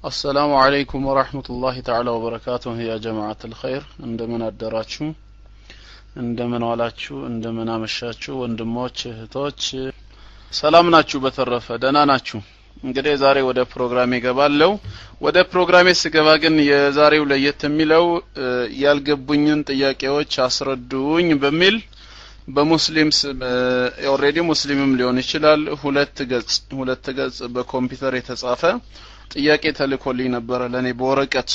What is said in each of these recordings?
አሰላሙ አለይኩም ወራህመቱላሂ ተዓላ ወበረካቱሁ ያ ጀማዓት አልኸይር እንደምን አደራችሁ እንደምን ዋላችሁ እንደምን አመሻችሁ ወንድሞች እህቶች ሰላም ናችሁ በተረፈ ደህና ናችሁ እንግዲህ ዛሬ ወደ ፕሮግራሜ ገባለው ወደ ፕሮግራሜ ስገባ ግን የዛሬው ለየት የሚለው ያልገቡኝን ጥያቄዎች አስረዱኝ በሚል በሙስሊም ኦልሬዲ ሙስሊምም ሊሆን ይችላል ሁለት ገጽ ሁለት ገጽ በኮምፒውተር የተጻፈ ጥያቄ ተልኮልኝ ነበረ ለኔ በወረቀት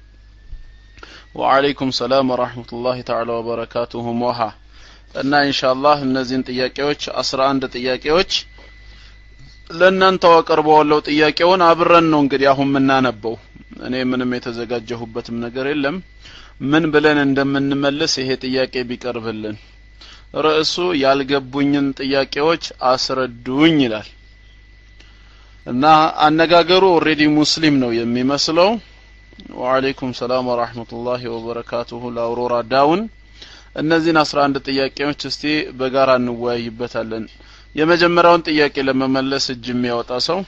ወአለይኩም ሰላም ወራህመቱላሂ ተዓላ ወበረካቱሁ ሞሃ እና ኢንሻአላህ እነዚህን ጥያቄዎች አስራ አንድ ጥያቄዎች ለእናንተው አቀርበዋለሁ ጥያቄውን አብረን ነው እንግዲህ አሁን የምናነበው እኔ ምንም የተዘጋጀሁበትም ነገር የለም ምን ብለን እንደምንመልስ ይሄ ጥያቄ ቢቀርብልን ርዕሱ ያልገቡኝን ጥያቄዎች አስረዱኝ ይላል እና አነጋገሩ ኦሬዲ ሙስሊም ነው የሚመስለው ወአለይኩም ሰላም ወራህመቱላሂ ወበረካቱሁ ለአውሮራ ዳውን እነዚህን አስራ አንድ ጥያቄዎች እስቲ በጋራ እንወያይበታለን የመጀመሪያውን ጥያቄ ለመመለስ እጅ የሚያወጣ ሰው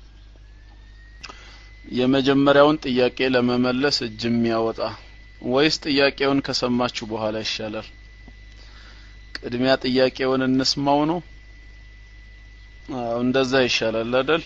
የመጀመሪያውን ጥያቄ ለመመለስ እጅ የሚያወጣ ወይስ ጥያቄውን ከሰማችሁ በኋላ ይሻላል ቅድሚያ ጥያቄውን እንስማው ነው እንደዛ ይሻላል አይደል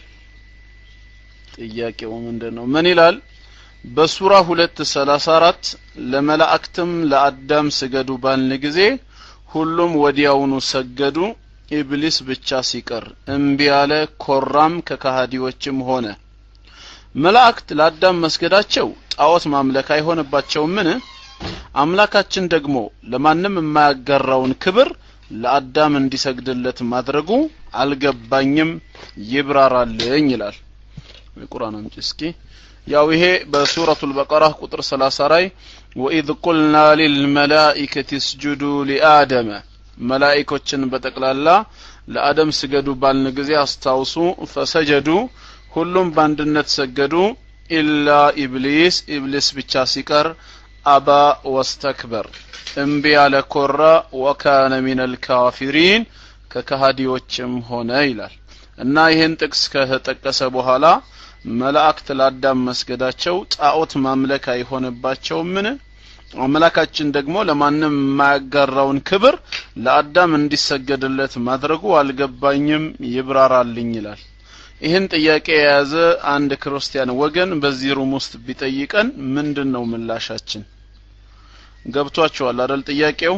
ጥያቄው ምንድን ነው ምን ይላል በሱራ ሁለት ሰላሳ አራት ለመላእክትም ለአዳም ስገዱ ባልን ጊዜ ሁሉም ወዲያውኑ ሰገዱ ኢብሊስ ብቻ ሲቀር እምቢ ያለ ኮራም ከካሃዲዎችም ሆነ መላእክት ለአዳም መስገዳቸው ጣዖት ማምለክ አይሆንባቸውምን አምላካችን ደግሞ ለማንም የማያጋራውን ክብር ለአዳም እንዲሰግድለት ማድረጉ አልገባኝም ይብራራልኝ ይላል የቁርአን አምጪ እስኪ ያው ይሄ በሱረቱ አልበቀራ ቁጥር 30 ላይ ወኢዝ ቁልና ሊልመላኢከቲ እስጁዱ ሊአደመ መላኢኮችን በጠቅላላ ለአደም ስገዱ ባልን ጊዜ አስታውሱ ፈሰጀዱ ሁሉም በአንድነት ሰገዱ ኢላ ኢብሊስ ኢብሊስ ብቻ ሲቀር አባ ወስተክበር እምቢ ያለ ኮራ ወካነ ሚን አልካፊሪን ከከሃዲዎችም ሆነ ይላል እና ይህን ጥቅስ ከተጠቀሰ በኋላ መላእክት ለአዳም መስገዳቸው ጣዖት ማምለክ አይሆንባቸውምን አምላካችን ደግሞ ለማንም የማያጋራውን ክብር ለአዳም እንዲሰገድለት ማድረጉ አልገባኝም ይብራራልኝ ይላል ይህን ጥያቄ የያዘ አንድ ክርስቲያን ወገን በዚህ ሩም ውስጥ ቢጠይቀን ምንድን ነው ምላሻችን ገብቷቸዋል አደል ጥያቄው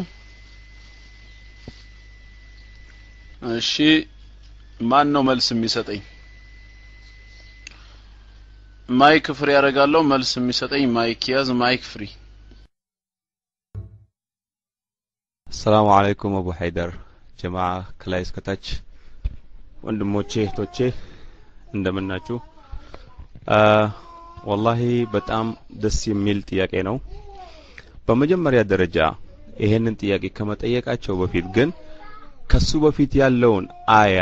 እሺ ማን ነው መልስ የሚሰጠኝ ማይክ ፍሪ ያደርጋለሁ መልስ የሚሰጠኝ ማይክ ያዝ ማይክ ፍሪ አሰላሙ አለይኩም አቡ ሀይደር ጀማ ከላይ እስከታች ወንድሞቼ እህቶቼ እንደምናችሁ ወላሂ በጣም ደስ የሚል ጥያቄ ነው በመጀመሪያ ደረጃ ይሄንን ጥያቄ ከመጠየቃቸው በፊት ግን ከሱ በፊት ያለውን አያ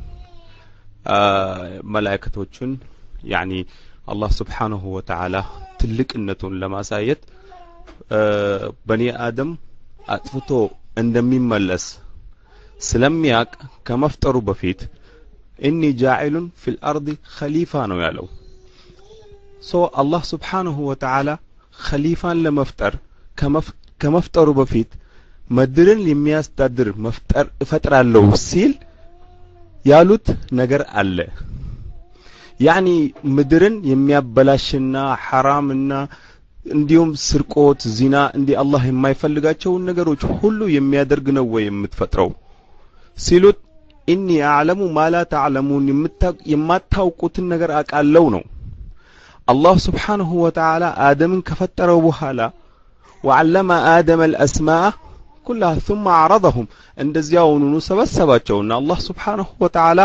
መላእክቶቹን ያኒ አላህ ስብሓንሁ ወተዓላ ትልቅነቱን ለማሳየት በኒ አደም አጥፍቶ እንደሚመለስ ስለሚያቅ ከመፍጠሩ በፊት ኢኒ ጃዒሉን ፊል አርድ ኸሊፋ ነው ያለው ሶ አላህ ስብሓንሁ ወተዓላ ኸሊፋን ለመፍጠር ከመፍጠሩ በፊት ምድርን የሚያስተዳድር መፍጠር እፈጥራለሁ ሲል ያሉት ነገር አለ ያኒ ምድርን የሚያበላሽና ሐራምና እንዲሁም ስርቆት ዚና እንዲህ አላህ የማይፈልጋቸውን ነገሮች ሁሉ የሚያደርግ ነው ወይ የምትፈጥረው ሲሉት ኢኒ አዕለሙ ማላ ተዕለሙን የማታውቁትን ነገር አቃለው ነው አላህ ስብሓንሁ ወተዓላ አደምን ከፈጠረው በኋላ ወዓለመ አደመ አልአስማአ ኩላሃ ثم አዕረضሁም እንደዚያውኑኑ ሰበሰባቸውና አላህ ስብሓንሁ ወተዓላ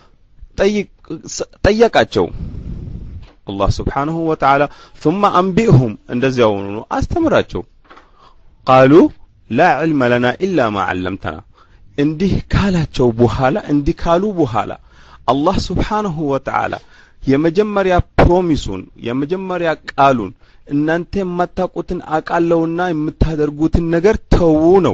ጠየቃቸው አላህ ስብሓንሁ ወተዓላ ثم አንቢእሁም እንደዚያውኑኑ አስተምራቸው ቃሉ ላ ዕልመ ለና ኢላ ማ ዓለምተና እንዲህ ካላቸው በኋላ እንዲህ ካሉ በኋላ አላህ ስብሓንሁ ወተዓላ የመጀመሪያ ፕሮሚሱን የመጀመሪያ ቃሉን እናንተ የማታውቁትን አቃለውና የምታደርጉትን ነገር ተዉ ነው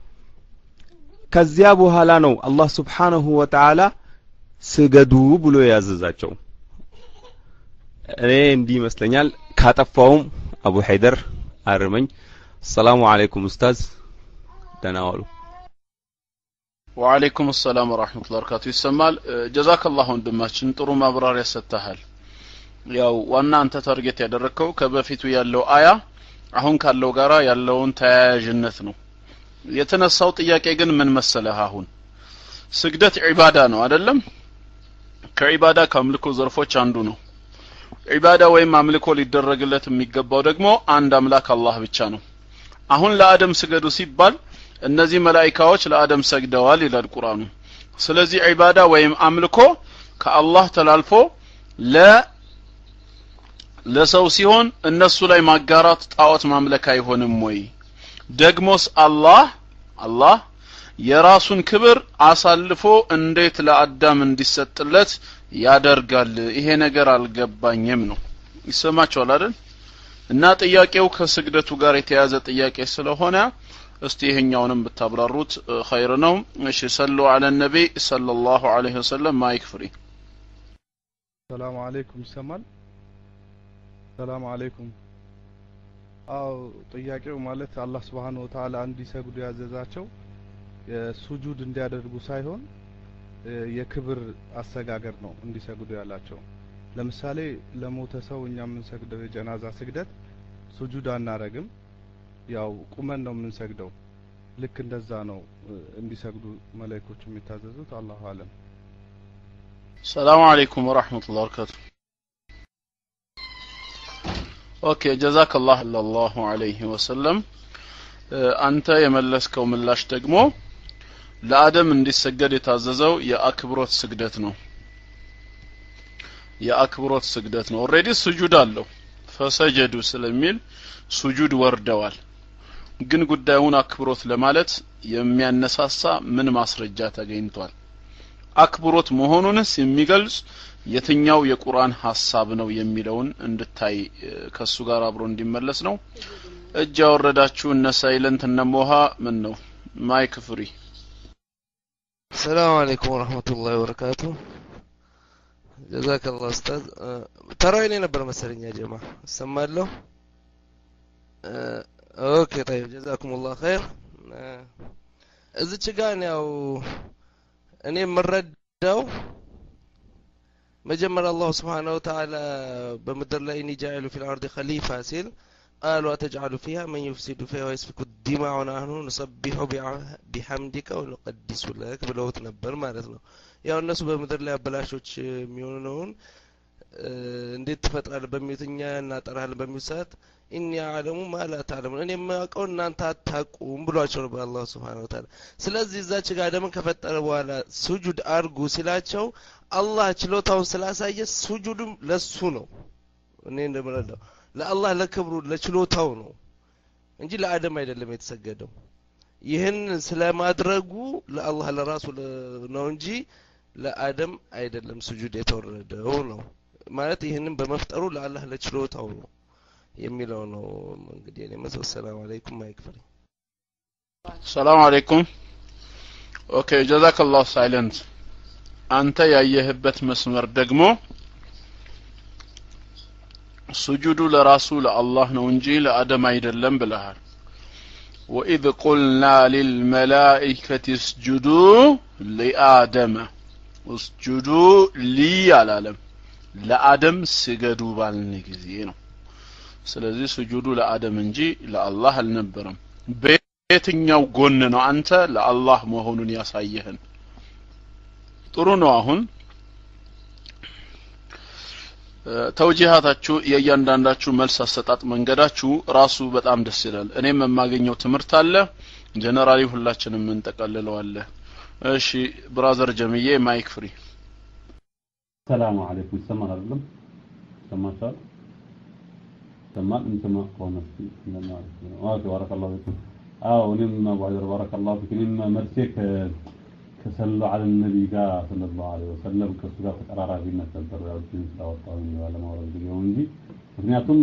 ከዚያ በኋላ ነው አላህ ስብሓንሁ ወተዓላ ስገዱ ብሎ ያዘዛቸው እኔ እንዲህ ይመስለኛል ካጠፋውም አቡ ሀይደር አርመኝ ሰላሙ አለይኩም ኡስታዝ ደህና ዋሉ ወአለይኩም ሰላም ወራህመቱላሂ ወበረካቱ ይሰማል ጀዛከላህ ወንድማችን ጥሩ ማብራሪያ ሰጥተሃል ያው ዋና አንተ ታርጌት ያደረግከው ከበፊቱ ያለው አያ አሁን ካለው ጋራ ያለውን ተያያዥነት ነው የተነሳው ጥያቄ ግን ምን መሰለህ አሁን ስግደት ዒባዳ ነው አይደለም ከዒባዳ ከአምልኮ ዘርፎች አንዱ ነው ዒባዳ ወይም አምልኮ ሊደረግለት የሚገባው ደግሞ አንድ አምላክ አላህ ብቻ ነው አሁን ለአደም ስገዱ ሲባል እነዚህ መላኢካዎች ለአደም ሰግደዋል ይላል ቁርአኑ ስለዚህ ዒባዳ ወይም አምልኮ ከአላህ ተላልፎ ለ ለሰው ሲሆን እነሱ ላይ ማጋራት ጣዖት ማምለክ አይሆንም ወይ ደግሞስ አላህ አላህ የራሱን ክብር አሳልፎ እንዴት ለአዳም እንዲሰጥለት ያደርጋል ይሄ ነገር አልገባኝም ነው ይሰማቸዋል አይደል እና ጥያቄው ከስግደቱ ጋር የተያዘ ጥያቄ ስለሆነ እስቲ ይሄኛውንም ብታብራሩት ኸይር ነው እሺ ሰሉ አለ ነቢ ሰለላሁ ዐለይሂ ወሰለም ማይክ ፍሪ ሰላም አለይኩም ይሰማል ሰላም አለይኩም አው ጥያቄው ማለት አላህ Subhanahu Wa Ta'ala እንዲሰግዱ ያዘዛቸው የሱጁድ እንዲያደርጉ ሳይሆን የክብር አሰጋገድ ነው እንዲሰግዱ ያላቸው ለምሳሌ ለሞተ ሰው እኛ የምንሰግደው የጀናዛ ስግደት ሱጁድ አናረግም ያው ቁመን ነው የምንሰግደው ልክ እንደዛ ነው እንዲሰግዱ መላእክቶች የሚታዘዙት አላሁ አለም ሰላም አለይኩም ወራህመቱላሂ ወበረካቱ ኦኬ ጀዛከላህ ሰለላሁ ዐለይሂ ወሰለም አንተ የመለስከው ምላሽ ደግሞ ለአደም እንዲሰገድ የታዘዘው የአክብሮት ስግደት ነው የአክብሮት ስግደት ነው ኦሬዲ ስጁድ አለው ፈሰጀዱ ስለሚል ሱጁድ ወርደዋል ግን ጉዳዩን አክብሮት ለማለት የሚያነሳሳ ምን ማስረጃ ተገኝቷል አክብሮት መሆኑንስ የሚገልጽ የትኛው የቁርአን ሀሳብ ነው የሚለውን እንድታይ ከሱ ጋር አብሮ እንዲመለስ ነው እጅ ያወረዳችሁ እነ ሳይለንት እነ ሞሃ ምን ነው ማይክ ፍሪ السلام عليكم ورحمة الله وبركاته جزاك الله أستاذ ترى نبر مسألة يا جماعة سمع له أوكي طيب جزاكم الله خير እዚች ጋር ያው እኔ የምረዳው መጀመሪያ አላሁ ስብሓነሁ ወተዓላ በምድር ላይ እኒ ጃዒሉ ፊል አርድ ኸሊፋ ሲል قالوا أتجعل فيها من يفسد فيها ويسفك الدماء ونحن نسبح بحمدك ونقدس لك ብለውት ነበር ማለት ነው ያው እነሱ በምድር ላይ አበላሾች የሚሆነውን እንዴት ትፈጥራለህ በሚሉት እኛ እናጠራለን በሚሉት ሰዓት ኢኒ አዕለሙ ማ ላ ተዕለሙን እኔ የማውቀው እናንተ አታቁም ብሏቸው ነበር አላሁ ስብሓነሁ ወተዓላ ስለዚህ እዛች ጋር አደምን ከፈጠረ በኋላ ሱጁድ አርጉ ሲላቸው አላህ ችሎታውን ስላሳየ ሱጁድም ለሱ ነው እኔ እንደምረዳው ለአላህ ለክብሩ ለችሎታው ነው እንጂ ለአደም አይደለም የተሰገደው ይህን ስለማድረጉ ለአላህ ለራሱ ነው እንጂ ለአደም አይደለም ስጁድ የተወረደው ነው ማለት ይህንን በመፍጠሩ ለአላህ ለችሎታው ነው የሚለው ነው እንግዲህ እኔ መሰው ሰላም አለይኩም ማይክፈል ሰላም አለይኩም ኦኬ ጀዛከላሁ ሳይለንት አንተ ያየህበት መስመር ደግሞ ሱጁዱ ለራሱ ለአላህ ነው እንጂ ለአደም አይደለም ብለሃል ወኢዝ ቁልና ሊልመላኢከት እስጁዱ ሊአደመ እስጁዱ ሊ አላለም ለአደም ስገዱ ባልን ጊዜ ነው ስለዚህ ስጁዱ ለአደም እንጂ ለአላህ አልነበረም በየትኛው ጎን ነው አንተ ለአላህ መሆኑን ያሳየህን ጥሩ ነው አሁን ተውጂሃታችሁ የእያንዳንዳችሁ መልስ አሰጣጥ መንገዳችሁ ራሱ በጣም ደስ ይላል እኔም የማገኘው ትምህርት አለ ጀነራሊ ሁላችንም እንጠቀልለዋለ እሺ ብራዘር ጀምዬ ማይክ ፍሪ ሰላም አለይኩም ይሰማል አይደለም ይሰማችኋል ይሰማል እንሰማ ከሆነ ኦኬ ባረከላሁ ፊኩም አዎ እኔም አቡ ሀይደር ባረከላሁ ፊክ እኔም መልሴ ከሰሉ አለ ነቢ ጋር ሰለላሁ ዐለይሂ ወሰለም ከእሱ ጋር ተቀራራቢነት ነበር ያው ጅን ስላወጣሁኝ ባለማውረድ ጊዜው እንጂ ምክንያቱም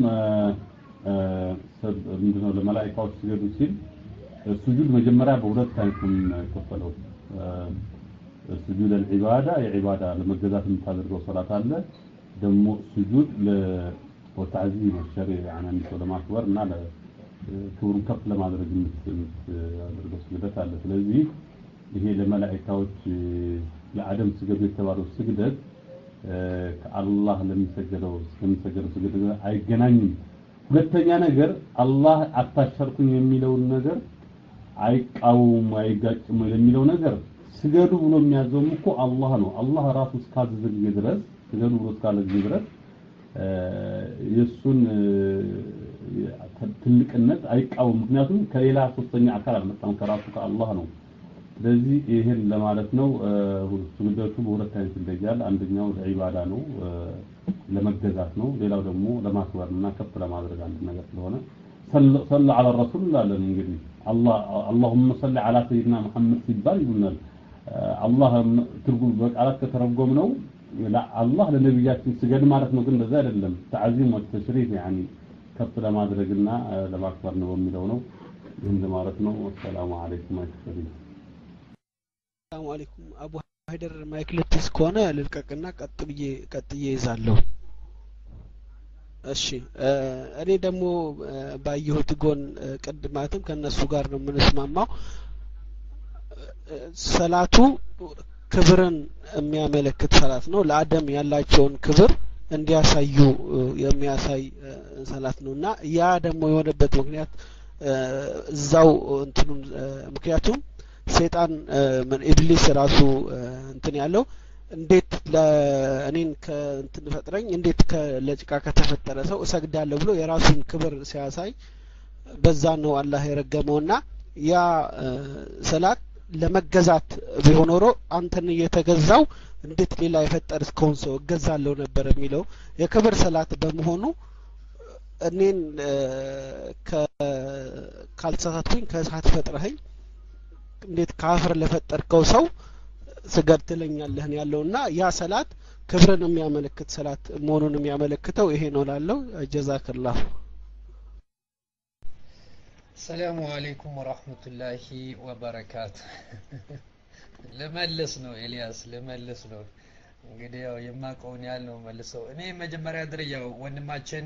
ምንድነው ለመላኢካዎች ስገዱ ሲል ሱጁድ መጀመሪያ በሁለት አይነት ነው የሚከፈለው ሱጁድ አልዒባዳ የዒባዳ ለመገዛት የምታደርገው ሶላት አለ ደግሞ ስጁድ ለወታዕዚም الشريع يعني አንድ ሰው ለማክበር እና ክብሩን ከፍ ለማድረግ የምታደርገው ስግደት አለ። ስለዚህ ይሄ ለመላእክታዎች ለአደም ስገዱ የተባለው ስግደት ከአላህ ለሚሰገደው ለሚሰገደው ስግደት አይገናኝም። ሁለተኛ ነገር አላህ አታሸርኩኝ የሚለውን ነገር አይቃወሙም አይጋጭም ለሚለው ነገር ስገዱ ብሎ የሚያዘውም እኮ አላህ ነው። አላህ ራሱ እስካዘዘ ጊዜ ድረስ ስገዱ ብሎ እስካለ ጊዜ ድረስ የእሱን ትልቅነት አይቃወም። ምክንያቱም ከሌላ ሶስተኛ አካል አልመጣም፣ ከራሱ ከአላህ ነው። ስለዚህ ይህን ለማለት ነው። ስግደቱ በሁለት አይነት ይለያል። አንደኛው ለዒባዳ ነው፣ ለመገዛት ነው። ሌላው ደግሞ ለማክበር እና ከፍ ለማድረግ አንድ ነገር ስለሆነ ሰለ ዐለ ረሱል እንላለን። እንግዲህ አላሁመ ሰሊ ዐላ ሰይድና መሐመድ ሲባል ይሉናል። አላህ ትርጉም በቃላት ከተረጎም ነው አላህ ለነቢያችን ስገድ ማለት ነው። ግን እንደዛ አይደለም። ተዓዚም ወተሽሪፍ ያኒ ከፍ ለማድረግና ለማክበር ነው የሚለው ነው። ይህን ለማለት ነው። አሰላሙ አለይኩም አይተሰቢ ሰላሙ አለይኩም አቡ ሀይደር ማይክ ልትይዝ ከሆነ ልልቀቅና ቀጥ ብዬ ቀጥዬ ይዛለሁ። እሺ እኔ ደግሞ ባየሁት ጎን ቅድ ማለትም ከእነሱ ጋር ነው የምንስማማው። ሰላቱ ክብርን የሚያመለክት ሰላት ነው። ለአደም ያላቸውን ክብር እንዲያሳዩ የሚያሳይ ሰላት ነው እና ያ ደግሞ የሆነበት ምክንያት እዛው እንትኑን ምክንያቱም ሴጣን ኢብሊስ ራሱ እንትን ያለው እንዴት ለእኔን ከእንትን ፈጥረኝ እንዴት ለጭቃ ከተፈጠረ ሰው እሰግዳለሁ ብሎ የራሱን ክብር ሲያሳይ በዛ ነው አላህ የረገመውና ያ ሰላት ለመገዛት ቢሆን ኖሮ አንተን እየተገዛው እንዴት ሌላ የፈጠር እስከሆን ሰው እገዛለሁ ነበር የሚለው የክብር ሰላት በመሆኑ እኔን ካልተሳሳትኩኝ ከእሳት ፈጥረኸኝ እንዴት ከአፈር ለፈጠርከው ሰው ስገድ ትለኛለህን ያለውና ያ ሰላት ክብርን የሚያመለክት ሰላት መሆኑን የሚያመለክተው ይሄ ነው ላለው ጀዛክላሁ ሰላሙ አለይኩም ወራህመቱላሂ ወበረካቱ። ልመልስ ነው ኤልያስ፣ ልመልስ ነው። እንግዲህ ያው የማውቀውን ያህል ነው መልሰው። እኔ መጀመሪያ ደረጃ ወንድማችን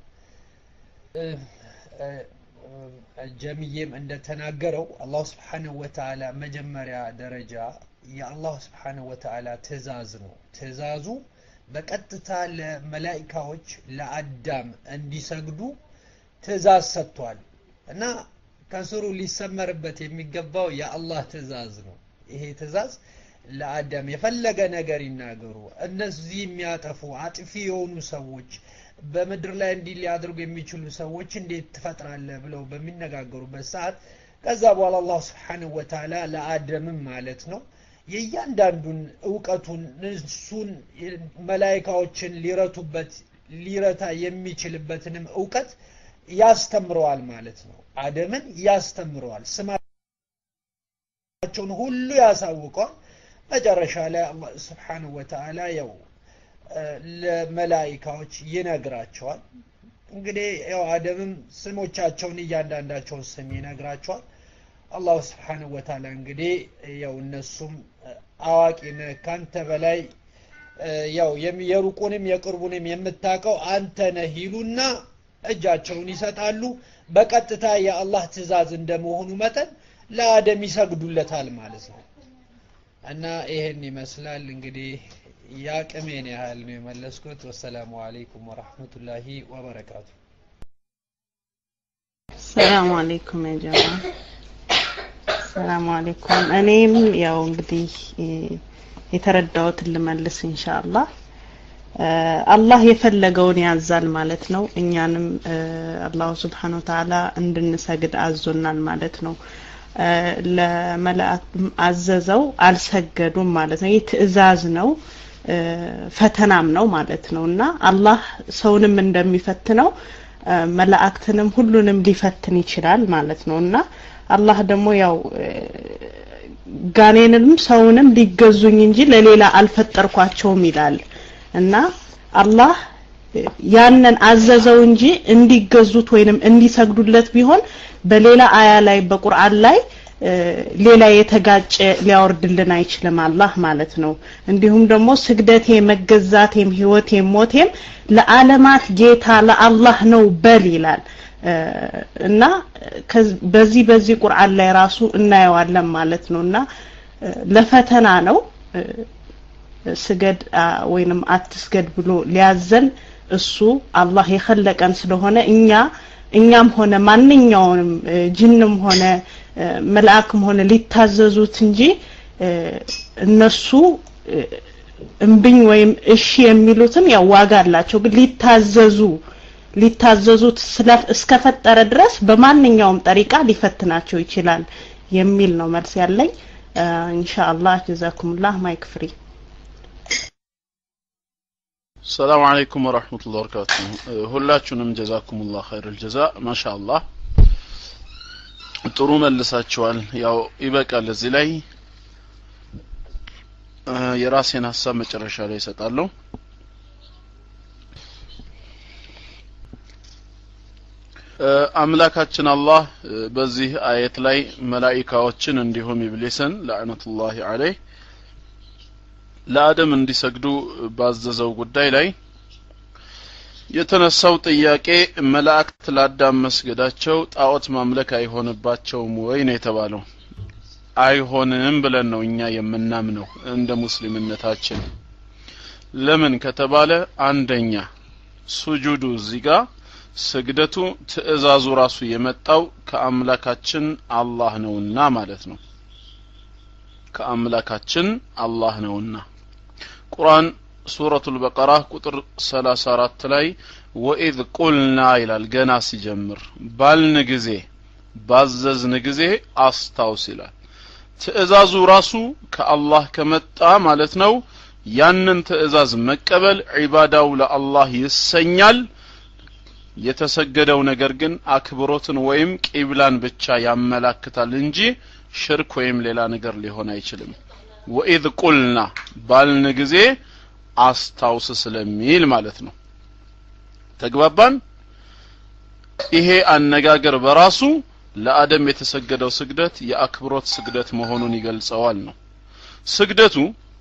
ጀሚዬም እንደተናገረው አላህ ስብሓንሁ ወተዓላ መጀመሪያ ደረጃ የአላህ ስብሓንሁ ወተዓላ ትእዛዝ ነው። ትእዛዙ በቀጥታ ለመላኢካዎች ለአዳም እንዲሰግዱ ትእዛዝ ሰጥቷል። እና ከስሩ ሊሰመርበት የሚገባው የአላህ ትእዛዝ ነው። ይሄ ትእዛዝ ለአዳም የፈለገ ነገር ይናገሩ፣ እነዚህ የሚያጠፉ አጥፊ የሆኑ ሰዎች በምድር ላይ እንዲህ ሊያደርጉ የሚችሉ ሰዎች እንዴት ትፈጥራለህ ብለው በሚነጋገሩበት ሰዓት ከዛ በኋላ አላህ ስብሓንሁ ወተዓላ ለአደምም ማለት ነው የእያንዳንዱን እውቀቱን እሱን መላይካዎችን ሊረቱበት ሊረታ የሚችልበትንም እውቀት ያስተምረዋል ማለት ነው። አደምን ያስተምረዋል፣ ስማቸውን ሁሉ ያሳውቀዋል። መጨረሻ ላይ አላህ ስብሓንሁ ወተዓላ ያው ለመላኢካዎች ይነግራቸዋል። እንግዲህ ያው አደምም ስሞቻቸውን እያንዳንዳቸውን ስም ይነግራቸዋል። አላሁ ስብሓንሁ ወተዓላ እንግዲህ ያው እነሱም አዋቂ ነህ ካንተ በላይ ያው የሩቁንም የቅርቡንም የምታውቀው አንተ ነህ ይሉና እጃቸውን ይሰጣሉ። በቀጥታ የአላህ ትእዛዝ እንደመሆኑ መጠን ለአደም ይሰግዱለታል ማለት ነው። እና ይሄን ይመስላል እንግዲህ የአቅሜን ያህል ነው የመለስኩት። ወሰላሙ አለይኩም ወራህመቱላሂ ወበረካቱ። ሰላም አለይኩም ያ ጀማ ሰላም አለይኩም። እኔም ያው እንግዲህ የተረዳሁትን ልመልስ ኢንሻአላህ። አላህ የፈለገውን ያዛል ማለት ነው። እኛንም አላሁ ስብሓነ ወተዓላ እንድንሰግድ አዞናል ማለት ነው። ለመላእክት አዘዘው አልሰገዱም ማለት ነው። ይህ ትእዛዝ ነው፣ ፈተናም ነው ማለት ነው እና አላህ ሰውንም እንደሚፈትነው መላእክትንም ሁሉንም ሊፈትን ይችላል ማለት ነው እና አላህ ደግሞ ያው ጋኔንም ሰውንም ሊገዙኝ እንጂ ለሌላ አልፈጠርኳቸውም ይላል እና አላህ ያንን አዘዘው እንጂ እንዲገዙት ወይንም እንዲሰግዱለት ቢሆን በሌላ አያ ላይ በቁርአን ላይ ሌላ የተጋጨ ሊያወርድልን አይችልም አላህ ማለት ነው። እንዲሁም ደግሞ ስግደቴ፣ መገዛቴም፣ ህይወቴም፣ ሞቴም ለዓለማት ጌታ ለአላህ ነው በል ይላል እና በዚህ በዚህ ቁርአን ላይ ራሱ እናየዋለን ማለት ነው እና ለፈተና ነው ስገድ ወይንም አትስገድ ብሎ ሊያዘን እሱ አላህ የኸለቀን ስለሆነ እኛ እኛም ሆነ ማንኛውንም ጅንም ሆነ መልአክም ሆነ ሊታዘዙት እንጂ እነሱ እምብኝ ወይም እሺ የሚሉትን ያው ዋጋ አላቸው ግን ሊታዘዙ ሊታዘዙት እስከፈጠረ ድረስ በማንኛውም ጠሪቃ ሊፈትናቸው ይችላል የሚል ነው መልስ ያለኝ ኢንሻአላህ ጀዛኩሙላህ ማይክ ፍሪ ሰላም አለይኩም ወራህመቱላሂ ወበረካቱ ሁላችሁንም ጀዛኩሙላህ ኸይረል ጀዛ ማሻአላህ ጥሩ መልሳችኋል ያው ይበቃል እዚህ ላይ የራሴን ሀሳብ መጨረሻ ላይ እሰጣለሁ አምላካችን አላህ በዚህ አየት ላይ መላኢካዎችን እንዲሁም ኢብሊስን ለዕነቱላሂ አለይህ ለአደም እንዲሰግዱ ባዘዘው ጉዳይ ላይ የተነሳው ጥያቄ መላእክት ለአዳም መስገዳቸው ጣዖት ማምለክ አይሆንባቸውም ወይ ነው የተባለው አይሆንም ብለን ነው እኛ የምናምነው እንደ ሙስሊምነታችን ለምን ከተባለ አንደኛ ሱጁዱ እዚህ ጋር ስግደቱ ትእዛዙ ራሱ የመጣው ከአምላካችን አላህ ነውና ማለት ነው ከአምላካችን አላህ ነውና ቁርአን ሱረቱል በቀራ ቁጥር 34 ላይ ወኢዝ ቁልና ይላል ገና ሲጀምር ባልን ጊዜ ባዘዝን ጊዜ አስታውስ ይላል ትእዛዙ ራሱ ከአላህ ከመጣ ማለት ነው ያንን ትእዛዝ መቀበል ዒባዳው ለአላህ ይሰኛል የተሰገደው ነገር ግን አክብሮትን ወይም ቂብላን ብቻ ያመላክታል እንጂ ሽርክ ወይም ሌላ ነገር ሊሆን አይችልም ወኢዝ ቁልና ባልን ጊዜ አስታውስ ስለሚል ማለት ነው ተግባባን ይሄ አነጋገር በራሱ ለአደም የተሰገደው ስግደት የአክብሮት ስግደት መሆኑን ይገልጸዋል ነው ስግደቱ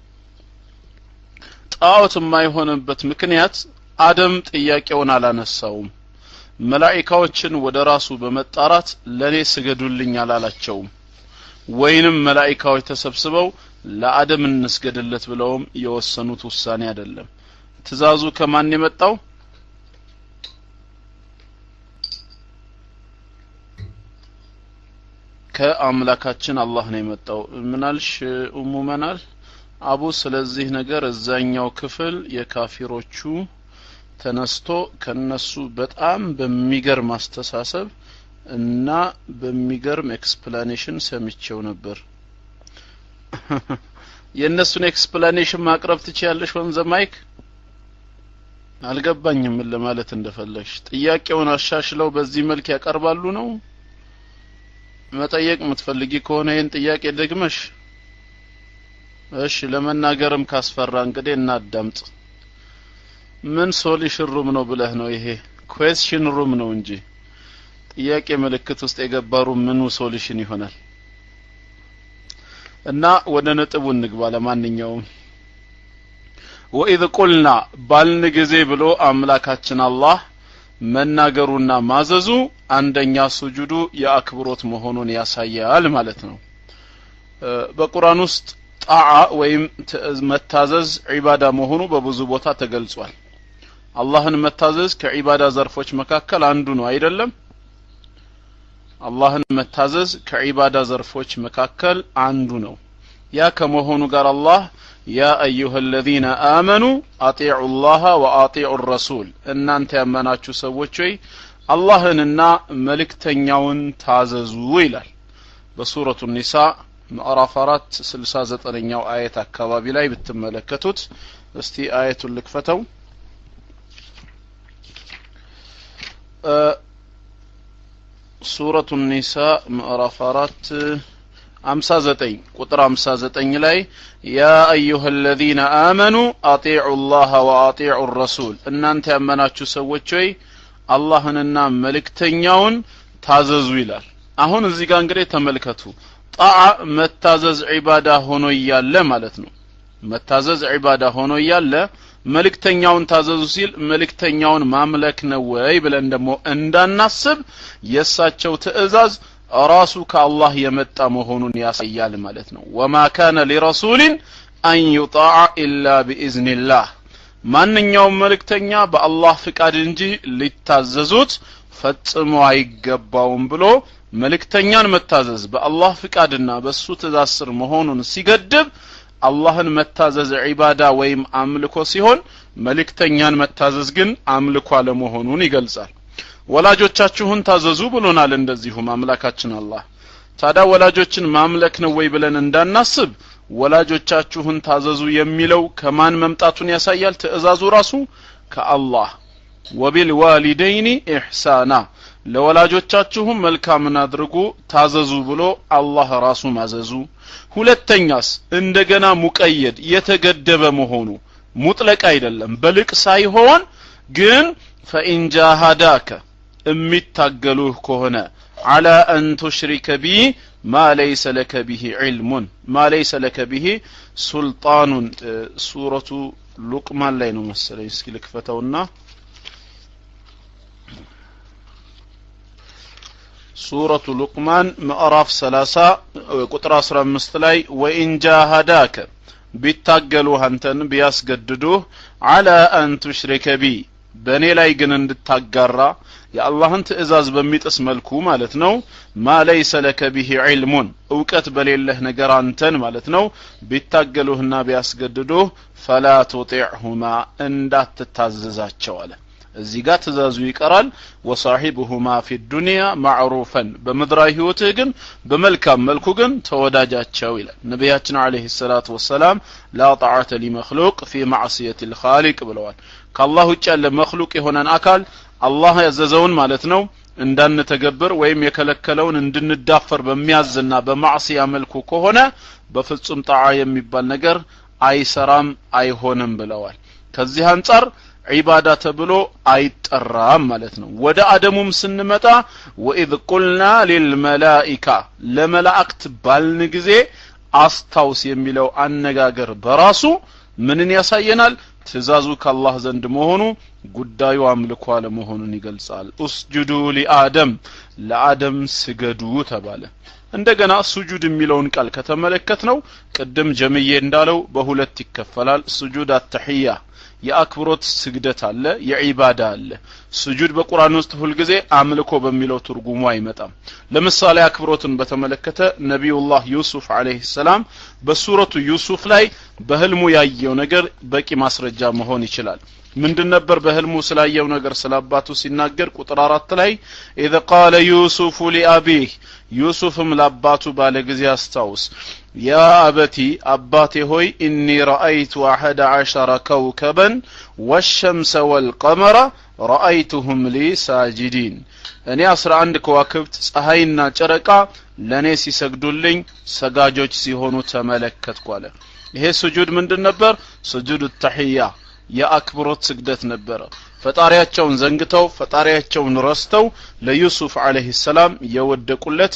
ጣዖት የማይሆንበት ምክንያት አደም ጥያቄውን አላነሳውም መላኢካዎችን ወደ ራሱ በመጣራት ለኔ ስገዱልኝ አላላቸውም ወይንም መላኢካዎች ተሰብስበው ለአደም እንስገድለት ብለውም የወሰኑት ውሳኔ አይደለም ትእዛዙ ከማን የመጣው ከአምላካችን አላህ ነው የመጣው ምናልሽ ኡሙ መናል አቡ ስለዚህ ነገር እዛኛው ክፍል የካፊሮቹ ተነስቶ ከነሱ በጣም በሚገርም አስተሳሰብ እና በሚገርም ኤክስፕላኔሽን ሰምቼው ነበር የእነሱን ኤክስፕላኔሽን ማቅረብ ትችያለሽ ወንዘ ማይክ አልገባኝም ምን ለማለት እንደፈለግሽ ጥያቄውን አሻሽለው በዚህ መልክ ያቀርባሉ ነው መጠየቅ የምትፈልጊ ከሆነ ይህን ጥያቄ ደግመሽ እሺ ለመናገርም ካስፈራ እንግዲህ እናዳምጥ ምን ሶሉሽን ሩም ነው ብለህ ነው ይሄ ኩዌስችን ሩም ነው እንጂ ጥያቄ ምልክት ውስጥ የገባሩ ምኑ ሶሉሽን ይሆናል እና ወደ ነጥቡ እንግባ ለማንኛውም ወኢዝ ቁልና ባልን ጊዜ ብሎ አምላካችን አላህ መናገሩና ማዘዙ አንደኛ ሱጁዱ የአክብሮት መሆኑን ያሳያል ማለት ነው በቁርአን ውስጥ ጣዓ ወይም መታዘዝ ዒባዳ መሆኑ በብዙ ቦታ ተገልጿል አላህን መታዘዝ ከዒባዳ ዘርፎች መካከል አንዱ ነው አይደለም አላህን መታዘዝ ከዒባዳ ዘርፎች መካከል አንዱ ነው ያ ከመሆኑ ጋር አላህ ያ አዩሃ አለዚነ አመኑ አጢዑ ላህ ወአጢዑ ረሱል እናንተ ያመናችሁ ሰዎች ሆይ አላህንና መልእክተኛውን ታዘዙ ይላል በሱረቱ ኒሳ ምዕራፍ አራት ስልሳ ዘጠነኛው አየት አካባቢ ላይ ብትመለከቱት እስቲ አየቱን ልክፈተው ሱረቱ ኒሳ ምዕራፍ አራት አምሳ ዘጠኝ ቁጥር አምሳ ዘጠኝ ላይ ያ አዩሃ አለዚነ አመኑ አጢዑ ላህ ወአጢዑ ረሱል እናንተ ያመናችሁ ሰዎች ሆይ አላህንና መልእክተኛውን ታዘዙ ይላል አሁን እዚህ ጋር እንግዲህ ተመልከቱ ጣዓ መታዘዝ ዒባዳ ሆኖ እያለ ማለት ነው መታዘዝ ዒባዳ ሆኖ እያለ መልእክተኛውን ታዘዙ ሲል መልእክተኛውን ማምለክ ነው ወይ ብለን ደግሞ እንዳናስብ የእሳቸው ትእዛዝ ራሱ ከአላህ የመጣ መሆኑን ያሳያል ማለት ነው ወማ ካነ ሊረሱሊን አን ዩጣዕ ኢላ ቢኢዝኒላህ ማንኛውም መልእክተኛ በአላህ ፍቃድ እንጂ ሊታዘዙት ፈጽሞ አይገባውም ብሎ መልእክተኛን መታዘዝ በአላህ ፍቃድና በእሱ ትእዛዝ ስር መሆኑን ሲገድብ አላህን መታዘዝ ዒባዳ ወይም አምልኮ ሲሆን መልእክተኛን መታዘዝ ግን አምልኮ አለመሆኑን ይገልጻል ወላጆቻችሁን ታዘዙ ብሎናል እንደዚሁም አምላካችን አላህ ታዲያ ወላጆችን ማምለክ ነው ወይ ብለን እንዳናስብ ወላጆቻችሁን ታዘዙ የሚለው ከማን መምጣቱን ያሳያል ትእዛዙ ራሱ ከአላህ ወቢልዋሊደይኒ ኢሕሳና ለወላጆቻችሁም መልካምን አድርጉ ታዘዙ ብሎ አላህ ራሱ ማዘዙ ሁለተኛስ እንደገና ሙቀየድ የተገደበ መሆኑ ሙጥለቅ አይደለም በልቅ ሳይሆን ግን ፈኢን ጃሃዳከ የሚታገሉህ ከሆነ አላ አን ቱሽሪከ ቢ ማ ለይሰ ለከ ብሂ ዒልሙን ማ ለይሰ ለከ ብሂ ሱልጣኑን ሱረቱ ሉቅማን ላይ ነው መሰለኝ እስኪ ልክፈተውና ሱረቱ ሉቅማን ምዕራፍ 30 ቁጥር 15 ላይ ወኢን ጃሃዳከ ቢታገሉህ አንተን ቢያስገድዱህ አላ አን ቱሽሪከ ቢ በእኔ ላይ ግን እንድታጋራ የአላህን ትእዛዝ በሚጥስ መልኩ ማለት ነው ማ ለይሰ ለከ ብሂ ዒልሙን እውቀት በሌለህ ነገር አንተን ማለት ነው ቢታገሉህና ቢያስገድዱህ ፈላ ቱጢዕሁማ እንዳትታዘዛቸው አለ እዚህ ጋር ትእዛዙ ይቀራል ወሳሒብሁማ ፊ ዱንያ ማዕሩፈን በምድራዊ ህይወትህ ግን በመልካም መልኩ ግን ተወዳጃቸው ይላል ነቢያችን አለህ ሰላቱ ወሰላም ላ ጣዓተ ሊመክሉቅ ፊ ማዕስየት ልኻሊቅ ብለዋል ከአላህ ውጭ ያለ መክሉቅ የሆነን አካል አላህ ያዘዘውን ማለት ነው እንዳንተገብር ወይም የከለከለውን እንድንዳፈር በሚያዝና በማዕስያ መልኩ ከሆነ በፍጹም ጣዓ የሚባል ነገር አይሰራም አይሆንም ብለዋል ከዚህ አንጻር ዒባዳ ተብሎ አይጠራም ማለት ነው ወደ አደሙም ስንመጣ ወኢዝ ቁልና ሊልመላኢካ ለመላእክት ባልን ጊዜ አስታውስ የሚለው አነጋገር በራሱ ምንን ያሳየናል ትእዛዙ ከአላህ ዘንድ መሆኑ ጉዳዩ አምልኮ አለመሆኑን ይገልጻል ኡስጁዱ ሊአደም ለአደም ስገዱ ተባለ እንደገና ሱጁድ የሚለውን ቃል ከተመለከት ነው ቅድም ጀምዬ እንዳለው በሁለት ይከፈላል ሱጁድ አተሕያ የአክብሮት ስግደት አለ የዒባዳ አለ ስጁድ በቁርአን ውስጥ ሁልጊዜ አምልኮ በሚለው ትርጉሙ አይመጣም ለምሳሌ አክብሮትን በተመለከተ ነቢዩላህ ዩሱፍ አለይሂ ሰላም በሱረቱ ዩሱፍ ላይ በህልሙ ያየው ነገር በቂ ማስረጃ መሆን ይችላል ምንድን ነበር በህልሙ ስላየው ነገር ስለ አባቱ ሲናገር ቁጥር አራት ላይ ኢዘ ቃለ ዩሱፉ ሊአቢህ ዩሱፍም ለአባቱ ባለ ጊዜ አስታውስ ያ አበቲ አባቴ ሆይ ኢኒ ረአይቱ አሐደ ዐሸረ ከውከበን ወሸምሰ ወልቀመረ ረአይቱሁም ሊ ሳጅዲን እኔ አስራ አንድ ከዋክብት ፀሐይና ጨረቃ ለእኔ ሲሰግዱልኝ ሰጋጆች ሲሆኑ ተመለከትኩ አለ ይሄ ስጁድ ምንድን ነበር ስጁድ ተሕያ የአክብሮት ስግደት ነበረ ፈጣሪያቸውን ዘንግተው ፈጣሪያቸውን ረስተው ለዩሱፍ አለህ ሰላም የወደቁለት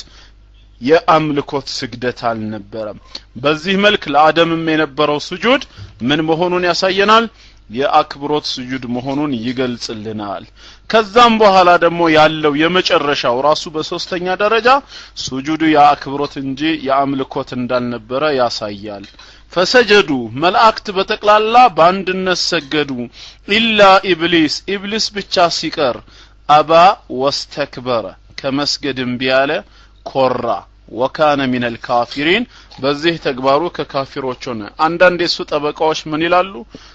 የአምልኮት ስግደት አልነበረም በዚህ መልክ ለአደምም የነበረው ስጁድ ምን መሆኑን ያሳየናል የአክብሮት ስጁድ መሆኑን ይገልጽልናል ከዛም በኋላ ደግሞ ያለው የመጨረሻው ራሱ በሶስተኛ ደረጃ ስጁዱ የአክብሮት እንጂ የአምልኮት እንዳልነበረ ያሳያል ፈሰጀዱ መላእክት በጠቅላላ በአንድነት ሰገዱ ኢላ ኢብሊስ ኢብሊስ ብቻ ሲቀር አባ ወስተክበረ ከመስገድ እምቢ ያለ ኮራ ወካነ ሚነል ካፊሪን በዚህ ተግባሩ ከካፊሮች ሆነ አንዳንድ የሱ ጠበቃዎች ምን ይላሉ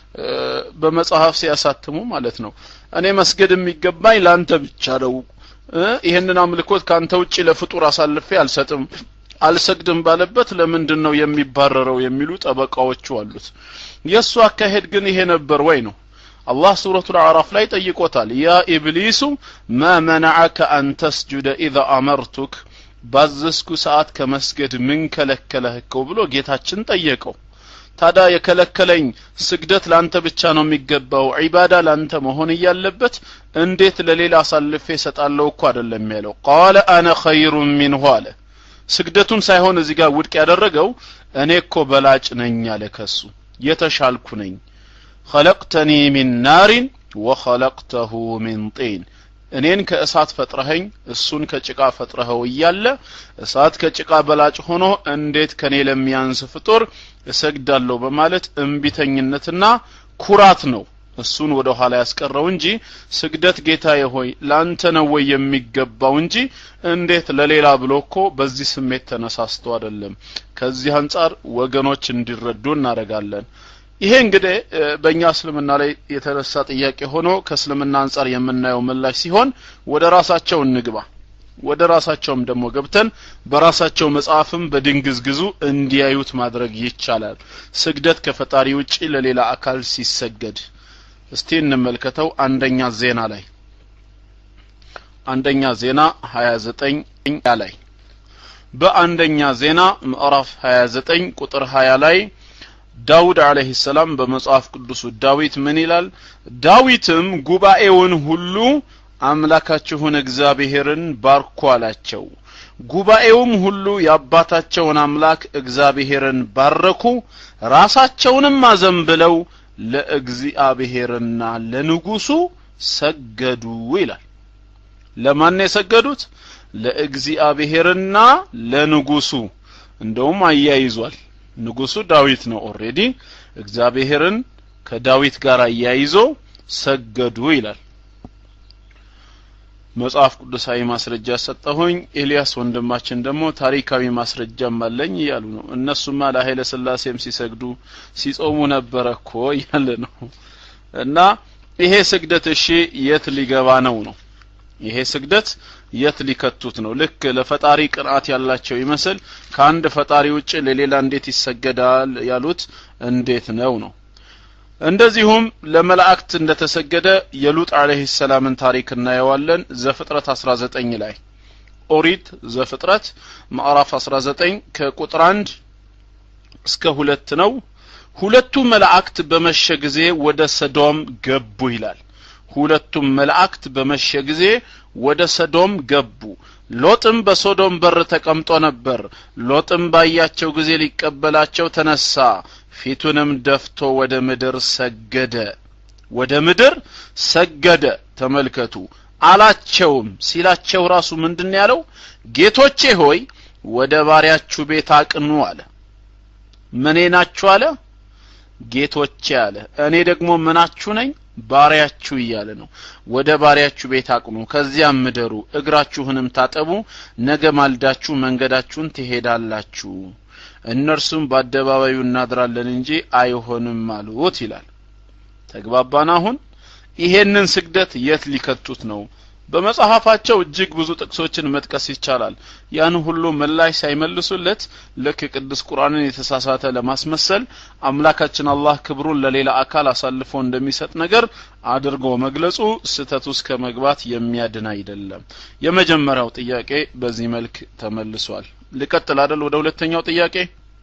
በመጽሐፍ ሲያሳትሙ ማለት ነው እኔ መስገድ የሚገባኝ ለአንተ ብቻ ነው ይህንን አምልኮት ከአንተ ውጭ ለፍጡር አሳልፌ አልሰጥም አልሰግድም ባለበት ለምንድን ነው የሚባረረው የሚሉ ጠበቃዎቹ አሉት የእሱ አካሄድ ግን ይሄ ነበር ወይ ነው አላህ ሱረቱ አዕራፍ ላይ ጠይቆታል ያ ኢብሊሱ ማ መነዐከ አን ተስጁደ ኢዘ አመርቱክ ባዘዝኩ ሰዓት ከመስገድ ምን ከለከለህ እኮ ብሎ ጌታችን ጠየቀው ታዲያ የከለከለኝ ስግደት ላንተ ብቻ ነው የሚገባው ዒባዳ ላንተ መሆን እያለበት እንዴት ለሌላ አሳልፌ እሰጣለሁ እኮ አይደለም ያለው ቃለ አነ ኸይሩን ሚንሁ አለ ስግደቱን ሳይሆን እዚህ ጋር ውድቅ ያደረገው እኔ እኮ በላጭ ነኝ አለ ከሱ የተሻልኩ ነኝ ኸለቅተኒ ሚን ናሪን ወኸለቅተሁ ሚን ጢን እኔን ከእሳት ፈጥረኸኝ እሱን ከጭቃ ፈጥረኸው እያለ እሳት ከጭቃ በላጭ ሆኖ እንዴት ከኔ ለሚያንስ ፍጡር እሰግዳለሁ በማለት እምቢተኝነትና ኩራት ነው እሱን ወደ ኋላ ያስቀረው እንጂ ስግደት ጌታዬ ሆይ ላንተ ነው ወይ የሚገባው እንጂ እንዴት ለሌላ ብሎ እኮ በዚህ ስሜት ተነሳስቶ አይደለም ከዚህ አንጻር ወገኖች እንዲረዱ እናደርጋለን ይሄ እንግዲህ በእኛ እስልምና ላይ የተነሳ ጥያቄ ሆኖ ከእስልምና አንጻር የምናየው ምላሽ ሲሆን ወደ ራሳቸው እንግባ ወደ ራሳቸውም ደግሞ ገብተን በራሳቸው መጽሐፍም በድንግዝግዙ እንዲያዩት ማድረግ ይቻላል ስግደት ከፈጣሪ ውጪ ለሌላ አካል ሲሰገድ እስቲ እንመልከተው አንደኛ ዜና ላይ አንደኛ ዜና 29 ላይ በአንደኛ ዜና ምዕራፍ 29 ቁጥር 20 ላይ ዳውድ አለህ ሰላም በመጽሐፍ ቅዱሱ ዳዊት ምን ይላል ዳዊትም ጉባኤውን ሁሉ አምላካችሁን እግዚአብሔርን ባርኩ አላቸው ጉባኤውም ሁሉ የአባታቸውን አምላክ እግዚአብሔርን ባረኩ ራሳቸውንም አዘንብለው ለእግዚአብሔርና ለንጉሱ ሰገዱ ይላል ለማን የሰገዱት ለእግዚአብሔርና ለንጉሱ እንደውም አያይዟል ንጉሱ ዳዊት ነው ኦሬዲ እግዚአብሔርን ከዳዊት ጋር አያይዞ ሰገዱ ይላል መጽሐፍ ቅዱሳዊ ማስረጃ ሰጠሁኝ ኤልያስ ወንድማችን ደግሞ ታሪካዊ ማስረጃም አለኝ እያሉ ነው እነሱማ ለኃይለ ስላሴም ሲሰግዱ ሲጾሙ ነበረ እኮ እያለ ነው እና ይሄ ስግደት እሺ የት ሊገባ ነው ነው ይሄ ስግደት የት ሊከቱት ነው ልክ ለፈጣሪ ቅንአት ያላቸው ይመስል ከአንድ ፈጣሪ ውጭ ለሌላ እንዴት ይሰገዳል ያሉት እንዴት ነው ነው እንደዚሁም ለመላእክት እንደተሰገደ የሉጥ አለህ ሰላምን ታሪክ እናየዋለን ዘፍጥረት 19 ላይ ኦሪት ዘፍጥረት ማዕራፍ 19 ከቁጥር 1 እስከ ሁለት ነው ሁለቱ መላእክት በመሸ ጊዜ ወደ ሰዶም ገቡ ይላል ሁለቱም መላእክት በመሸ ጊዜ ወደ ሰዶም ገቡ ሎጥም በሶዶም በር ተቀምጦ ነበር ሎጥም ባያቸው ጊዜ ሊቀበላቸው ተነሳ ፊቱንም ደፍቶ ወደ ምድር ሰገደ ወደ ምድር ሰገደ ተመልከቱ አላቸውም ሲላቸው ራሱ ምንድን ያለው ጌቶቼ ሆይ ወደ ባሪያችሁ ቤት አቅኑ አለ ምኔ ናችሁ አለ ጌቶቼ አለ እኔ ደግሞ ምናችሁ ነኝ ባሪያችሁ እያለ ነው ወደ ባሪያችሁ ቤት አቅኑ ከዚያም ምደሩ እግራችሁንም ታጠቡ ነገ ማልዳችሁ መንገዳችሁን ትሄዳላችሁ እነርሱም በአደባባዩ እናድራለን እንጂ አይሆንም አሉት ይላል ተግባባን አሁን ይሄንን ስግደት የት ሊከቱት ነው በመጽሐፋቸው እጅግ ብዙ ጥቅሶችን መጥቀስ ይቻላል ያን ሁሉ ምላሽ ሳይመልሱለት ልክ ቅዱስ ቁርአንን የተሳሳተ ለማስመሰል አምላካችን አላህ ክብሩን ለሌላ አካል አሳልፎ እንደሚሰጥ ነገር አድርጎ መግለጹ ስተት ውስጥ ከመግባት የሚያድን አይደለም የመጀመሪያው ጥያቄ በዚህ መልክ ተመልሷል ልቀጥል አደል ወደ ሁለተኛው ጥያቄ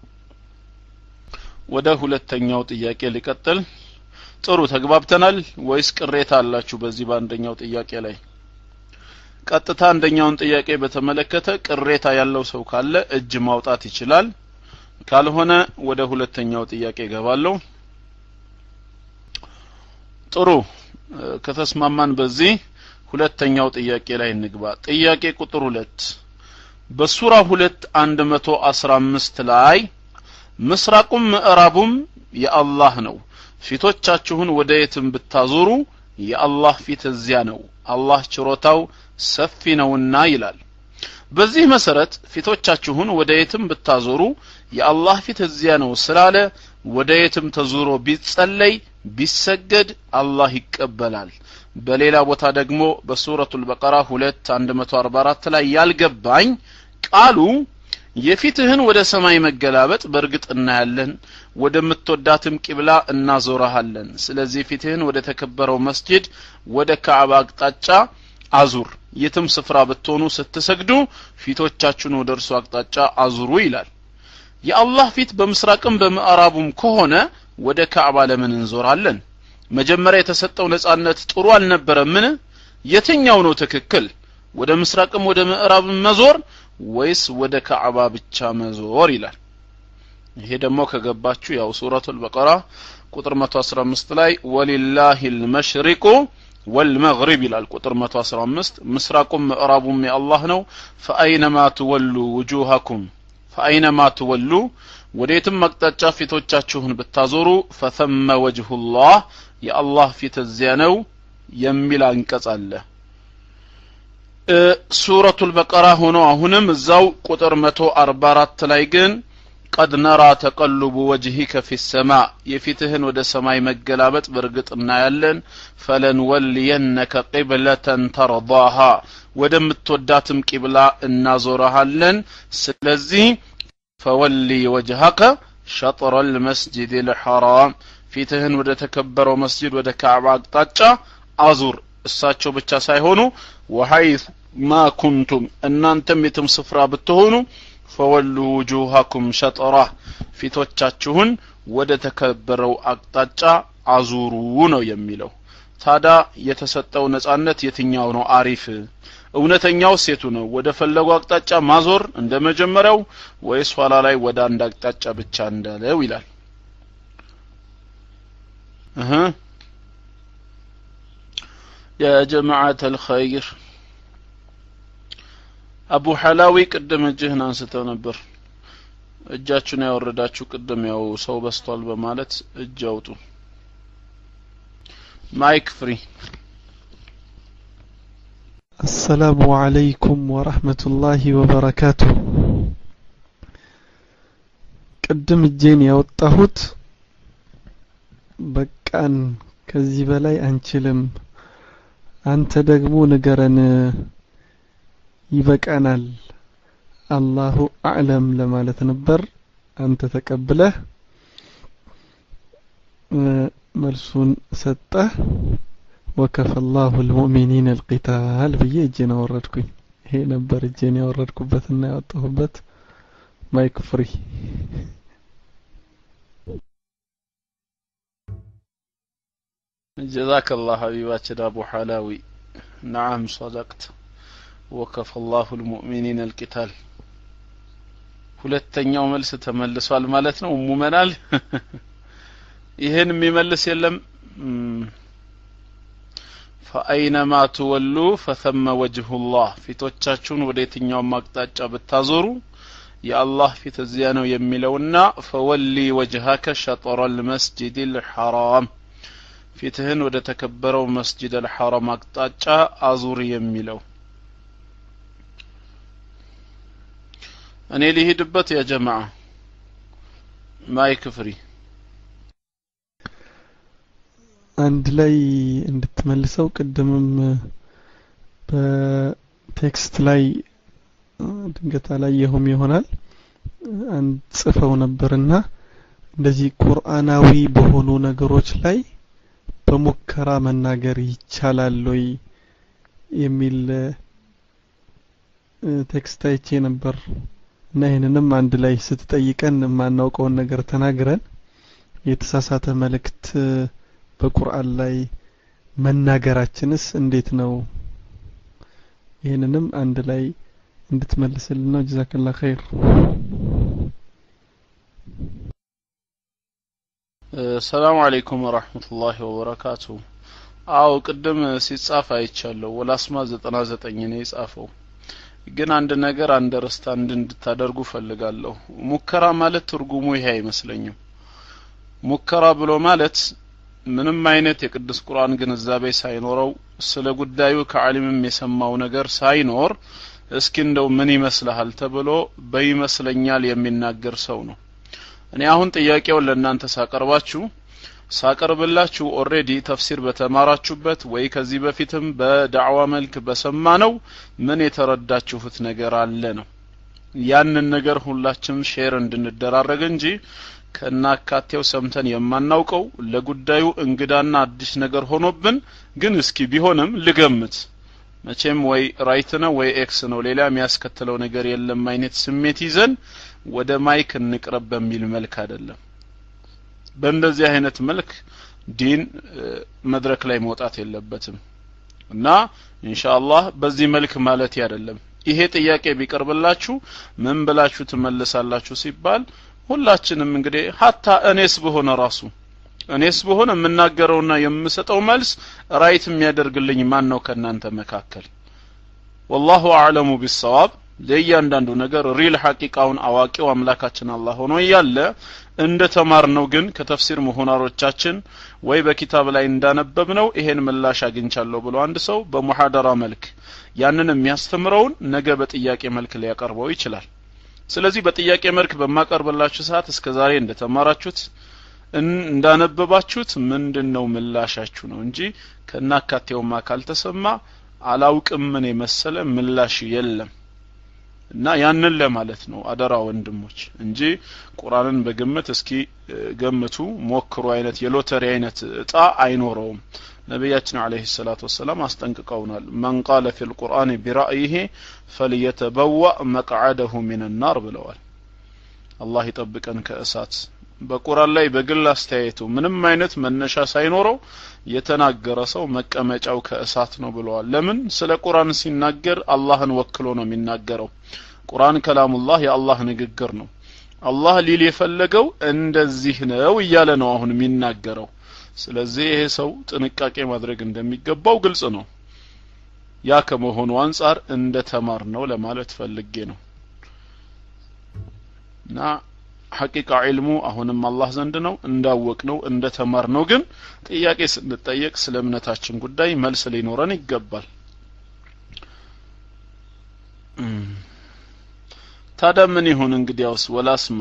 ወደ ሁለተኛው ጥያቄ ልቀጥል ጥሩ ተግባብተናል ወይስ ቅሬታ አላችሁ በዚህ በአንደኛው ጥያቄ ላይ ቀጥታ አንደኛውን ጥያቄ በተመለከተ ቅሬታ ያለው ሰው ካለ እጅ ማውጣት ይችላል ካልሆነ ወደ ሁለተኛው ጥያቄ ገባለሁ ጥሩ ከተስማማን በዚህ ሁለተኛው ጥያቄ ላይ እንግባ ጥያቄ ቁጥር ሁለት በሱራ ሁለት አንድ መቶ አስራ አምስት ላይ ምስራቁም ምዕራቡም የአላህ ነው ፊቶቻችሁን ወደ የትም ብታዞሩ የአላህ ፊት እዚያ ነው አላህ ችሮታው ሰፊ ነውና ይላል በዚህ መሰረት ፊቶቻችሁን ወደ የትም ብታዞሩ የአላህ ፊት እዚያ ነው ስላለ ወደ የትም ተዙሮ ቢጸለይ ቢሰገድ አላህ ይቀበላል በሌላ ቦታ ደግሞ በሱረቱል በቀራ 2 144 ላይ ያልገባኝ ቃሉ የፊትህን ወደ ሰማይ መገላበጥ በእርግጥ እናያለን ወደምትወዳትም ቂብላ እናዞረሃለን ስለዚህ ፊትህን ወደ ተከበረው መስጂድ ወደ ካዕባ አቅጣጫ አዙር የትም ስፍራ ብትሆኑ ስትሰግዱ ፊቶቻችሁን ወደ እርሱ አቅጣጫ አዙሩ ይላል የአላህ ፊት በምስራቅም በምዕራቡም ከሆነ ወደ ካዕባ ለምን እንዞራለን መጀመሪያ የተሰጠው ነጻነት ጥሩ አልነበረምን የትኛው ነው ትክክል ወደ ምስራቅም ወደ ምዕራብም መዞር ወይስ ወደ ካዕባ ብቻ መዞር ይላል ይሄ ደግሞ ከገባችሁ ያው ሱረቱል በቀራ ቁጥር 115 ላይ ወሊላሂ ልመሽሪቁ ወልመግሪብ ይላል ቁጥር 115 ምስራቁም ምዕራቡም የአላህ ነው ፈአይነማ ትወሉ ውጁሃኩም ፈአይነማ ትወሉ ወዴትም አቅጣጫ ፊቶቻችሁን ብታዞሩ ፈተመ ወጅሁላህ የአላህ ፊት እዚያ ነው የሚል አንቀጽ አለ ሱረቱል በቀራ ሆኖ አሁንም እዛው ቁጥር 144 ላይ ግን ቀድ ነራ ተቀሉቡ ወጅሂከ ፊ ሰማ የፊትህን ወደ ሰማይ መገላበጥ በእርግጥ እናያለን ፈለንወልየነከ ቂብለተን ተርዳሃ ወደምትወዳትም ቂብላ እናዞረሃለን ስለዚህ ፈወሊ ወጅሀከ ሸጥረ ልመስጅድ ልሐራም ፊትህን ወደ ተከበረው መስጅድ ወደ ካዕባ አቅጣጫ አዙር እሳቸው ብቻ ሳይሆኑ ወሐይት ማ ኩንቱም እናንተም የትም ስፍራ ብትሆኑ ፈወሉ ውጁሃኩም ሸጠራ ፊቶቻችሁን ወደ ተከበረው አቅጣጫ አዙሩ ነው የሚለው ታዳ የተሰጠው ነጻነት የትኛው ነው አሪፍ እውነተኛው ሴቱ ነው ወደ ፈለጉ አቅጣጫ ማዞር እንደ መጀመሪያው ወይስ ኋላ ላይ ወደ አንድ አቅጣጫ ብቻ እንዳለው ይላል እህ يا جماعة الخير አቡ ሐላዊ ቅድም እጅህን አንስተው ነበር እጃችሁን ያወረዳችሁ ቅድም ያው ሰው በስቷል በማለት እጅ አውጡ ማይክ ፍሪ السلام عليكم ورحمة الله وبركاته ቅድም እጄን ያወጣሁት በቃን ከዚህ በላይ አንችልም አንተ ደግሞ ንገረን ይበቃናል አላሁ አዕለም ለማለት ነበር አንተ ተቀብለህ መልሱን ሰጠህ ወከፈ ላሁ ልሙእሚኒን አልቂታል ብዬ እጄን አወረድኩኝ ይሄ ነበር እጄን ያወረድኩበትና ያወጣሁበት ማይክ ፍሪ جزاك الله حبيباتنا أبو حلاوي نعم صدقت وكفى الله المؤمنين القتال ሁለተኛው መልስ ተመልሷል ማለት ነው ሙመናል ይህን የሚመልስ የለም ፈአይነማ ትወሉ ፈተመ ወጅሁላህ ፊቶቻችሁን ወደ የትኛውም አቅጣጫ ብታዞሩ የአላህ ፊት እዚያ ነው የሚለውና ፈወሊ ወጅሃከ ሸጠረ ልመስጅድ ልሐራም ፊትህን ወደ ተከበረው መስጅድ አልሐራም አቅጣጫ አዙር የሚለው እኔ ሊሄድበት ያ ጀማዓ ማይክ ፍሪ አንድ ላይ እንድትመልሰው ቅድምም በቴክስት ላይ ድንገት አላየሁም ይሆናል አንድ ጽፈው ነበርና እንደዚህ ቁርአናዊ በሆኑ ነገሮች ላይ በሙከራ መናገር ይቻላል ወይ የሚል ቴክስት አይቼ ነበር እና ይህንንም አንድ ላይ ስትጠይቀን የማናውቀውን ነገር ተናግረን የተሳሳተ መልእክት በቁርአን ላይ መናገራችንስ እንዴት ነው ይህንንም አንድ ላይ እንድትመልስልን ነው ጀዛከላ ኸይር ሰላም አለይኩም ወራህመቱላሂ ወበረካቱ አው ቅድም ሲጻፍ አይቻለሁ ወላስማ ዘጠና ዘጠኝ ነው የጻፈው ግን አንድ ነገር አንደርስታንድ እንድታደርጉ ፈልጋለሁ ሙከራ ማለት ትርጉሙ ይሄ አይመስለኝም ሙከራ ብሎ ማለት ምንም አይነት የቅዱስ ቁርአን ግንዛቤ ሳይኖረው ስለ ጉዳዩ ከዓሊምም የሰማው ነገር ሳይኖር እስኪ እንደው ምን ይመስልሃል ተብሎ በይመስለኛል የሚናገር ሰው ነው እኔ አሁን ጥያቄውን ለእናንተ ሳቀርባችሁ ሳቀርብላችሁ ኦሬዲ ተፍሲር በተማራችሁበት ወይ ከዚህ በፊትም በዳዕዋ መልክ በሰማ ነው ምን የተረዳችሁት ነገር አለ ነው ያንን ነገር ሁላችንም ሼር እንድንደራረግ እንጂ ከናካቴው ሰምተን የማናውቀው ለጉዳዩ እንግዳና አዲስ ነገር ሆኖብን ግን እስኪ ቢሆንም ልገምት መቼም ወይ ራይት ነው ወይ ኤክስ ነው ሌላ የሚያስከትለው ነገር የለም አይነት ስሜት ይዘን ወደ ማይክ እንቅረብ በሚል መልክ አይደለም በእንደዚህ አይነት መልክ ዲን መድረክ ላይ መውጣት የለበትም እና ኢንሻአላህ በዚህ መልክ ማለት አይደለም ይሄ ጥያቄ ቢቀርብላችሁ ምን ብላችሁ ትመልሳላችሁ ሲባል ሁላችንም እንግዲህ ሀታ እኔስ በሆነ ራሱ እኔስ በሆነ የምናገረውና የምሰጠው መልስ ራይት የሚያደርግልኝ ማን ነው ከእናንተ መካከል ወላሁ አዕለሙ ቢሰዋብ ለእያንዳንዱ ነገር ሪል ሐቂቃውን አዋቂው አምላካችን አላህ ሆኖ እያለ እንደ ተማር ነው ግን ከተፍሲር ምሁራሮቻችን ወይ በኪታብ ላይ እንዳነበብ ነው ይሄን ምላሽ አግኝቻለሁ ብሎ አንድ ሰው በሙሐደራ መልክ ያንን የሚያስተምረውን ነገ በጥያቄ መልክ ሊያቀርበው ይችላል ስለዚህ በጥያቄ መልክ በማቀርብላችሁ ሰዓት እስከ ዛሬ እንደተማራችሁት እንዳነበባችሁት ምንድን ነው ምላሻችሁ ነው እንጂ ከናካቴውማ ካልተሰማ አላውቅም ምን የመሰለ ምላሽ የለም እና ያንን ለማለት ነው አደራ ወንድሞች እንጂ ቁርአንን በግምት እስኪ ገምቱ ሞክሩ አይነት የሎተሪ አይነት እጣ አይኖረውም ነቢያችን አለይሂ ሰላቱ ወሰላም አስጠንቅቀውናል መን ቃለ ፊ ልቁርአን ቢራእይህ ፈልየተበዋ መቅዓደሁ ሚን ናር ብለዋል አላህ ይጠብቀን ከእሳት በቁርአን ላይ በግል አስተያየቱ ምንም አይነት መነሻ ሳይኖረው የተናገረ ሰው መቀመጫው ከእሳት ነው ብለዋል ለምን ስለ ቁርአን ሲናገር አላህን ወክሎ ነው የሚናገረው ቁርአን ከላሙላህ የአላህ ንግግር ነው አላህ ሊል የፈለገው እንደዚህ ነው እያለ ነው አሁን የሚናገረው ስለዚህ ይሄ ሰው ጥንቃቄ ማድረግ እንደሚገባው ግልጽ ነው ያ ከመሆኑ አንጻር እንደ ተማር ነው ለማለት ፈልጌ ነው እና ሐቂቃ ዒልሙ አሁንም አላህ ዘንድ ነው እንዳወቅ ነው እንደ ተማር ነው ግን ጥያቄ ስንጠየቅ ስለ እምነታችን ጉዳይ መልስ ሊኖረን ይገባል ታዲያ ምን ይሁን እንግዲያውስ ወላስማ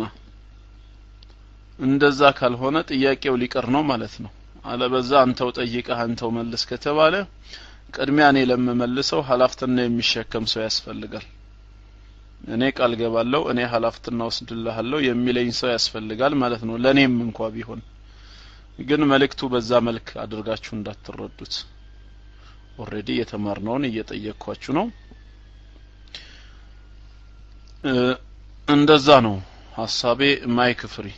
እንደዛ ካልሆነ ጥያቄው ሊቀር ነው ማለት ነው አለበዛ አንተው ጠይቀህ አንተው መልስ ከተባለ ቅድሚያ እኔ ለምመልሰው ሀላፍትና የሚሸከም ሰው ያስፈልጋል እኔ ቃል ገባለሁ እኔ ሀላፍትና ወስድልሃለሁ የሚለኝ ሰው ያስፈልጋል ማለት ነው ለእኔም እንኳ ቢሆን ግን መልእክቱ በዛ መልክ አድርጋችሁ እንዳትረዱት ኦሬዲ የተማርነውን እየጠየቅኳችሁ ነው እንደዛ ነው ሀሳቤ ማይክ ፍሪ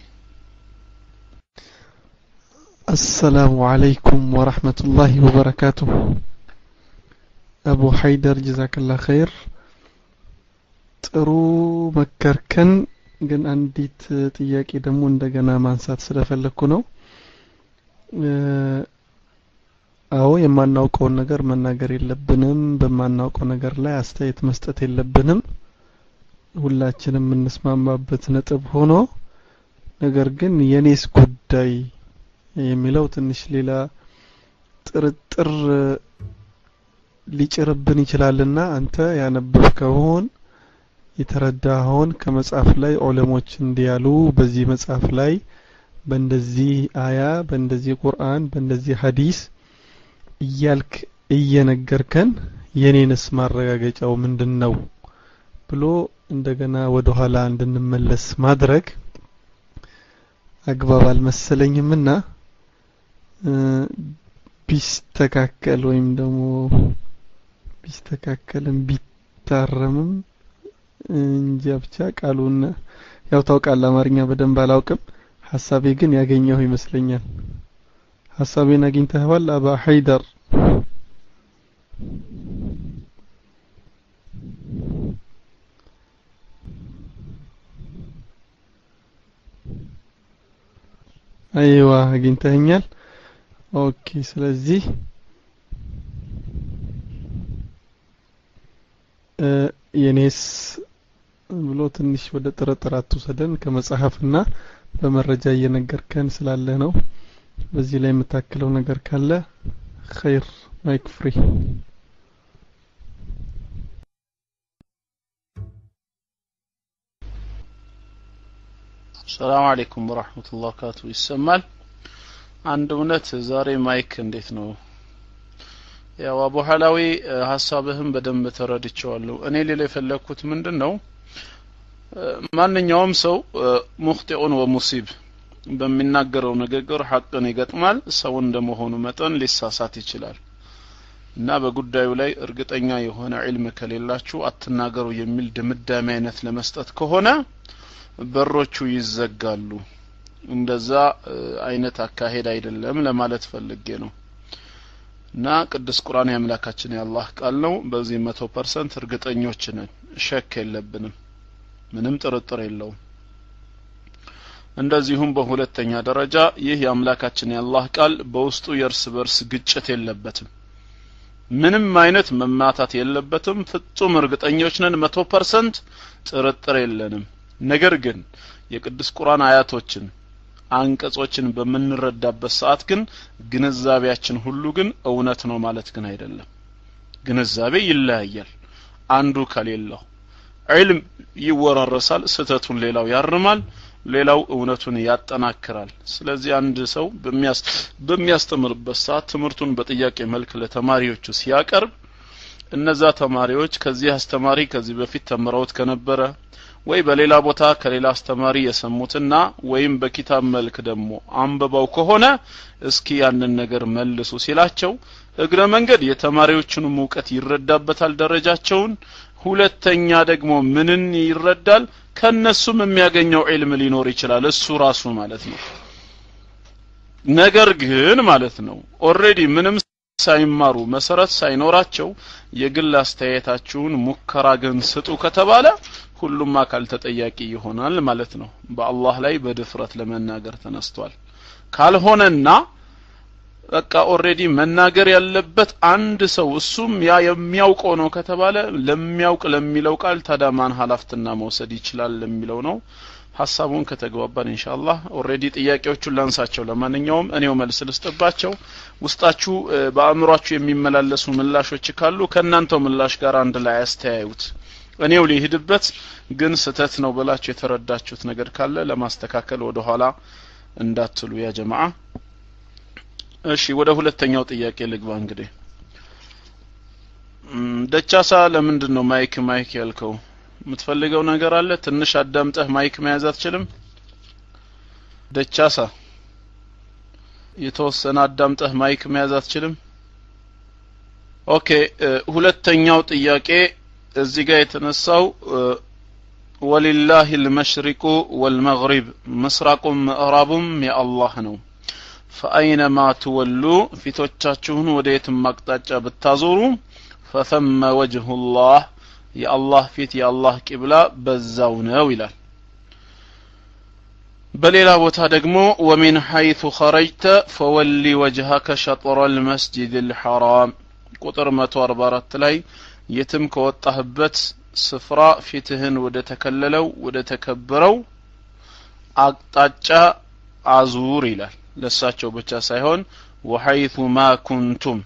السلام عليكم ورحمة الله وبركاته أبو حيدر جزاك الله خير ጥሩ መከርከን ግን አንዲት ጥያቄ ደግሞ እንደገና ማንሳት ስለፈለግኩ ነው አዎ የማናውቀውን ነገር መናገር የለብንም በማናውቀው ነገር ላይ አስተያየት መስጠት የለብንም ሁላችንም የምንስማማበት ነጥብ ሆኖ ነገር ግን የኔስ ጉዳይ የሚለው ትንሽ ሌላ ጥርጥር ሊጭርብን ይችላልና አንተ ያነበብከውን የተረዳኸውን ከመጽሐፍ ላይ ዑለሞች እንዲያሉ በዚህ መጽሐፍ ላይ በእንደዚህ አያ በእንደዚህ ቁርአን በእንደዚህ ሀዲስ እያልክ እየነገርከን የኔንስ ማረጋገጫው ምንድን ነው ብሎ እንደገና ወደ ኋላ እንድንመለስ ማድረግ አግባብ አልመሰለኝምና ቢስተካከል ወይም ደግሞ ቢስተካከልም ቢታረምም እንጃ ብቻ ቃሉን ያው ታውቃል አማርኛ በደንብ አላውቅም ሀሳቤ ግን ያገኘው ይመስለኛል ሀሳቤን አግኝተኸዋል አባ ሀይደር አይዋ አግኝተኸኛል ኦኬ ስለዚህ የኔስ ብሎ ትንሽ ወደ ጥርጥር አትውሰደን ከመጽሐፍና በመረጃ እየነገርከን ስላለ ነው በዚህ ላይ የምታክለው ነገር ካለ ኸይር ማይክ ፍሪ ሰላም አለይኩም ወራህመቱላሂ ወበረካቱ ይሰማል አንድ እውነት ዛሬ ማይክ እንዴት ነው ያው አቡ ሐላዊ ሀሳብህም በደንብ ተረድቼዋለሁ እኔ ሌላ የፈለግኩት ምንድን ነው ማንኛውም ሰው ሙክጢኡን ወሙሲብ በሚናገረው ንግግር ሐቅን ይገጥማል ሰው እንደመሆኑ መጠን ሊሳሳት ይችላል እና በጉዳዩ ላይ እርግጠኛ የሆነ ዒልም ከሌላችሁ አትናገሩ የሚል ድምዳሜ አይነት ለመስጠት ከሆነ በሮቹ ይዘጋሉ እንደዛ አይነት አካሄድ አይደለም ለማለት ፈልጌ ነው እና ቅዱስ ቁርአን የአምላካችን የአላህ ቃል ነው በዚህ መቶ ፐርሰንት እርግጠኞች ነን ሸክ የለብንም ምንም ጥርጥር የለውም እንደዚሁም በሁለተኛ ደረጃ ይህ የአምላካችን የአላህ ቃል በውስጡ የእርስ በርስ ግጭት የለበትም ምንም አይነት መማታት የለበትም ፍጹም እርግጠኞች ነን መቶ ፐርሰንት ጥርጥር የለንም ነገር ግን የቅዱስ ቁርአን አያቶችን አንቀጾችን በምንረዳበት ሰዓት ግን ግንዛቤያችን ሁሉ ግን እውነት ነው ማለት ግን አይደለም ግንዛቤ ይለያያል አንዱ ከሌላው ዒልም ይወራረሳል ስተቱን ሌላው ያርማል ሌላው እውነቱን ያጠናክራል ስለዚህ አንድ ሰው በሚያስተምርበት ሰዓት ትምህርቱን በጥያቄ መልክ ለተማሪዎቹ ሲያቀርብ እነዛ ተማሪዎች ከዚህ አስተማሪ ከዚህ በፊት ተምረውት ከነበረ ወይ በሌላ ቦታ ከሌላ አስተማሪ የሰሙትና ወይም በኪታብ መልክ ደግሞ አንብበው ከሆነ እስኪ ያንን ነገር መልሱ ሲላቸው እግረ መንገድ የተማሪዎቹንም እውቀት ይረዳበታል ደረጃቸውን ሁለተኛ ደግሞ ምንን ይረዳል ከነሱም የሚያገኘው ዒልም ሊኖር ይችላል እሱ ራሱ ማለት ነው ነገር ግን ማለት ነው ኦሬዲ ምንም ሳይማሩ መሰረት ሳይኖራቸው የግል አስተያየታችሁን ሙከራ ግን ስጡ ከተባለ ሁሉም አካል ተጠያቂ ይሆናል ማለት ነው በአላህ ላይ በድፍረት ለመናገር ተነስቷል ካልሆነና በቃ ኦሬዲ መናገር ያለበት አንድ ሰው እሱም ያ የሚያውቀው ነው ከተባለ ለሚያውቅ ለሚለው ቃል ታዳማን ሀላፍትና መውሰድ ይችላል ለሚለው ነው ሀሳቡን ከተግባባን ኢንሻአላህ ኦሬዲ ጥያቄዎቹን ላንሳቸው ለማንኛውም እኔው መልስ ልስጥባቸው ውስጣችሁ በአእምሯችሁ የሚመላለሱ ምላሾች ካሉ ከእናንተው ምላሽ ጋር አንድ ላይ አስተያዩት እኔው ሊሄድበት ግን ስተት ነው ብላችሁ የተረዳችሁት ነገር ካለ ለማስተካከል ወደ ኋላ እንዳትሉ ያ ጀማዓ እሺ ወደ ሁለተኛው ጥያቄ ልግባ እንግዲህ ደቻሳ ለምንድን ነው ማይክ ማይክ ያልከው የምትፈልገው ነገር አለ ትንሽ አዳምጠህ ማይክ መያዝ አትችልም ደቻሳ የተወሰነ አዳምጠህ ማይክ መያዝ አትችልም ኦኬ ሁለተኛው ጥያቄ እዚህ ጋር የተነሳው ወሊላህ ልመሽሪቁ ወልመግሪብ ምስራቁም ምዕራቡም የአላህ ነው ፈአይነማ ትወሉ ፊቶቻችሁን ወደ የትም አቅጣጫ ብታዞሩ ፈተመ ወጅሁላህ የአላህ ፊት የአላህ ቂብላ በዛው ነው ይላል በሌላ ቦታ ደግሞ ወሚን ሐይቱ ኸረጅተ ፈወሊ ወጅሀከ ሸጥረ ልመስጅድ ልሐራም ቁጥር 144 ላይ የትም ከወጣህበት ስፍራ ፊትህን ወደ ተከለለው ወደ ተከበረው አቅጣጫ አዙር ይላል ለሳቸው ብቻ ሳይሆን ወሐይቱ ማ ኩንቱም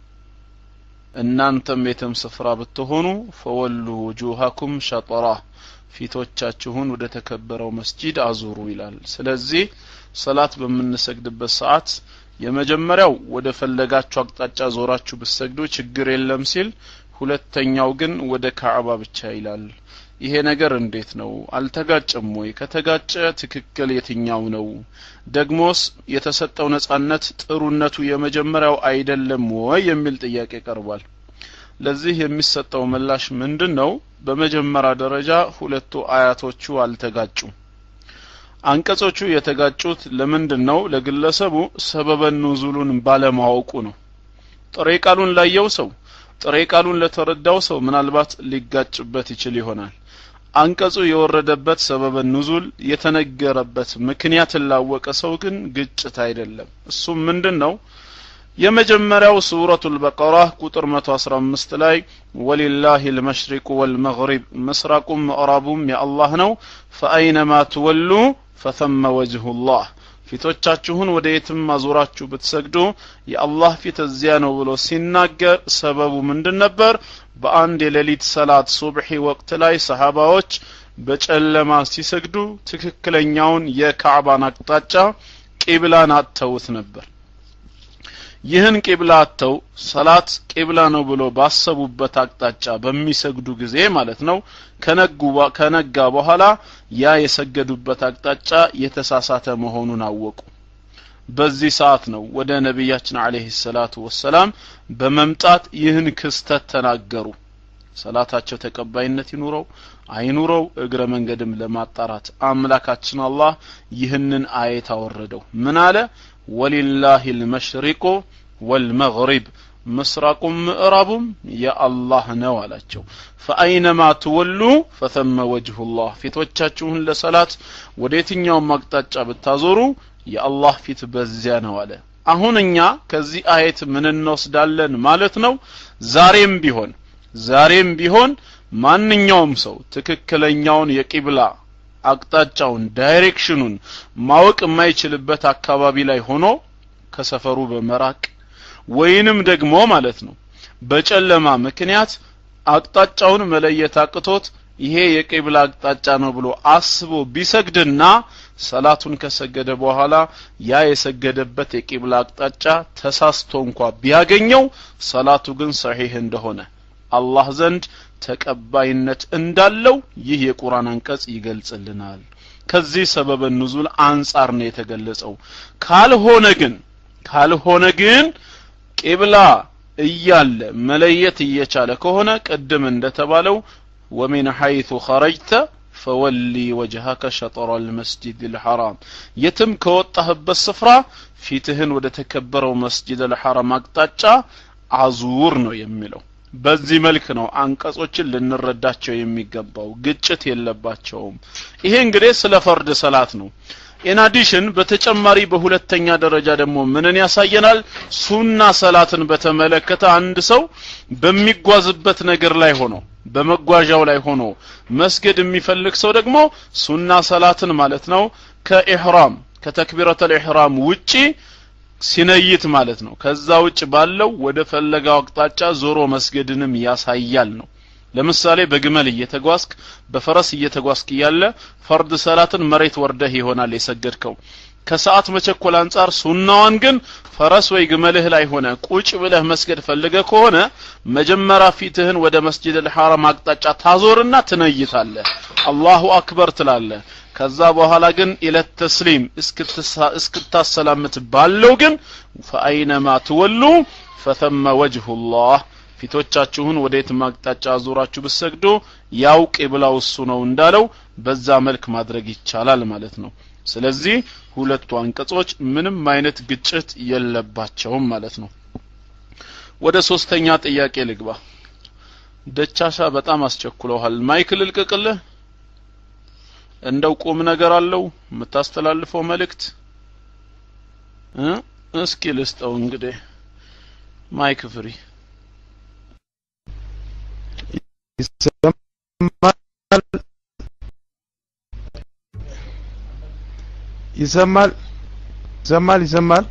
እናንተም የትም ስፍራ ብትሆኑ ፈወሉ ውጁሃኩም ሸጠራ ፊቶቻችሁን ወደ ተከበረው መስጂድ አዙሩ ይላል ስለዚህ ሰላት በምንሰግድበት ሰዓት የመጀመሪያው ወደ ፈለጋችሁ አቅጣጫ ዞራችሁ ብትሰግዱ ችግር የለም ሲል ሁለተኛው ግን ወደ ካዕባ ብቻ ይላል ይሄ ነገር እንዴት ነው አልተጋጨም ወይ ከተጋጨ ትክክል የትኛው ነው ደግሞስ የተሰጠው ነጻነት ጥሩነቱ የመጀመሪያው አይደለም ወይ የሚል ጥያቄ ቀርቧል ለዚህ የሚሰጠው ምላሽ ምንድን ነው በመጀመሪያ ደረጃ ሁለቱ አያቶቹ አልተጋጩም አንቀጾቹ የተጋጩት ለምንድን ነው ለግለሰቡ ሰበበ ኑዙሉን ባለማወቁ ነው ጥሬ ቃሉን ላየው ሰው ጥሬ ቃሉን ለተረዳው ሰው ምናልባት ሊጋጭበት ይችል ይሆናል አንቀጹ የወረደበት ሰበበ ኑዙል የተነገረበት ምክንያትን ላወቀ ሰው ግን ግጭት አይደለም እሱም ምንድን ነው የመጀመሪያው ሱረቱል በቀራ ቁጥር 115 ላይ ወሊላሂ ልመሽሪቁ ወልመግሪብ ምስራቁም ምዕራቡም የአላህ ነው ፈአይነማ ትወሉ ፈተመ ወጅሁላህ ፊቶቻችሁን ወደ የትም አዙራችሁ ብትሰግዱ የአላህ ፊት እዚያ ነው ብሎ ሲናገር ሰበቡ ምንድን ነበር በአንድ የሌሊት ሰላት ሱብሒ ወቅት ላይ ሰሃባዎች በጨለማ ሲሰግዱ ትክክለኛውን የካዕባን አቅጣጫ ቂብላን አጥተውት ነበር ይህን ቂብላ አጥተው ሰላት ቂብላ ነው ብሎ ባሰቡበት አቅጣጫ በሚሰግዱ ጊዜ ማለት ነው ከነጋ በኋላ ያ የሰገዱበት አቅጣጫ የተሳሳተ መሆኑን አወቁ በዚህ ሰዓት ነው ወደ ነቢያችን አለህ ሰላቱ ወሰላም በመምጣት ይህን ክስተት ተናገሩ ሰላታቸው ተቀባይነት ይኑረው አይኑረው እግረ መንገድም ለማጣራት አምላካችን አላህ ይህንን አየት አወረደው ምን አለ ወሊላሂ ልመሽሪቁ ወልመግሪብ ምስራቁም ምዕራቡም የአላህ ነው አላቸው ፈአይነማ ትወሉ ፈተመ ወጅሁላህ ፊቶቻችሁን ለሰላት ወደ የትኛውም አቅጣጫ ብታዞሩ የአላህ ፊት በዚያ ነው አለ አሁን እኛ ከዚህ አየት ምን እንወስዳለን ማለት ነው ዛሬም ቢሆን ዛሬም ቢሆን ማንኛውም ሰው ትክክለኛውን የቂብላ አቅጣጫውን ዳይሬክሽኑን ማወቅ የማይችልበት አካባቢ ላይ ሆኖ ከሰፈሩ በመራቅ ወይንም ደግሞ ማለት ነው በጨለማ ምክንያት አቅጣጫውን መለየት አቅቶት ይሄ የቂብላ አቅጣጫ ነው ብሎ አስቦ ቢሰግድና ሰላቱን ከሰገደ በኋላ ያ የሰገደበት የቂብላ አቅጣጫ ተሳስቶ እንኳ ቢያገኘው ሰላቱ ግን ሰሒህ እንደሆነ አላህ ዘንድ ተቀባይነት እንዳለው ይህ የቁርአን አንቀጽ ይገልጽልናል ከዚህ ሰበበ ኑዙል አንጻር ነው የተገለጸው ካልሆነ ግን ካልሆነ ግን ቂብላ እያለ መለየት እየቻለ ከሆነ ቅድም እንደተባለው ወሚን ሐይቱ ኸረጅተ ፈወሊ ወጅሃከ ሸጠረ ልመስጅድ ልሐራም የትም ከወጣህበት ስፍራ ፊትህን ወደ ተከበረው መስጅድ ልሐራም አቅጣጫ አዙር ነው የሚለው በዚህ መልክ ነው አንቀጾችን ልንረዳቸው የሚገባው ግጭት የለባቸውም ይሄ እንግዲህ ስለ ፈርድ ሰላት ነው ኢናዲሽን በተጨማሪ በሁለተኛ ደረጃ ደግሞ ምንን ያሳየናል ሱና ሰላትን በተመለከተ አንድ ሰው በሚጓዝበት ነገር ላይ ሆኖ በመጓዣው ላይ ሆኖ መስገድ የሚፈልግ ሰው ደግሞ ሱና ሰላትን ማለት ነው ከኢህራም ከተክቢረተል ኢህራም ውጪ ሲነይት ማለት ነው ከዛ ውጭ ባለው ወደ ፈለጋው አቅጣጫ ዞሮ መስገድንም ያሳያል ነው ለምሳሌ በግመል እየተጓዝክ በፈረስ እየተጓዝክ እያለ ፈርድ ሰላትን መሬት ወርደህ ይሆናል የሰገድከው ከሰዓት መቸኮል አንጻር ሱናዋን ግን ፈረስ ወይ ግመልህ ላይ ሆነ ቁጭ ብለህ መስገድ ፈልገ ከሆነ መጀመሪያ ፊትህን ወደ መስጂድ ልሐራም አቅጣጫ ታዞርና ትነይታለህ አላሁ አክበር ትላለህ ከዛ በኋላ ግን ኢለት ተስሊም እስክታሰላምት ባለው ግን ፈአይነማ ትወሉ ፈተመ ወጅሁላህ ፊቶቻችሁን ወደ የትም አቅጣጫ አዙራችሁ ብሰግዱ ያው ቂብላው እሱ ነው እንዳለው በዛ መልክ ማድረግ ይቻላል ማለት ነው ስለዚህ ሁለቱ አንቀጾች ምንም አይነት ግጭት የለባቸውም ማለት ነው ወደ ሶስተኛ ጥያቄ ልግባ ደቻሻ በጣም አስቸኩለዋል ማይክ ልልቅቅልህ እንደው ቁም ነገር አለው የምታስተላልፈው መልእክት እ እስኪ ልስጠው እንግዲህ ማይክ ፍሪ ይሰማል ይሰማል ይሰማል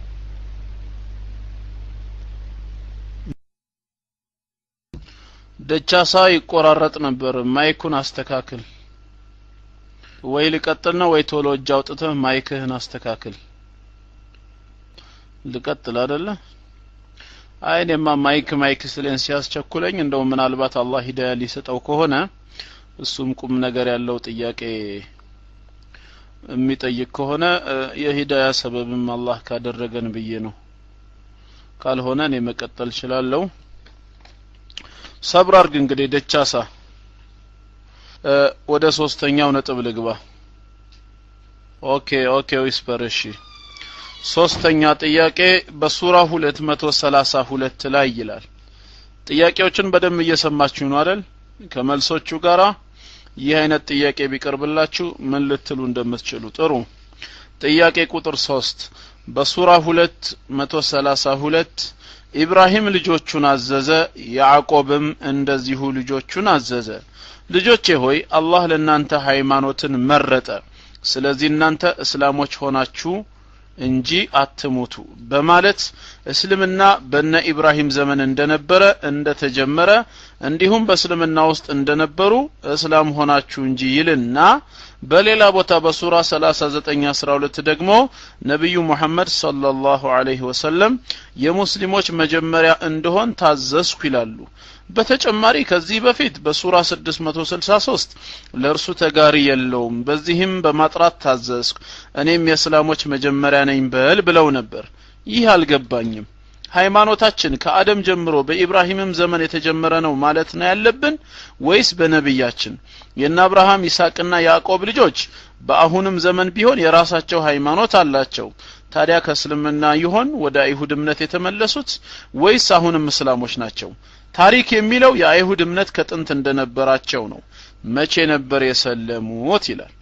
ደቻሳ ይቆራረጥ ነበር ማይኩን አስተካክል ወይ ልቀጥል ነው ወይ ቶሎ እጅ አውጥተህ ማይክህን አስተካክል ልቀጥል አደለ አይ እኔማ ማይክ ማይክ ስለን ሲያስቸኩለኝ እንደው ምናልባት አላህ ሂዳያ ሊሰጠው ከሆነ እሱም ቁም ነገር ያለው ጥያቄ የሚጠይቅ ከሆነ የሂዳያ ሰበብም አላህ ካደረገን ብዬ ነው ካልሆነ እኔ መቀጠል እችላለሁ ሰብር አርግ እንግዲህ ደቻሳ ወደ ሶስተኛው ነጥብ ልግባ ኦኬ ኦኬ ዊስፐር እሺ ሶስተኛ ጥያቄ በሱራ 232 ላይ ይላል ጥያቄዎችን በደንብ እየሰማችሁ ነው አይደል ከመልሶቹ ጋራ ይህ አይነት ጥያቄ ቢቀርብላችሁ ምን ልትሉ እንደምትችሉ ጥሩ ጥያቄ ቁጥር 3 በሱራ 232 ኢብራሂም ልጆቹን አዘዘ ያዕቆብም እንደዚሁ ልጆቹን አዘዘ ልጆቼ ሆይ አላህ ለእናንተ ሃይማኖትን መረጠ ስለዚህ እናንተ እስላሞች ሆናችሁ እንጂ አትሙቱ በማለት እስልምና በነ ኢብራሂም ዘመን እንደነበረ እንደተጀመረ እንዲሁም በእስልምና ውስጥ እንደነበሩ እስላም ሆናችሁ እንጂ ይልና በሌላ ቦታ በሱራ 3912 ደግሞ ነቢዩ ሙሐመድ ሰለላሁ ዐለይሂ ወሰለም የሙስሊሞች መጀመሪያ እንደሆን ታዘዝኩ ይላሉ በተጨማሪ ከዚህ በፊት በሱራ 663 ለእርሱ ተጋሪ የለውም በዚህም በማጥራት ታዘዝኩ እኔም የእስላሞች መጀመሪያ ነኝ በል ብለው ነበር ይህ አልገባኝም ሃይማኖታችን ከአደም ጀምሮ በኢብራሂምም ዘመን የተጀመረ ነው ማለት ነው ያለብን ወይስ በነብያችን የነ አብርሃም ይስሐቅና ያዕቆብ ልጆች በአሁንም ዘመን ቢሆን የራሳቸው ሃይማኖት አላቸው ታዲያ ከእስልምና ይሆን ወደ አይሁድ እምነት የተመለሱት ወይስ አሁንም እስላሞች ናቸው ታሪክ የሚለው የአይሁድ እምነት ከጥንት እንደነበራቸው ነው መቼ ነበር የሰለሙት ይላል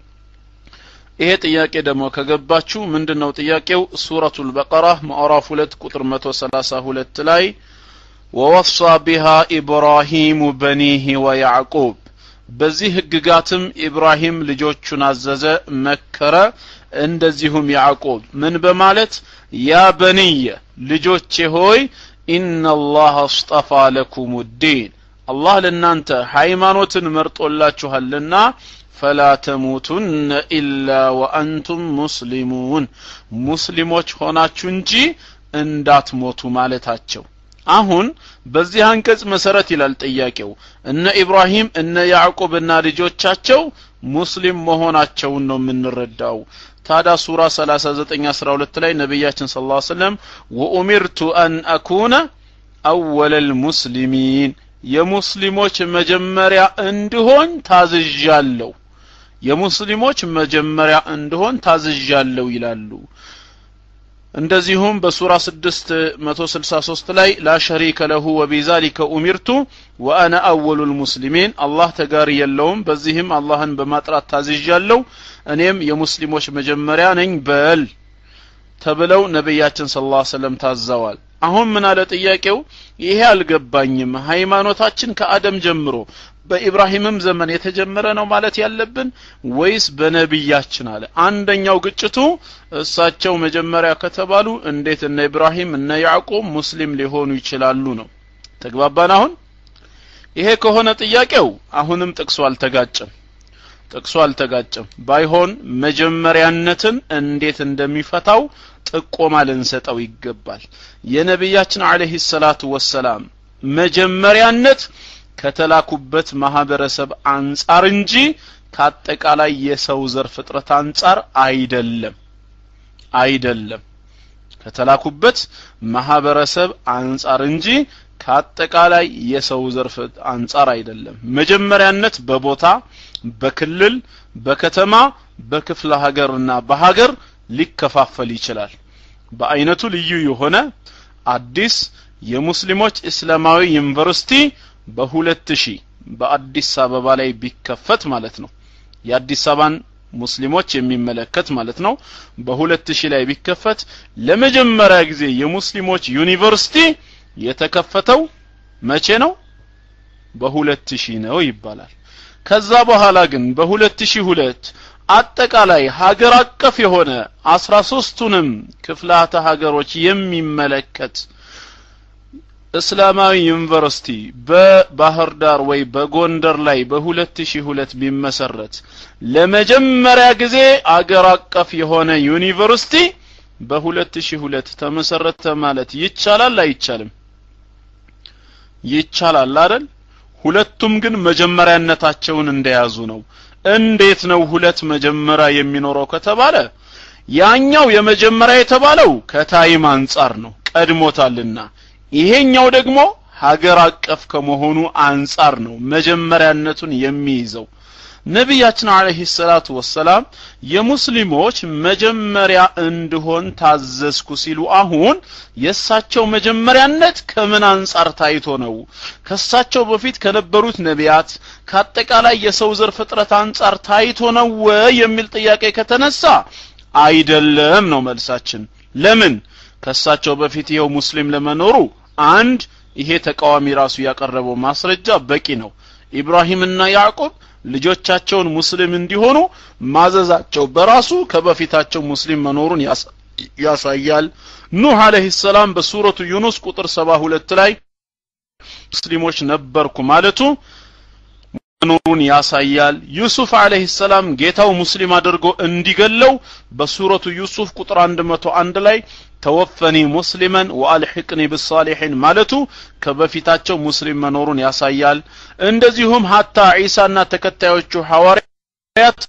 ይሄ ጥያቄ ደግሞ ከገባችሁ ምንድነው ጥያቄው ሱረቱል በቀራ ማዕራፍ 2 ቁጥር 132 ላይ ወወሳ ቢሃ ኢብራሂሙ በኒህ ወያዕቁብ በዚህ ህግጋትም ኢብራሂም ልጆቹን አዘዘ መከረ እንደዚሁም ያዕቆብ ምን በማለት ያ በንየ ልጆቼ ሆይ ኢነላህ አስጠፋ ለኩም ዲን አላህ ለእናንተ ሃይማኖትን መርጦላችኋልና ፈላ ተሙቱነ ኢላ ወአንቱም ሙስሊሙን ሙስሊሞች ሆናችሁ እንጂ እንዳትሞቱ ማለታቸው አሁን በዚህ አንቀጽ መሰረት ይላል ጥያቄው እነ ኢብራሂም እነ ያዕቆብና ልጆቻቸው ሙስሊም መሆናቸውን ነው የምንረዳው ታዲያ ሱራ 39 12 ላይ ነቢያችን ስለ ላ ሰለም ወኡሚርቱ አን አኩነ አወለል ሙስሊሚን የሙስሊሞች መጀመሪያ እንድሆን ታዝዣለሁ የሙስሊሞች መጀመሪያ እንድሆን ታዝዣለሁ ይላሉ እንደዚሁም በሱራ 663 ላይ ላ ሸሪከ ለሁ ወቢዛሊከ ኡሚርቱ ወአነ አወሉ ልሙስሊሚን አላህ ተጋሪ የለውም በዚህም አላህን በማጥራት ታዝዣለሁ እኔም የሙስሊሞች መጀመሪያ ነኝ በል ተብለው ነቢያችን ስለ ላ ሰለም ታዘዋል አሁን ምን አለ ጥያቄው ይሄ አልገባኝም ሃይማኖታችን ከአደም ጀምሮ በኢብራሂምም ዘመን የተጀመረ ነው ማለት ያለብን ወይስ በነቢያችን አለ አንደኛው ግጭቱ እሳቸው መጀመሪያ ከተባሉ እንዴት እነ ኢብራሂም እነ ያዕቆብ ሙስሊም ሊሆኑ ይችላሉ ነው ተግባባን አሁን ይሄ ከሆነ ጥያቄው አሁንም ጥቅሱ አልተጋጨም ጥቅሱ አልተጋጨም ባይሆን መጀመሪያነትን እንዴት እንደሚፈታው ጥቆማ ልንሰጠው ይገባል የነቢያችን አለህ ሰላቱ ወሰላም መጀመሪያነት ከተላኩበት ማህበረሰብ አንጻር እንጂ ከአጠቃላይ የሰው ዘር ፍጥረት አንጻር አይደለም አይደለም ከተላኩበት ማህበረሰብ አንጻር እንጂ ከአጠቃላይ የሰው ዘርፍ አንጻር አይደለም መጀመሪያነት በቦታ በክልል በከተማ በክፍለ ሀገርና በሀገር ሊከፋፈል ይችላል በአይነቱ ልዩ የሆነ አዲስ የሙስሊሞች እስላማዊ ዩኒቨርሲቲ በሁለት ሺህ በአዲስ አበባ ላይ ቢከፈት ማለት ነው የአዲስ አበባን ሙስሊሞች የሚመለከት ማለት ነው በሁለት ሺህ ላይ ቢከፈት ለመጀመሪያ ጊዜ የሙስሊሞች ዩኒቨርሲቲ የተከፈተው መቼ ነው በሁለት ሺህ ነው ይባላል ከዛ በኋላ ግን በሁለት ሺህ ሁለት አጠቃላይ ሀገር አቀፍ የሆነ አስራ ሶስቱንም ክፍላተ ሀገሮች የሚመለከት እስላማዊ ዩኒቨርሲቲ በባህር ዳር ወይ በጎንደር ላይ በ2002 ቢመሰረት ለመጀመሪያ ጊዜ አገር አቀፍ የሆነ ዩኒቨርሲቲ በ2002 ተመሰረተ ማለት ይቻላል አይቻልም ይቻላል አይደል ሁለቱም ግን መጀመሪያነታቸውን እንደያዙ ነው እንዴት ነው ሁለት መጀመሪያ የሚኖረው ከተባለ ያኛው የመጀመሪያ የተባለው ከታይም አንጻር ነው ቀድሞታልና ይሄኛው ደግሞ ሀገር አቀፍ ከመሆኑ አንጻር ነው መጀመሪያነቱን የሚይዘው ነቢያችን አለህ ሰላቱ ወሰላም የሙስሊሞች መጀመሪያ እንድሆን ታዘዝኩ ሲሉ አሁን የእሳቸው መጀመሪያነት ከምን አንጻር ታይቶ ነው ከእሳቸው በፊት ከነበሩት ነቢያት ከአጠቃላይ የሰው ዘር ፍጥረት አንጻር ታይቶ ነው ወይ የሚል ጥያቄ ከተነሳ አይደለም ነው መልሳችን ለምን ከእሳቸው በፊት ይኸው ሙስሊም ለመኖሩ አንድ ይሄ ተቃዋሚ ራሱ ያቀረበው ማስረጃ በቂ ነው ኢብራሂምና ያዕቆብ ልጆቻቸውን ሙስሊም እንዲሆኑ ማዘዛቸው በራሱ ከበፊታቸው ሙስሊም መኖሩን ያሳያል ኑህ አለህ ሰላም በሱረቱ ዩኑስ ቁጥር 72 ላይ ሙስሊሞች ነበርኩ ማለቱ መኖሩን ያሳያል ዩሱፍ አለህ ሰላም ጌታው ሙስሊም አድርጎ እንዲገለው በሱረቱ ዩሱፍ ቁጥር 101 ላይ ተወፈኒ ሙስሊመን ወአልሕቅኒ ብሳሊሒን ማለቱ ከበፊታቸው ሙስሊም መኖሩን ያሳያል እንደዚሁም ሀታ ዒሳና ተከታዮቹ ሐዋርያት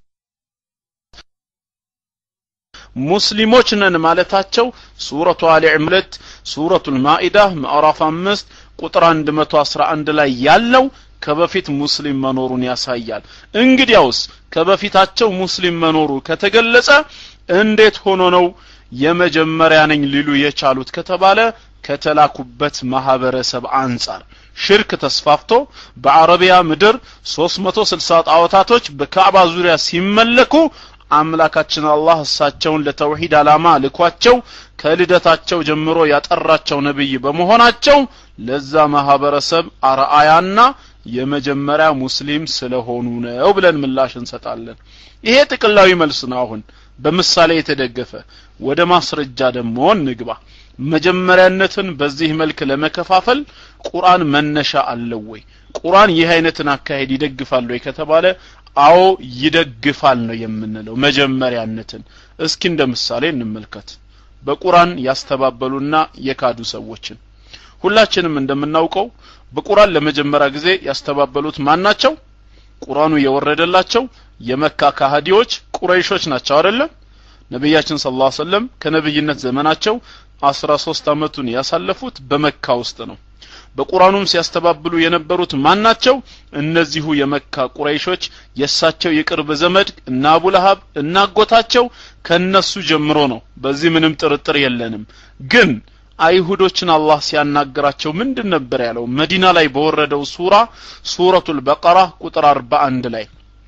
ሙስሊሞች ነን ማለታቸው ሱረቱ አሊ ዕምረት ሱረቱ ልማኢዳ ምዕራፍ አምስት ቁጥር 111 ላይ ያለው ከበፊት ሙስሊም መኖሩን ያሳያል እንግዲያውስ ከበፊታቸው ሙስሊም መኖሩ ከተገለጸ እንዴት ሆኖ ነው የመጀመሪያ ነኝ ሊሉ የቻሉት ከተባለ ከተላኩበት ማህበረሰብ አንጻር ሽርክ ተስፋፍቶ በአረቢያ ምድር 360 ጣዖታቶች በካዕባ ዙሪያ ሲመለኩ አምላካችን አላህ እሳቸውን ለተውሂድ ዓላማ ልኳቸው ከልደታቸው ጀምሮ ያጠራቸው ነብይ በመሆናቸው ለዛ ማህበረሰብ አርአያና የመጀመሪያ ሙስሊም ስለሆኑ ነው ብለን ምላሽ እንሰጣለን ይሄ ጥቅላዊ መልስ ነው አሁን በምሳሌ የተደገፈ ወደ ማስረጃ ደግሞ እንግባ መጀመሪያነትን በዚህ መልክ ለመከፋፈል ቁርአን መነሻ አለው ወይ ቁርአን ይህ አይነትን አካሄድ ይደግፋል ወይ ከተባለ አዎ ይደግፋል ነው የምንለው መጀመሪያነትን እስኪ እንደ ምሳሌ እንመልከት በቁርአን ያስተባበሉና የካዱ ሰዎችን ሁላችንም እንደምናውቀው በቁርአን ለመጀመሪያ ጊዜ ያስተባበሉት ማን ናቸው የወረደላቸው የመካ ካህዲዎች ቁረይሾች ናቸው አይደለም ነቢያችን ስለ ላ ሰለም ከነብይነት ዘመናቸው አስራ ሶስት አመቱን ያሳለፉት በመካ ውስጥ ነው በቁርአኑም ሲያስተባብሉ የነበሩት ማን ናቸው እነዚሁ የመካ ቁረይሾች የእሳቸው የቅርብ ዘመድ እና አቡለሀብ እናጎታቸው ከነሱ ጀምሮ ነው በዚህ ምንም ጥርጥር የለንም ግን አይሁዶችን አላህ ሲያናግራቸው ምንድን ነበር ያለው መዲና ላይ በወረደው ሱራ ሱረቱል በቀራ ቁጥር 41 ላይ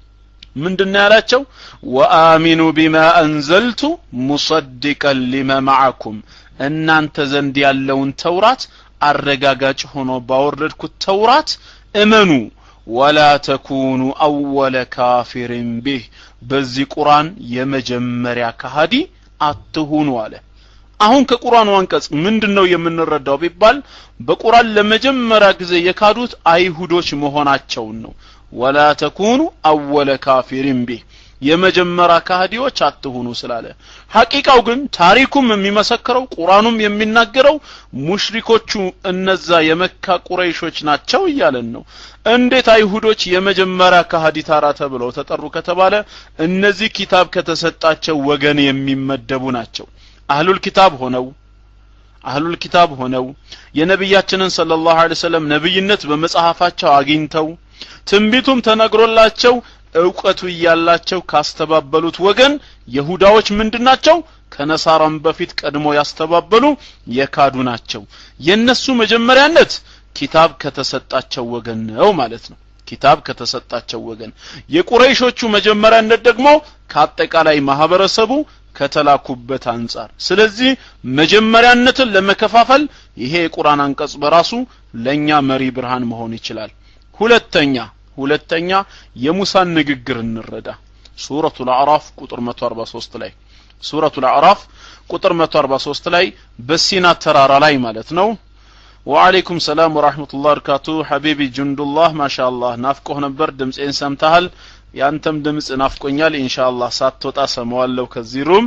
ምንድን ያላቸው ወአሚኑ ቢማ አንዘልቱ ሙሰድቀን ሊመ ማዓኩም እናንተ ዘንድ ያለውን ተውራት አረጋጋጭ ሆኖ ባወረድኩት ተውራት እመኑ ወላ ተኩኑ አወለ ካፊርን ቢህ በዚህ ቁርአን የመጀመሪያ ካሃዲ አትሁኑ አለ አሁን ከቁርአኑ አንቀጽ ምንድነው የምንረዳው ቢባል በቁርአን ለመጀመሪያ ጊዜ የካዱት አይሁዶች መሆናቸውን ነው ወላ ተኩኑ አወለ ካፊሪን ቢህ የመጀመሪያ ካህዲዎች አትሁኑ ስላለ ሐቂቃው ግን ታሪኩም የሚመሰክረው ቁርአኑም የሚናገረው ሙሽሪኮቹ እነዛ የመካ ቁረይሾች ናቸው እያለን ነው እንዴት አይሁዶች የመጀመሪያ ካህዲ ታራ ተብለው ተጠሩ ከተባለ እነዚህ ኪታብ ከተሰጣቸው ወገን የሚመደቡ ናቸው አህሉል ኪታብ ሆነው አህሉል ኪታብ ሆነው የነቢያችንን ሰለላሁ ዐለይሂ ወሰለም ነብይነት በመጽሐፋቸው አግኝተው ትንቢቱም ተነግሮላቸው እውቀቱ እያላቸው ካስተባበሉት ወገን የሁዳዎች ምንድናቸው ከነሳራም በፊት ቀድሞ ያስተባበሉ የካዱ ናቸው የነሱ መጀመሪያነት ኪታብ ከተሰጣቸው ወገን ነው ማለት ነው ኪታብ ከተሰጣቸው ወገን የቁረይሾቹ መጀመሪያነት ደግሞ ከአጠቃላይ ማህበረሰቡ ከተላኩበት አንጻር ስለዚህ መጀመሪያነትን ለመከፋፈል ይሄ የቁርአን አንቀጽ በራሱ ለኛ መሪ ብርሃን መሆን ይችላል ሁለተኛ ሁለተኛ የሙሳን ንግግር እንረዳ ሱረቱ አዕራፍ ቁጥር 143 ላይ ሱረቱ አዕራፍ ቁጥር 143 ላይ በሲና ተራራ ላይ ማለት ነው ወአለይኩም ሰላም ወራህመቱላህ በረካቱ ሐቢቢ ጁንዱላህ ማሻአላህ ናፍቆህ ነበር ድምጼን ሰምተሃል ያንተም ድምጽ ናፍቆኛል ኢንሻአላህ ሳትወጣ ሰማዋለሁ ከዚህ ሩም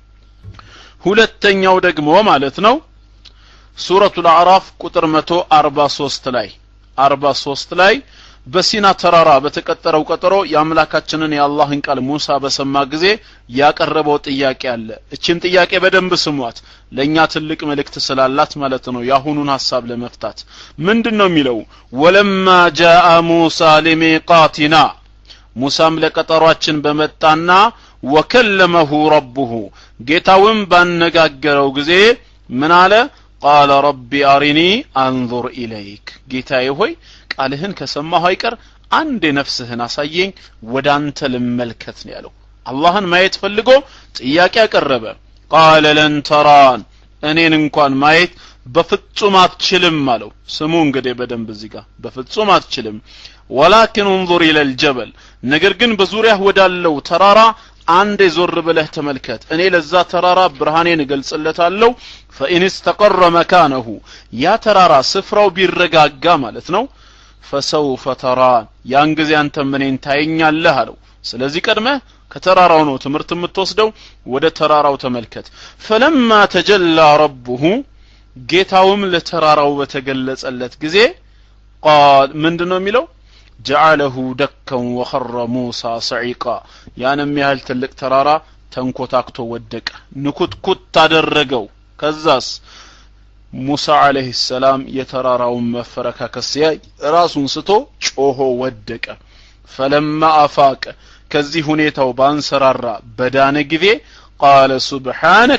ሁለተኛው ደግሞ ማለት ነው ሱረቱ አዕራፍ ቁጥር 143 ላይ 43 ላይ በሲና ተራራ በተቀጠረው ቀጠሮ የአምላካችንን የአላህን ቃል ሙሳ በሰማ ጊዜ ያቀረበው ጥያቄ አለ እችን ጥያቄ በደንብ ስሟት ለእኛ ትልቅ መልእክት ስላላት ማለት ነው የአሁኑን ሀሳብ ለመፍታት ምንድን ነው የሚለው ወለማ ጃአ ሙሳ ሊሚቃቲና ሙሳም ለቀጠሯችን በመጣና ወከለመሁ ረቡሁ ጌታውም ባነጋገረው ጊዜ ምን አለ ቃለ ረቢ አሪኒ አንዙር ኢለይክ ጌታዬ ሆይ ቃልህን ከሰማሁ አይቀር አንድ ነፍስህን አሳየኝ ወደ አንተ ልመልከት ነው ያለው አላህን ማየት ፈልጎ ጥያቄ አቀረበ ቃለ ለን ተራን እኔን እንኳን ማየት በፍጹም አትችልም አለው ስሙ እንግዲህ በደንብ እዚህ ጋር በፍጹም አትችልም ወላኪን እንظር ኢለል ጀበል ነገር ግን በዙሪያህ ወዳለው ተራራ አንዴ ዞር ብለህ ተመልከት እኔ ለዛ ተራራ ብርሃኔን እገልጽለታለሁ ፈኢን ስተቀረ መካነሁ ያ ተራራ ስፍራው ቢረጋጋ ማለት ነው ፈሰውፈ ተራን ያን ጊዜ አንተም እኔን ታየኛለህ አለው ስለዚህ ቀድመህ ከተራራው ነው ትምህርት የምትወስደው ወደ ተራራው ተመልከት ፈለማ ተጀላ ረቡሁ ጌታውም ለተራራው በተገለጸለት ጊዜ ቃል ምንድን ነው የሚለው ጀዓለሁ ደከን ወኸረ ሙሳ ሰዒቃ ያንም ያህል ትልቅ ተራራ ተንኮታክቶ ወደቀ ንኩትኩት አደረገው ከዛስ ሙሳ አለህ ሰላም የተራራውን መፈረካከስ ሲያይ ራሱን ስቶ ጮሆ ወደቀ ፈለማ አፋቀ ከዚህ ሁኔታው ባንሰራራ በዳነ ጊዜ ቃለ ሱብሓነከ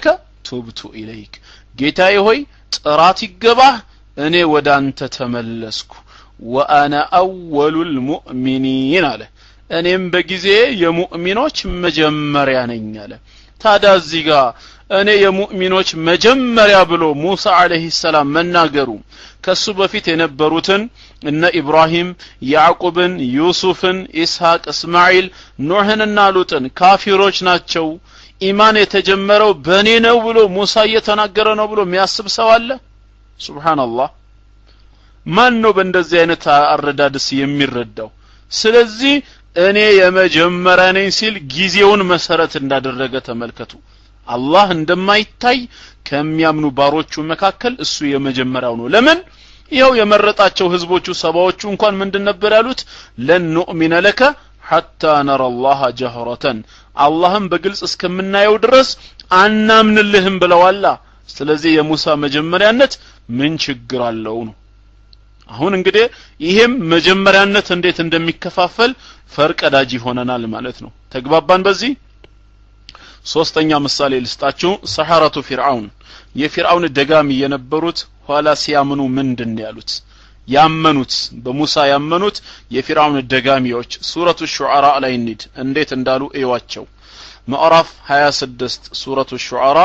ቱብቱ ኢለይክ ጌታዬ ሆይ ጥራት ይገባህ እኔ ወደ አንተ ተመለስኩ ወአነ አወሉል ሙእሚኒን አለ እኔም በጊዜ የሙእሚኖች መጀመሪያ ነኝ አለ ታዲያ እዚህ ጋር እኔ የሙእሚኖች መጀመሪያ ብሎ ሙሳ አለህ ሰላም መናገሩ ከሱ በፊት የነበሩትን እነ ኢብራሂም ያዕቁብን ዩሱፍን ኢስሐቅ እስማኤል ኖህንና ሉጥን ካፊሮች ናቸው ኢማን የተጀመረው በእኔ ነው ብሎ ሙሳ እየተናገረ ነው ብሎ የሚያስብ ሰው አለ ሱብሃንአላህ ማን ነው በእንደዚህ አይነት አረዳድስ የሚረዳው ስለዚህ እኔ የመጀመሪያ ነኝ ሲል ጊዜውን መሰረት እንዳደረገ ተመልከቱ አላህ እንደማይታይ ከሚያምኑ ባሮቹ መካከል እሱ የመጀመሪያው ነው ለምን ይኸው የመረጣቸው ህዝቦቹ ሰባዎቹ እንኳን ምንድን ነበር ያሉት ለን ኑእሚነ ለከ ሐታ ነረ አላህ ጀህረተን አላህም በግልጽ እስከምናየው ድረስ አናምንልህም ብለዋላ ስለዚህ የሙሳ መጀመሪያነት ምን ችግር አለው ነው አሁን እንግዲህ ይሄም መጀመሪያነት እንዴት እንደሚከፋፈል ፈርቀዳጅ ይሆነናል ማለት ነው ተግባባን በዚህ ሶስተኛ ምሳሌ ልስጣችሁ ሰሐረቱ ፊርዓውን የፊርዓውን ደጋሚ የነበሩት ኋላ ሲያምኑ ምንድን ያሉት ያመኑት በሙሳ ያመኑት የፊርዓውን ደጋሚዎች ሱረቱ ሹዓራ ላይ እንሂድ እንዴት እንዳሉ እዩዋቸው ምዕራፍ 26 ሱረቱ ሹዓራ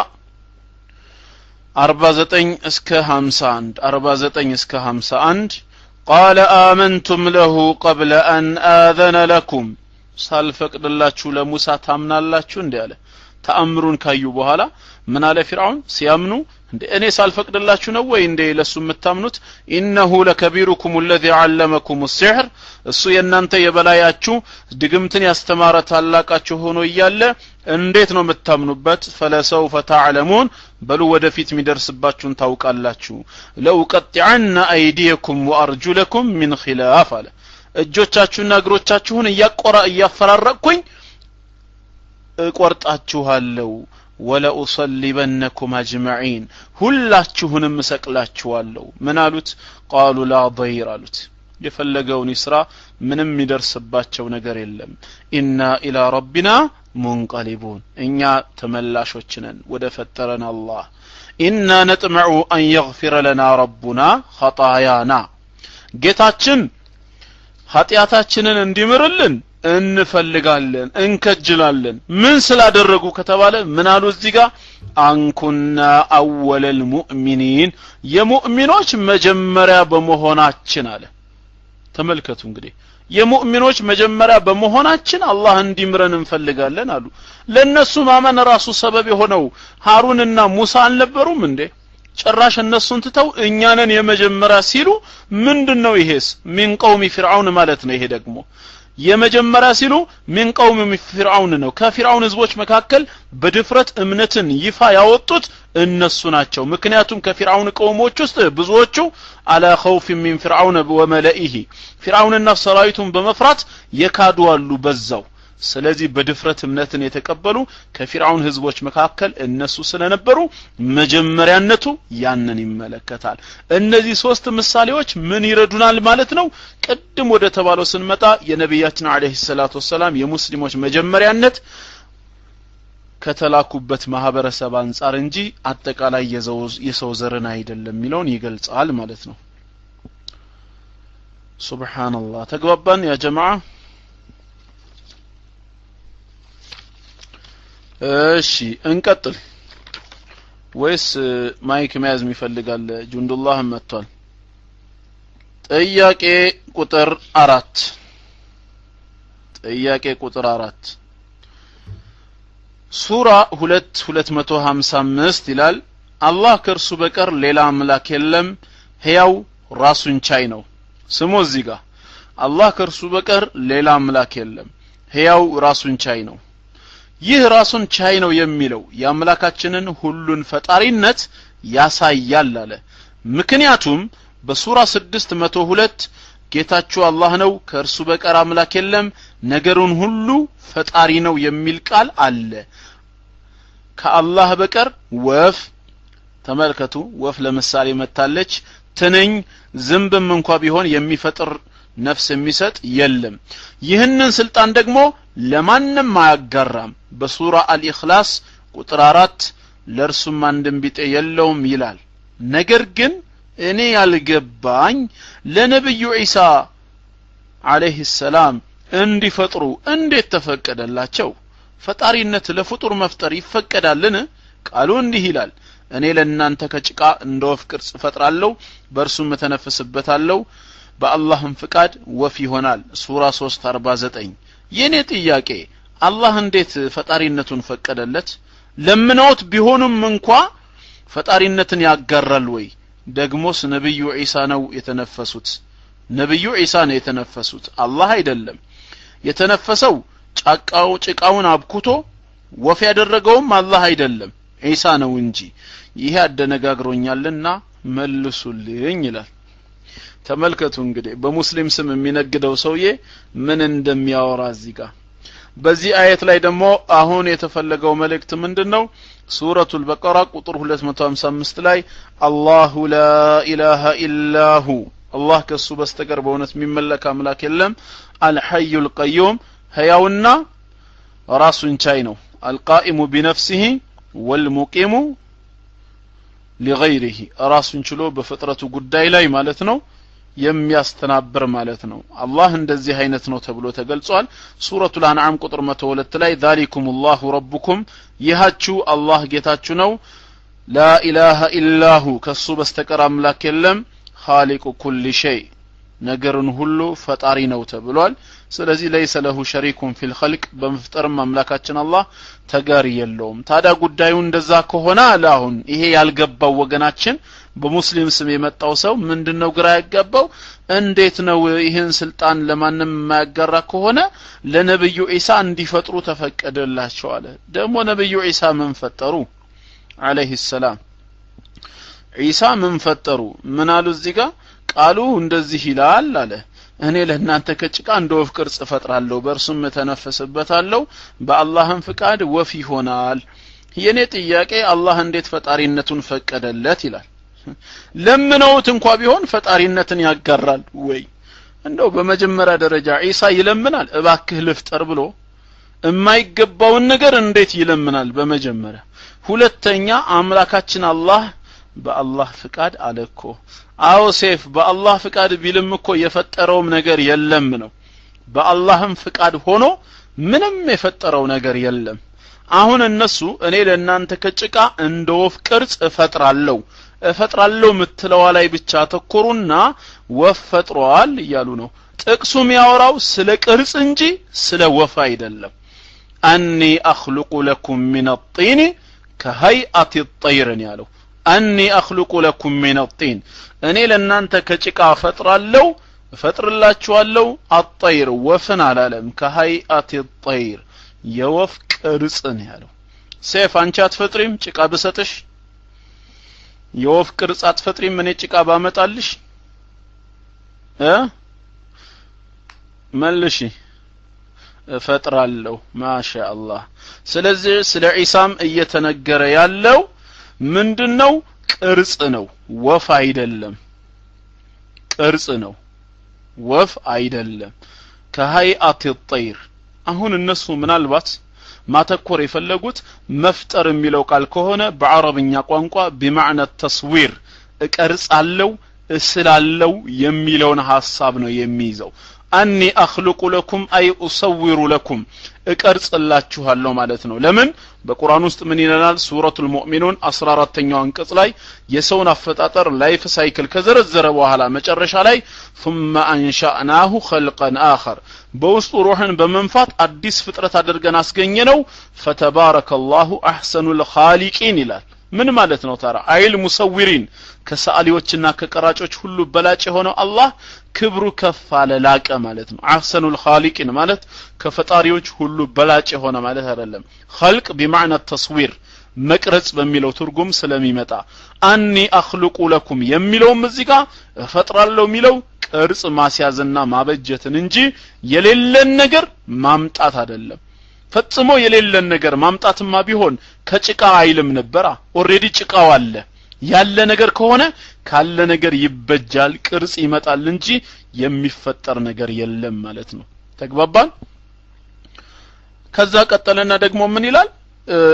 49 እስከ 51 49 እስከ 51 قال آمنتم له قبل أن آذن لكم ሳልፈቅድላችሁ ለሙሳ ታምናላችሁ እንዴ አለ ተአምሩን ካዩ በኋላ ምን አለ ፊርዓውን ሲያምኑ እንደ እኔ ሳልፈቅድላችሁ ነው ወይ እንዴ ለሱ የምታምኑት ኢነሁ ለከቢሩኩም الذي علمكم السحر እሱ የእናንተ የበላያችሁ ድግምትን ያስተማረ ታላቃችሁ ሆኖ እያለ እንዴት ነው የምታምኑበት ፈለሰውፈ ተዕለሙን በሉ ወደፊት የሚደርስባችሁን ታውቃላችሁ ለውቀጢዐነ አይዲየኩም ወአርጁለኩም ሚን ኺላፍ አለ እጆቻችሁና እግሮቻችሁን እያቆራ እያፈራረቅኩኝ እቆርጣችኋለሁ ወለኡሰሊበነኩም አጅመዒን ሁላችሁንም እሰቅላችኋለሁ ምን አሉት ቃሉ ላ ضይር አሉት የፈለገውን ይስራ ምንም የሚደርስባቸው ነገር የለም ኢና ኢላ ረቢና ሙንቀሊቡን እኛ ተመላሾች ነን ወደ ፈጠረን አላህ ኢና ነጥመዑ አን የግፊረ ለና ረቡና ኸጣያና ጌታችን ኃጢአታችንን እንዲምርልን እንፈልጋለን እንከጅላለን ምን ስላደረጉ ከተባለ ምን አሉ እዚህ ጋር አንኩና አወለል ሙእሚኒን የሙእሚኖች መጀመሪያ በመሆናችን አለ ተመልከቱ እንግዲህ የሙእሚኖች መጀመሪያ በመሆናችን አላህ እንዲምረን እንፈልጋለን አሉ ለእነሱ ማመን ራሱ ሰበብ የሆነው ሀሩንና ሙሳ አልነበሩም እንዴ ጭራሽ እነሱን ትተው እኛንን የመጀመሪያ ሲሉ ምንድን ነው ይሄስ ሚን ቀውሚ ፊርዓውን ማለት ነው ይሄ ደግሞ የመጀመሪያ ሲሉ ሚን ቀውም ፊርዓውን ነው ከፊርዓውን ህዝቦች መካከል በድፍረት እምነትን ይፋ ያወጡት እነሱ ናቸው ምክንያቱም ከፊርዓውን ቀውሞች ውስጥ ብዙዎቹ አላ ኸውፍ ሚን ፊርዓውን ወመለኢሂ ፊርዓውንና ሰራዊቱን በመፍራት የካዱ አሉ በዛው ስለዚህ በድፍረት እምነትን የተቀበሉ ከፊርዓውን ህዝቦች መካከል እነሱ ስለነበሩ መጀመሪያነቱ ያንን ይመለከታል እነዚህ ሶስት ምሳሌዎች ምን ይረዱናል ማለት ነው ቅድም ወደ ተባለው ስንመጣ የነቢያችን አለህ ሰላቱ ወሰላም የሙስሊሞች መጀመሪያነት ከተላኩበት ማህበረሰብ አንጻር እንጂ አጠቃላይ የሰው ዘርን አይደለም የሚለውን ይገልጻል ማለት ነው ሱብሓንላህ ተግባባን ያ ጀማዓ እሺ እንቀጥል ወይስ ማይክ መያዝ የሚፈልጋል ጁንዱላህ መጥቷል ጥያቄ ቁጥር አራት ጥያቄ ቁጥር አራት ሱራ ሁለት ሁለት መቶ ሀምሳ አምስት ይላል አላህ ከእርሱ በቀር ሌላ አምላክ የለም ሕያው ራሱን ቻይ ነው ስሙ እዚህ ጋር አላህ ከእርሱ በቀር ሌላ አምላክ የለም ሕያው ራሱን ቻይ ነው ይህ ራሱን ቻይ ነው የሚለው የአምላካችንን ሁሉን ፈጣሪነት ያሳያል አለ ምክንያቱም በሱራ ስድስት መቶ ሁለት ጌታችሁ አላህ ነው ከእርሱ በቀር አምላክ የለም ነገሩን ሁሉ ፈጣሪ ነው የሚል ቃል አለ ከአላህ በቀር ወፍ ተመልከቱ ወፍ ለምሳሌ መታለች ትንኝ ዝንብም እንኳ ቢሆን የሚፈጥር ነፍስ የሚሰጥ የለም ይህንን ስልጣን ደግሞ ለማንም አያጋራም በሱራ አልኢኽላስ ቁጥር አራት ለእርሱም አንድም ቢጤ የለውም ይላል ነገር ግን እኔ ያልገባኝ ለነብዩ ዒሳ አለይህ ሰላም እንዲፈጥሩ እንዴት ተፈቀደላቸው ፈጣሪነት ለፍጡር መፍጠር ይፈቀዳልን ቃሉ እንዲህ ይላል እኔ ለእናንተ ከጭቃ እንደ ወፍ ቅርጽ እፈጥራለሁ በእርሱም እተነፍስበታለሁ በአላህም ፍቃድ ወፍ ይሆናል ሱራ 349 የእኔ ጥያቄ አላህ እንዴት ፈጣሪነቱን ፈቀደለት ለምነውት ቢሆኑም እንኳ ፈጣሪነትን ያጋራል ወይ ደግሞስ ነብዩ ዒሳ ነው የተነፈሱት ነብዩ ዒሳ ነው የተነፈሱት አላህ አይደለም የተነፈሰው ጫቃው ጭቃውን አብኩቶ ወፍ ያደረገውም አላህ አይደለም ዒሳ ነው እንጂ ይሄ አደነጋግሮኛልና መልሱልኝ ይላል ተመልከቱ እንግዲህ በሙስሊም ስም የሚነግደው ሰውዬ ምን እንደሚያወራ እዚህ ጋር በዚህ አየት ላይ ደግሞ አሁን የተፈለገው መልእክት ምንድን ነው ሱረቱል በቀራ ቁጥር 255 ላይ አላሁ ላ ኢላሃ ኢላሁ አላህ ከሱ በስተቀር በእውነት የሚመለክ አምላክ የለም አልሐዩ ልቀዩም ህያውና ራሱን ቻይ ነው አልቃኢሙ ቢነፍሲህ ወልሙቂሙ ሊገይሪህ ራሱን ችሎ በፍጥረቱ ጉዳይ ላይ ማለት ነው የሚያስተናብር ማለት ነው አላህ እንደዚህ አይነት ነው ተብሎ ተገልጿል ሱረቱ ልአንዓም ቁጥር 102 ላይ ዛሊኩም ላሁ ረቡኩም ይሃችሁ አላህ ጌታችሁ ነው ላኢላሃ ኢላሁ ከሱ በስተቀር አምላክ የለም ኻሊቁ ኩል ሸይ ነገርን ሁሉ ፈጣሪ ነው ተብሏል ስለዚህ ለይሰ ለሁ ሸሪኩን ፊል ኸልቅ በመፍጠርም አምላካችን አላህ ተጋሪ የለውም ታዲያ ጉዳዩ እንደዛ ከሆነ አለ አሁን ይሄ ያልገባው ወገናችን በሙስሊም ስም የመጣው ሰው ምንድነው ግራ ያጋባው እንዴት ነው ይህን ስልጣን ለማንም የማያጋራ ከሆነ ለነብዩ ዒሳ እንዲፈጥሩ ተፈቀደላቸው አለ ደግሞ ነብዩ ዒሳ ምን ፈጠሩ አለይሂ ሰላም ዒሳ ምን ፈጠሩ ምን አሉ እዚህ ጋር ቃሉ እንደዚህ ይላል አለ እኔ ለእናንተ ከጭቃ እንደ ወፍ ቅርጽ እፈጥራለሁ በእርሱም እተነፍስበታለሁ በአላህም ፍቃድ ወፍ ይሆናል የእኔ ጥያቄ አላህ እንዴት ፈጣሪነቱን ፈቀደለት ይላል ለምነውት እንኳ ቢሆን ፈጣሪነትን ያጋራል ወይ እንደው በመጀመሪያ ደረጃ ዒሳ ይለምናል እባክህ ልፍጠር ብሎ የማይገባውን ነገር እንዴት ይለምናል በመጀመሪያ ሁለተኛ አምላካችን አላህ በአላህ ፍቃድ አለ እኮ አዎ ሴፍ በአላህ ፍቃድ ቢልም እኮ የፈጠረውም ነገር የለም ነው በአላህም ፍቃድ ሆኖ ምንም የፈጠረው ነገር የለም አሁን እነሱ እኔ ለእናንተ ከጭቃ እንደ ወፍ ቅርጽ እፈጥራለሁ እፈጥራለሁ ምትለዋ ላይ ብቻ ተኮሩና ወፍ ፈጥሯል እያሉ ነው ጥቅሱ የሚያወራው ስለ ቅርጽ እንጂ ስለ ወፍ አይደለም አኒ አኽሉቁ ለኩም ሚን ጢኒ ከሀይአት ጠይርን ያለው አኒ አኽሉቁ ለኩም ሚን ጢን እኔ ለእናንተ ከጭቃ እፈጥራለሁ እፈጥርላችኋለሁ አጠይር ወፍን አላለም ከሀይአት ጠይር የወፍ ቅርጽን ያለው ሴፍ አንቺ አትፈጥሪም ጭቃ ብሰጥሽ የወፍ ቅርጽ አትፈጥሪም እኔ ጭቃ ባመጣልሽ እ መልሺ እፈጥራለሁ ማሻ አላህ ስለዚህ ስለ ዒሳም እየተነገረ ያለው ምንድነው ቅርጽ ነው ወፍ አይደለም ቅርጽ ነው ወፍ አይደለም ከሀይአት ጠይር አሁን እነሱ ምናልባት ማተኮር የፈለጉት መፍጠር የሚለው ቃል ከሆነ በአረብኛ ቋንቋ ቢማዕነ ተስዊር እቀርጻለው እስላለው የሚለውን ሐሳብ ነው የሚይዘው አኒ አኽልቁ ለኩም አይ ኡሰዊሩ ለኩም እቀርጽላችኋለሁ ማለት ነው ለምን በቁርአን ውስጥ ምን ይለናል ሱረቱል ሙእሚኑን 14ተኛው አንቀጽ ላይ የሰውን አፈጣጠር ላይፍ ሳይክል ከዘረዘረ በኋላ መጨረሻ ላይ ثم አንሻእናሁ ኸልቀን አኸር በውስጡ ሩህን በመንፋት አዲስ ፍጥረት አድርገን አስገኘ ነው ፈተባረከ ላሁ አሕሰኑል ኻሊቂን ይላል ምን ማለት ነው ታራ አይል ሙሰዊሪን ከሰዓሊዎችና ከቀራጮች ሁሉ በላጭ የሆነው አላህ ክብሩ ከፍ አለ ላቀ ማለት ነው አህሰኑል ኻሊቂን ማለት ከፈጣሪዎች ሁሉ በላጭ የሆነ ማለት አይደለም ኸልቅ ቢማዕና ተስዊር መቅረጽ በሚለው ትርጉም ስለሚመጣ አኒ አኽልቁ ለኩም የሚለውም እዚህ ጋር እፈጥራለሁ የሚለው ቅርጽ ማስያዝና ማበጀትን እንጂ የሌለን ነገር ማምጣት አይደለም ፈጽሞ የሌለን ነገር ማምጣትማ ቢሆን ከጭቃ አይልም ነበራ ኦሬዲ ጭቃው አለ ያለ ነገር ከሆነ ካለ ነገር ይበጃል ቅርጽ ይመጣል እንጂ የሚፈጠር ነገር የለም ማለት ነው ተግባባን ከዛ ቀጠለና ደግሞ ምን ይላል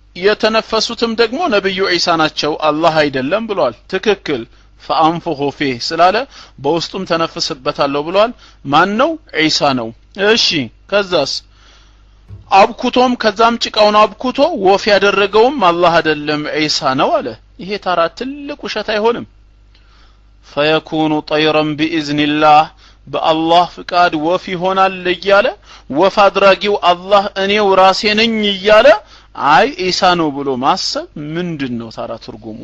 የተነፈሱትም ደግሞ ነብዩ ዒሳ ናቸው አላህ አይደለም ብለዋል ትክክል ፈአንፉሁ ፊህ ስላለ በውስጡም ተነፍስበታለሁ ብለዋል ማን ነው ዒሳ ነው እሺ ከዛስ አብኩቶም ከዛም ጭቃውን አብኩቶ ወፍ ያደረገውም አላህ አይደለም ዒሳ ነው አለ ይሄ ታራ ትልቅ ውሸት አይሆንም ፈየኩኑ ጠይረን ቢኢዝኒላህ በአላህ ፍቃድ ወፍ ይሆናል እያለ ወፍ አድራጊው አላህ እኔው ራሴ ነኝ እያለ አይ ኢሳ ነው ብሎ ማሰብ ምንድን ነው ታራ ትርጉሙ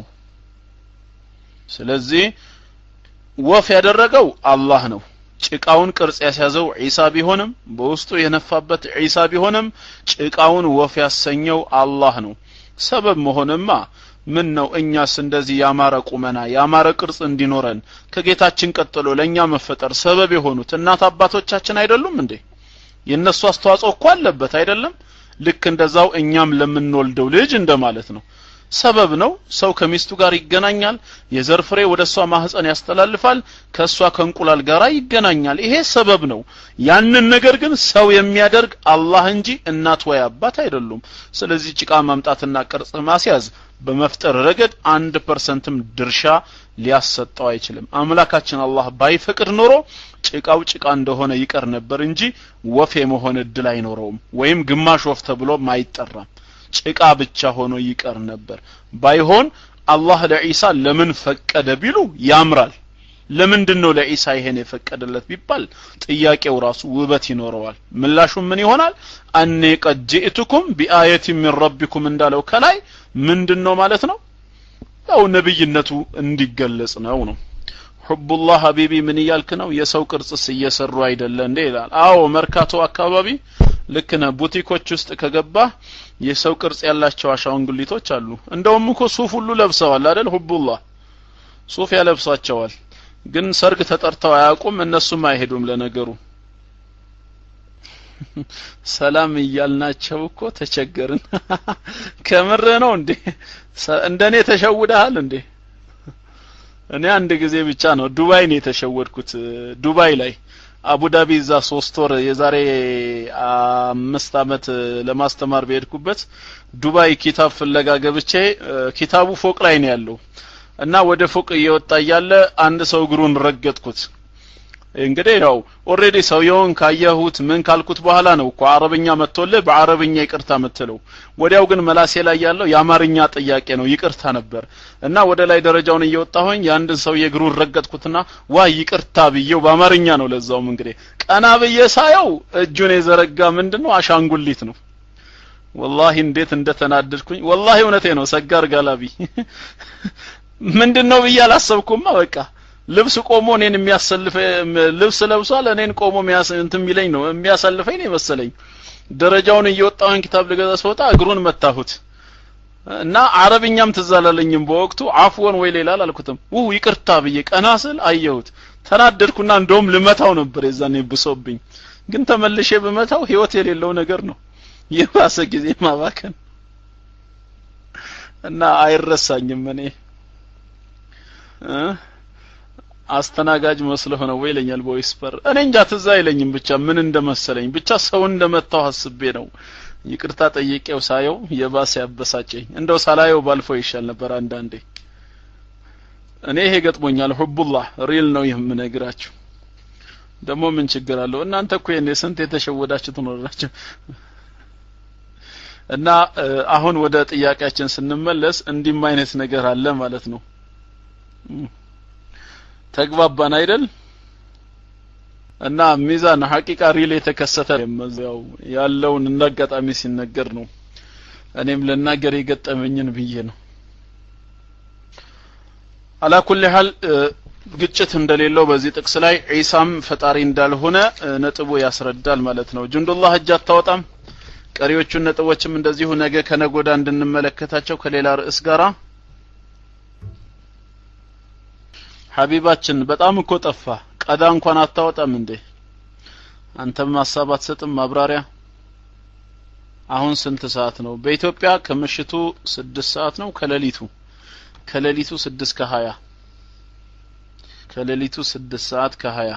ስለዚህ ወፍ ያደረገው አላህ ነው ጭቃውን ቅርጽ ያስያዘው ዒሳ ቢሆንም በውስጡ የነፋበት ዒሳ ቢሆንም ጭቃውን ወፍ ያሰኘው አላህ ነው ሰበብ መሆንማ ምን ነው እኛስ እንደዚህ ያማረ ቁመና ያማረ ቅርጽ እንዲኖረን ከጌታችን ቀጥሎ ለእኛ መፈጠር ሰበብ የሆኑት እናት አባቶቻችን አይደሉም እንዴ የእነሱ አስተዋጽኦ እኮ አለበት አይደለም ልክ እንደዛው እኛም ለምንወልደው ልጅ እንደማለት ነው ሰበብ ነው ሰው ከሚስቱ ጋር ይገናኛል የዘር ፍሬ ወደ እሷ ማህፀን ያስተላልፋል ከእሷ ከእንቁላል ጋር ይገናኛል ይሄ ሰበብ ነው ያንን ነገር ግን ሰው የሚያደርግ አላህ እንጂ እናት ወይ አባት አይደሉም ስለዚህ ጭቃ ማምጣትና ቅርጽ ማስያዝ በመፍጠር ረገድ አንድ ፐርሰንትም ድርሻ ሊያሰጠው አይችልም አምላካችን አላህ ባይፈቅድ ኖሮ ጭቃው ጭቃ እንደሆነ ይቀር ነበር እንጂ ወፍ የመሆን እድል አይኖረውም ወይም ግማሽ ወፍ ተብሎም አይጠራም ጭቃ ብቻ ሆኖ ይቀር ነበር ባይሆን አላህ ለዒሳ ለምን ፈቀደ ቢሉ ያምራል ለምንድን ነው ለዒሳ ይሄን የፈቀደለት ቢባል ጥያቄው ራሱ ውበት ይኖረዋል ምላሹ ምን ይሆናል አኔ ቀድ ጅእትኩም ቢአየት ሚን ረቢኩም እንዳለው ከላይ ምንድን ነው ማለት ነው ያው ነብይነቱ እንዲገለጽ ነው ነው ሑቡላህ ሀቢቢ ምን እያልክ ነው የሰው ቅርጽስ እየሰሩ አይደለ እንዴ ይላል አዎ መርካቶ አካባቢ ልክ ነህ ቡቲኮች ውስጥ ከገባህ የሰው ቅርጽ ያላቸው አሻንጉሊቶች አሉ እንደውም እኮ ሱፍ ሁሉ ለብሰዋል አይደል ሁቡላህ ሱፍ ያለብሳቸዋል ግን ሰርግ ተጠርተው አያውቁም እነሱም አይሄዱም ለነገሩ ሰላም እያልናቸው እኮ ተቸገርን ከምር ነው እንዴ እንደኔ ተሸውደሃል እንዴ እኔ አንድ ጊዜ ብቻ ነው ዱባይ ነው የተሸወድኩት ዱባይ ላይ አቡዳቢ እዛ ሶስት ወር የዛሬ አምስት አመት ለማስተማር በሄድኩበት ዱባይ ኪታብ ፍለጋ ገብቼ ኪታቡ ፎቅ ላይ ነው ያለው እና ወደ ፎቅ እየወጣ እያለ አንድ ሰው እግሩን ረገጥኩት እንግዲህ ያው ኦሬዲ ሰውየውን ካየሁት ምን ካልኩት በኋላ ነው እኮ አረብኛ መጥቶልህ በአረብኛ ይቅርታ ምትለው ወዲያው ግን መላሴ ላይ ያለው የአማርኛ ጥያቄ ነው ይቅርታ ነበር እና ወደ ላይ ደረጃውን እየወጣሁኝ የአንድን ሰው የእግሩን ረገጥኩትና ዋ ይቅርታ ብዬው በአማርኛ ነው ለዛውም እንግዲህ ቀና ብዬ ሳየው እጁን የዘረጋ ምንድን ነው አሻንጉሊት ነው ወላሂ እንዴት እንደተናደድኩኝ ወላሂ እውነቴ ነው ሰጋር ጋላቢ ምንድን ነው ብዬ አላሰብኩማ በቃ ልብስ ቆሞ እኔን የሚያሰልፈ ልብስ ለብሷል እኔን ቆሞ እንትን የሚለኝ ነው የሚያሳልፈኝ ነው መሰለኝ ደረጃውን እየወጣሁን ኪታብ ልገዛ ስወጣ እግሩን መታሁት እና አረብኛም ትዛላለኝም በወቅቱ አፍወን ወይ ሌላ አላልኩትም ውህ ይቅርታ ብዬ ቀና ስል አየሁት ተናደድኩና እንደውም ልመታው ነበር የዛኔ ብሶብኝ ግን ተመልሼ ብመታው ህይወት የሌለው ነገር ነው የባሰ ጊዜ ማባከን እና አይረሳኝም እኔ አስተናጋጅ መስለህ ነው ወይ ይለኛል በዊስፐር እኔ እንጃ ትዝ አይለኝም ብቻ ምን እንደመሰለኝ ብቻ ሰው እንደመታው አስቤ ነው ይቅርታ ጠይቄው ሳየው የባሰ ያበሳጨኝ እንደው ሳላየው ባልፈው ይሻል ነበር አንዳንዴ እኔ ይሄ ገጥሞኛል ሁቡላህ ሪል ነው የምነግራችሁ ደግሞ ምን ችግር አለው እናንተ እኮ የኔ ስንት የተሸወዳችሁ ትኖራችሁ እና አሁን ወደ ጥያቄያችን ስንመለስ እንዲህም አይነት ነገር አለ ማለት ነው ተግባባን አይደል እና ሚዛን ሐቂቃ ሪል የተከሰተ ያው ያለውን እንዳጋጣሚ ሲነገር ነው እኔም ልናገር የገጠመኝን ብዬ ነው አላ ኩል ሐል ግጭት እንደሌለው በዚህ ጥቅስ ላይ ዒሳም ፈጣሪ እንዳልሆነ ነጥቡ ያስረዳል ማለት ነው ጅንዱላህ እጅ አታወጣም ቀሪዎቹን ነጥቦችም እንደዚሁ ነገ ከነጎዳ እንድንመለከታቸው ከሌላ ርዕስ ጋራ ሀቢባችን በጣም እኮ ጠፋ ቀዳ እንኳን አታወጣም እንዴ አንተም ሀሳብ አትሰጥም ማብራሪያ አሁን ስንት ሰዓት ነው በኢትዮጵያ ከምሽቱ ስድስት ሰዓት ነው ከሌሊቱ ከሌሊቱ ስድስት ከሀያ ከሌሊቱ ስድስት ሰዓት ከሀያ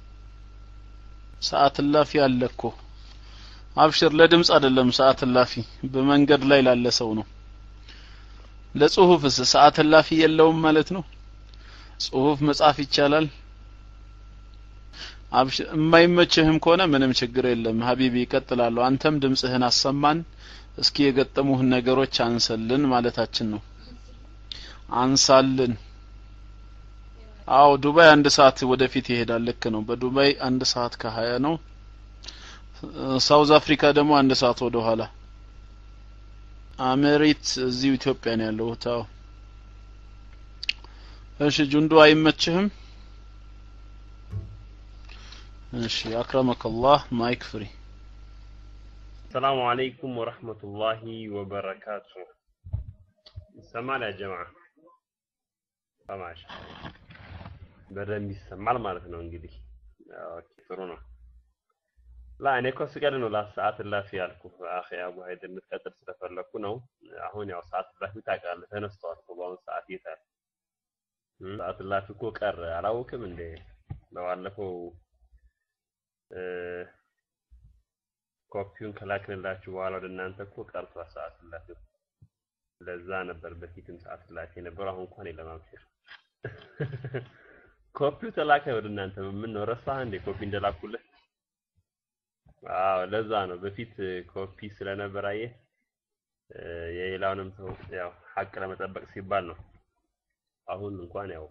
ሰዓት እላፊ አለ እኮ አብሽር ለድምፅ አይደለም ሰዓት እላፊ በመንገድ ላይ ላለ ሰው ነው ለጽሁፍስ ሰዓት እላፊ የለውም ማለት ነው ጽሁፍ መጻፍ ይቻላል አብሽ የማይመችህም ከሆነ ምንም ችግር የለም ሀቢቢ ይቀጥላሉ አንተም ድምጽህን አሰማን እስኪ የገጠሙህን ነገሮች አንሰልን ማለታችን ነው አንሳልን አዎ ዱባይ አንድ ሰዓት ወደፊት ይሄዳል ልክ ነው በዱባይ አንድ ሰዓት ከሀያ ነው ሳውዝ አፍሪካ ደግሞ አንድ ሰዓት ወደ ኋላ አሜሪት እዚሁ ኢትዮጵያ ነው ያለው ታው እሺ ጁንዱ አይመችህም እሺ አክረመከላህ ማይክ ፍሪ السلام عليكم ورحمة الله وبركاته ይሰማል ያ ጀማ ሰማሽ በደንብ ይሰማል ማለት ነው እንግዲህ ኦኬ ጥሩ ነው ላ እኔ እኮ ስቀድ ነው ለሰዓት እላፊ ያልኩ አኺ አቡ ሀይድ እንድትቀጥል ስለፈለኩ ነው አሁን ያው ሰዓት እላፊ ታውቃለህ ተነስተዋል እኮ በአሁኑ ሰዓት የታል ሰዓት እላፊ እኮ ቀረ አላወቅም እንዴ በባለፈው ኮፒውን ከላክንላችሁ በኋላ ወደ እናንተ እኮ ቀርቷል ሰዓት እላፊ ለዛ ነበር በፊትም ሰዓት እላፊ የነበረው አሁን እንኳን የለም አብሽር ኮፒው ተላከ ወደ እናንተ ምን ነው ረሳህ እንዴ ኮፒ እንደላኩልህ አዎ ለዛ ነው በፊት ኮፒ ስለነበር አየህ የሌላውንም ሰው ያው ሀቅ ለመጠበቅ ሲባል ነው አሁን እንኳን ያው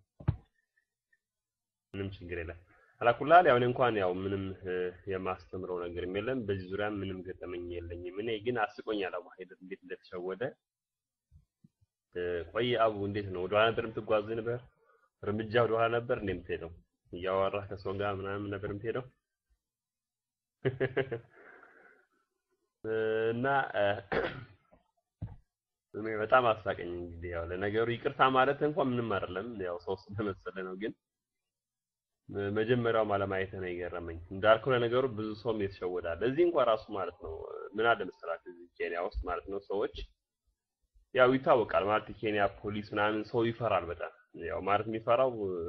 ምንም ችግር የለም አላኩላል ያው እኔ እንኳን ያው ምንም የማስተምረው ነገር የለም በዚህ ዙሪያ ምንም ገጠመኝ የለኝም እኔ ግን አስቆኛል አቡ ሀይደር እንዴት እንደተሸወደ ቆይ አቡ እንዴት ነው ወደኋላ ነበር የምትጓዝ ነበር እርምጃ ወደኋላ ነበር እንዴ የምትሄደው እያወራህ ከሰው ጋር ምናምን ነበር የምትሄደው እና እኔ በጣም አሳቀኝ እንግዲህ ያው ለነገሩ ይቅርታ ማለት እንኳን ምንም አይደለም ያው ሰው ስለመሰለ ነው ግን መጀመሪያው አለማየት ነው የገረመኝ እንዳልከው ለነገሩ ብዙ ሰውም የተሸወዳል እዚህ እንኳን ራሱ ማለት ነው ምን አለ መሰላችሁ እዚህ ኬንያ ውስጥ ማለት ነው ሰዎች ያው ይታወቃል ማለት የኬንያ ፖሊስ ምናምን ሰው ይፈራል በጣም ያው ማለት የሚፈራው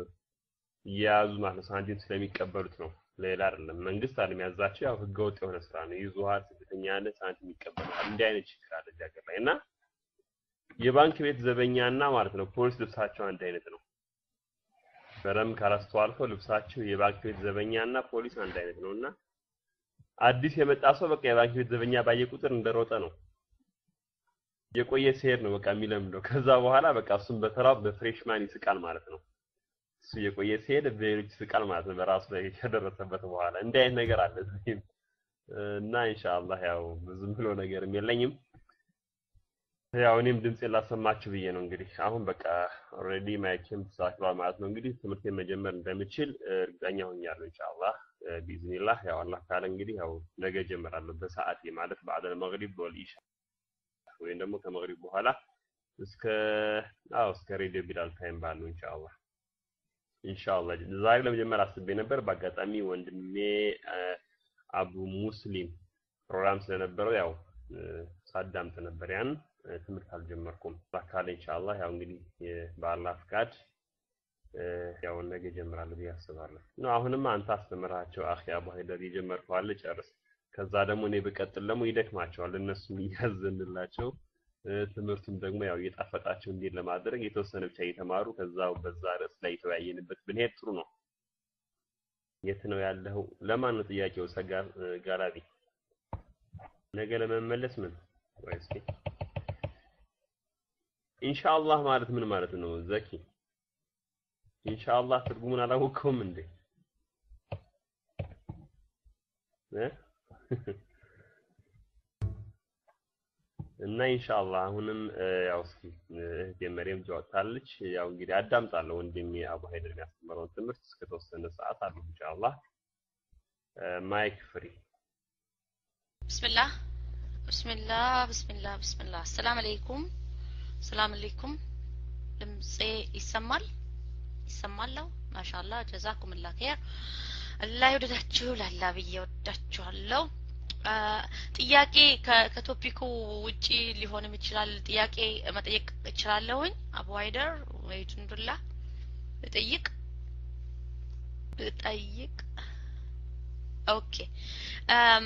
እየያዙ ማለት ነው ሳንቲም ስለሚቀበሉት ነው ሌላ አይደለም መንግስት አለ የሚያዛቸው ያው ህገወጥ የሆነ ስራ ነው ይዙሃል ስደተኛ ያለ ሳንቲም ይቀበላል እንዲህ አይነት ችግር አለ እዚህ ሀገር ላይ እና የባንክ ቤት ዘበኛና ማለት ነው ፖሊስ ልብሳቸው አንድ አይነት ነው በደንብ ካላስተዋልከው ልብሳቸው የባንክ ቤት ዘበኛና ፖሊስ አንድ አይነት ነው እና አዲስ የመጣ ሰው በቃ የባንክ ቤት ዘበኛ ባየ ቁጥር እንደሮጠ ነው የቆየ ሲሄድ ነው በቃ የሚለምደው ከዛ በኋላ በቃ እሱም በተራው በፍሬሽማን ይስቃል ማለት ነው እሱ የቆየ ሲሄድ በሌሎች ይስቃል ማለት ነው በራሱ ላይ ከደረሰበት በኋላ እንዲህ አይነት ነገር አለ እዚህም እና ኢንሻአላህ ያው ብዙም ብሎ ነገርም የለኝም ያው እኔም ድምፄን ላሰማችሁ ብዬ ነው እንግዲህ አሁን በቃ ኦልሬዲ ማይክም ተሳክቷል ማለት ነው እንግዲህ ትምህርቴን መጀመር እንደምችል እርግጠኛ ሆኛለሁ ኢንሻአላህ ቢዝኒላህ ያው አላህ ካለ እንግዲህ ያው ነገ ጀምራለሁ በሰዓቴ ማለት ባዕደ መግሪብ ወልኢሻ ወይም ደግሞ ከመግሪብ በኋላ እስከ አዎ እስከ ሬዲዮ ቢላል ታይም ባለው ኢንሻአላህ ኢንሻአላህ ዛሬ ለመጀመር አስቤ ነበር በአጋጣሚ ወንድሜ አቡ ሙስሊም ፕሮግራም ስለነበረው ያው ሳዳምጥ ነበር ያን ትምህርት አልጀመርኩም ባካለ ኢንሻአላህ ያው እንግዲህ በአላህ ፍቃድ ያው ነገ ጀምራለሁ ብዬ አስባለሁ ነው አሁንም አንተ አስተምራቸው አኺ አቡ ሀይደር የጀመርከው አለ ጨርስ ከዛ ደግሞ እኔ ብቀጥል ደግሞ ይደክማቸዋል እነሱም እያዘንላቸው ትምህርቱም ደግሞ ያው እየጣፈጣቸው እንዲል ለማድረግ የተወሰነ ብቻ እየተማሩ ከዛው በዛ ርዕስ ላይ የተወያየንበት ብንሄድ ጥሩ ነው የት ነው ያለው ለማን ነው ጥያቄው ሰጋ ጋላቢ ነገ ለመመለስ ምን ወይ እስኪ ኢንሻአላህ ማለት ምን ማለት ነው ዘኪ ኢንሻአላህ ትርጉሙን አላወቀውም እንዴ እ እና ኢንሻአላህ አሁንም ያው እስኪ እህቴ መሪየም ጃወጣለች ያው እንግዲህ አዳምጣለሁ ወንድሜ አቡ ሀይደር የሚያስተምረውን ትምህርት እስከተወሰነ ሰዓት አሉ ኢንሻአላህ ማይክ ፍሪ ብስምላህ ብስምላህ ብስምላህ ብስምላህ አሰላም አለይኩም ሰላም አለይኩም ድምጼ ይሰማል ይሰማለሁ ማሻአላ ጀዛኩምላ ኸይር አላህ ይወደዳችሁ ላላ ብዬ ወዳችኋለሁ ጥያቄ ከቶፒኩ ውጪ ሊሆንም ይችላል ጥያቄ መጠየቅ እችላለሁኝ አቡ ሀይደር ወይ ጁንዱላ ልጠይቅ ልጠይቅ ኦኬ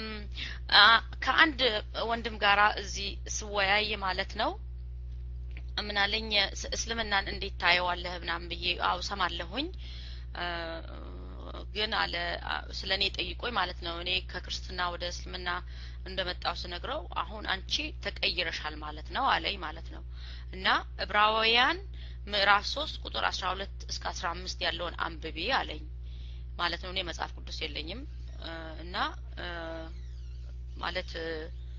ከአንድ ወንድም ጋራ እዚህ ስወያይ ማለት ነው ምን አለኝ ስ- እስልምናን እንዴት ታየዋለህ ምናምን ብዬ አው ሰማለሁኝ እ፣ ግን አለ ስለ እኔ ጠይቆኝ ማለት ነው እኔ ከክርስትና ወደ እስልምና እንደመጣው ስነግረው አሁን አንቺ ተቀይረሻል ማለት ነው አለኝ ማለት ነው እና ዕብራውያን ምዕራፍ ሶስት ቁጥር አስራ ሁለት እስከ አስራ አምስት ያለውን አንብቢ አለኝ ማለት ነው እኔ መጽሐፍ ቅዱስ የለኝም እ፣ እና እ፣ ማለት እ፣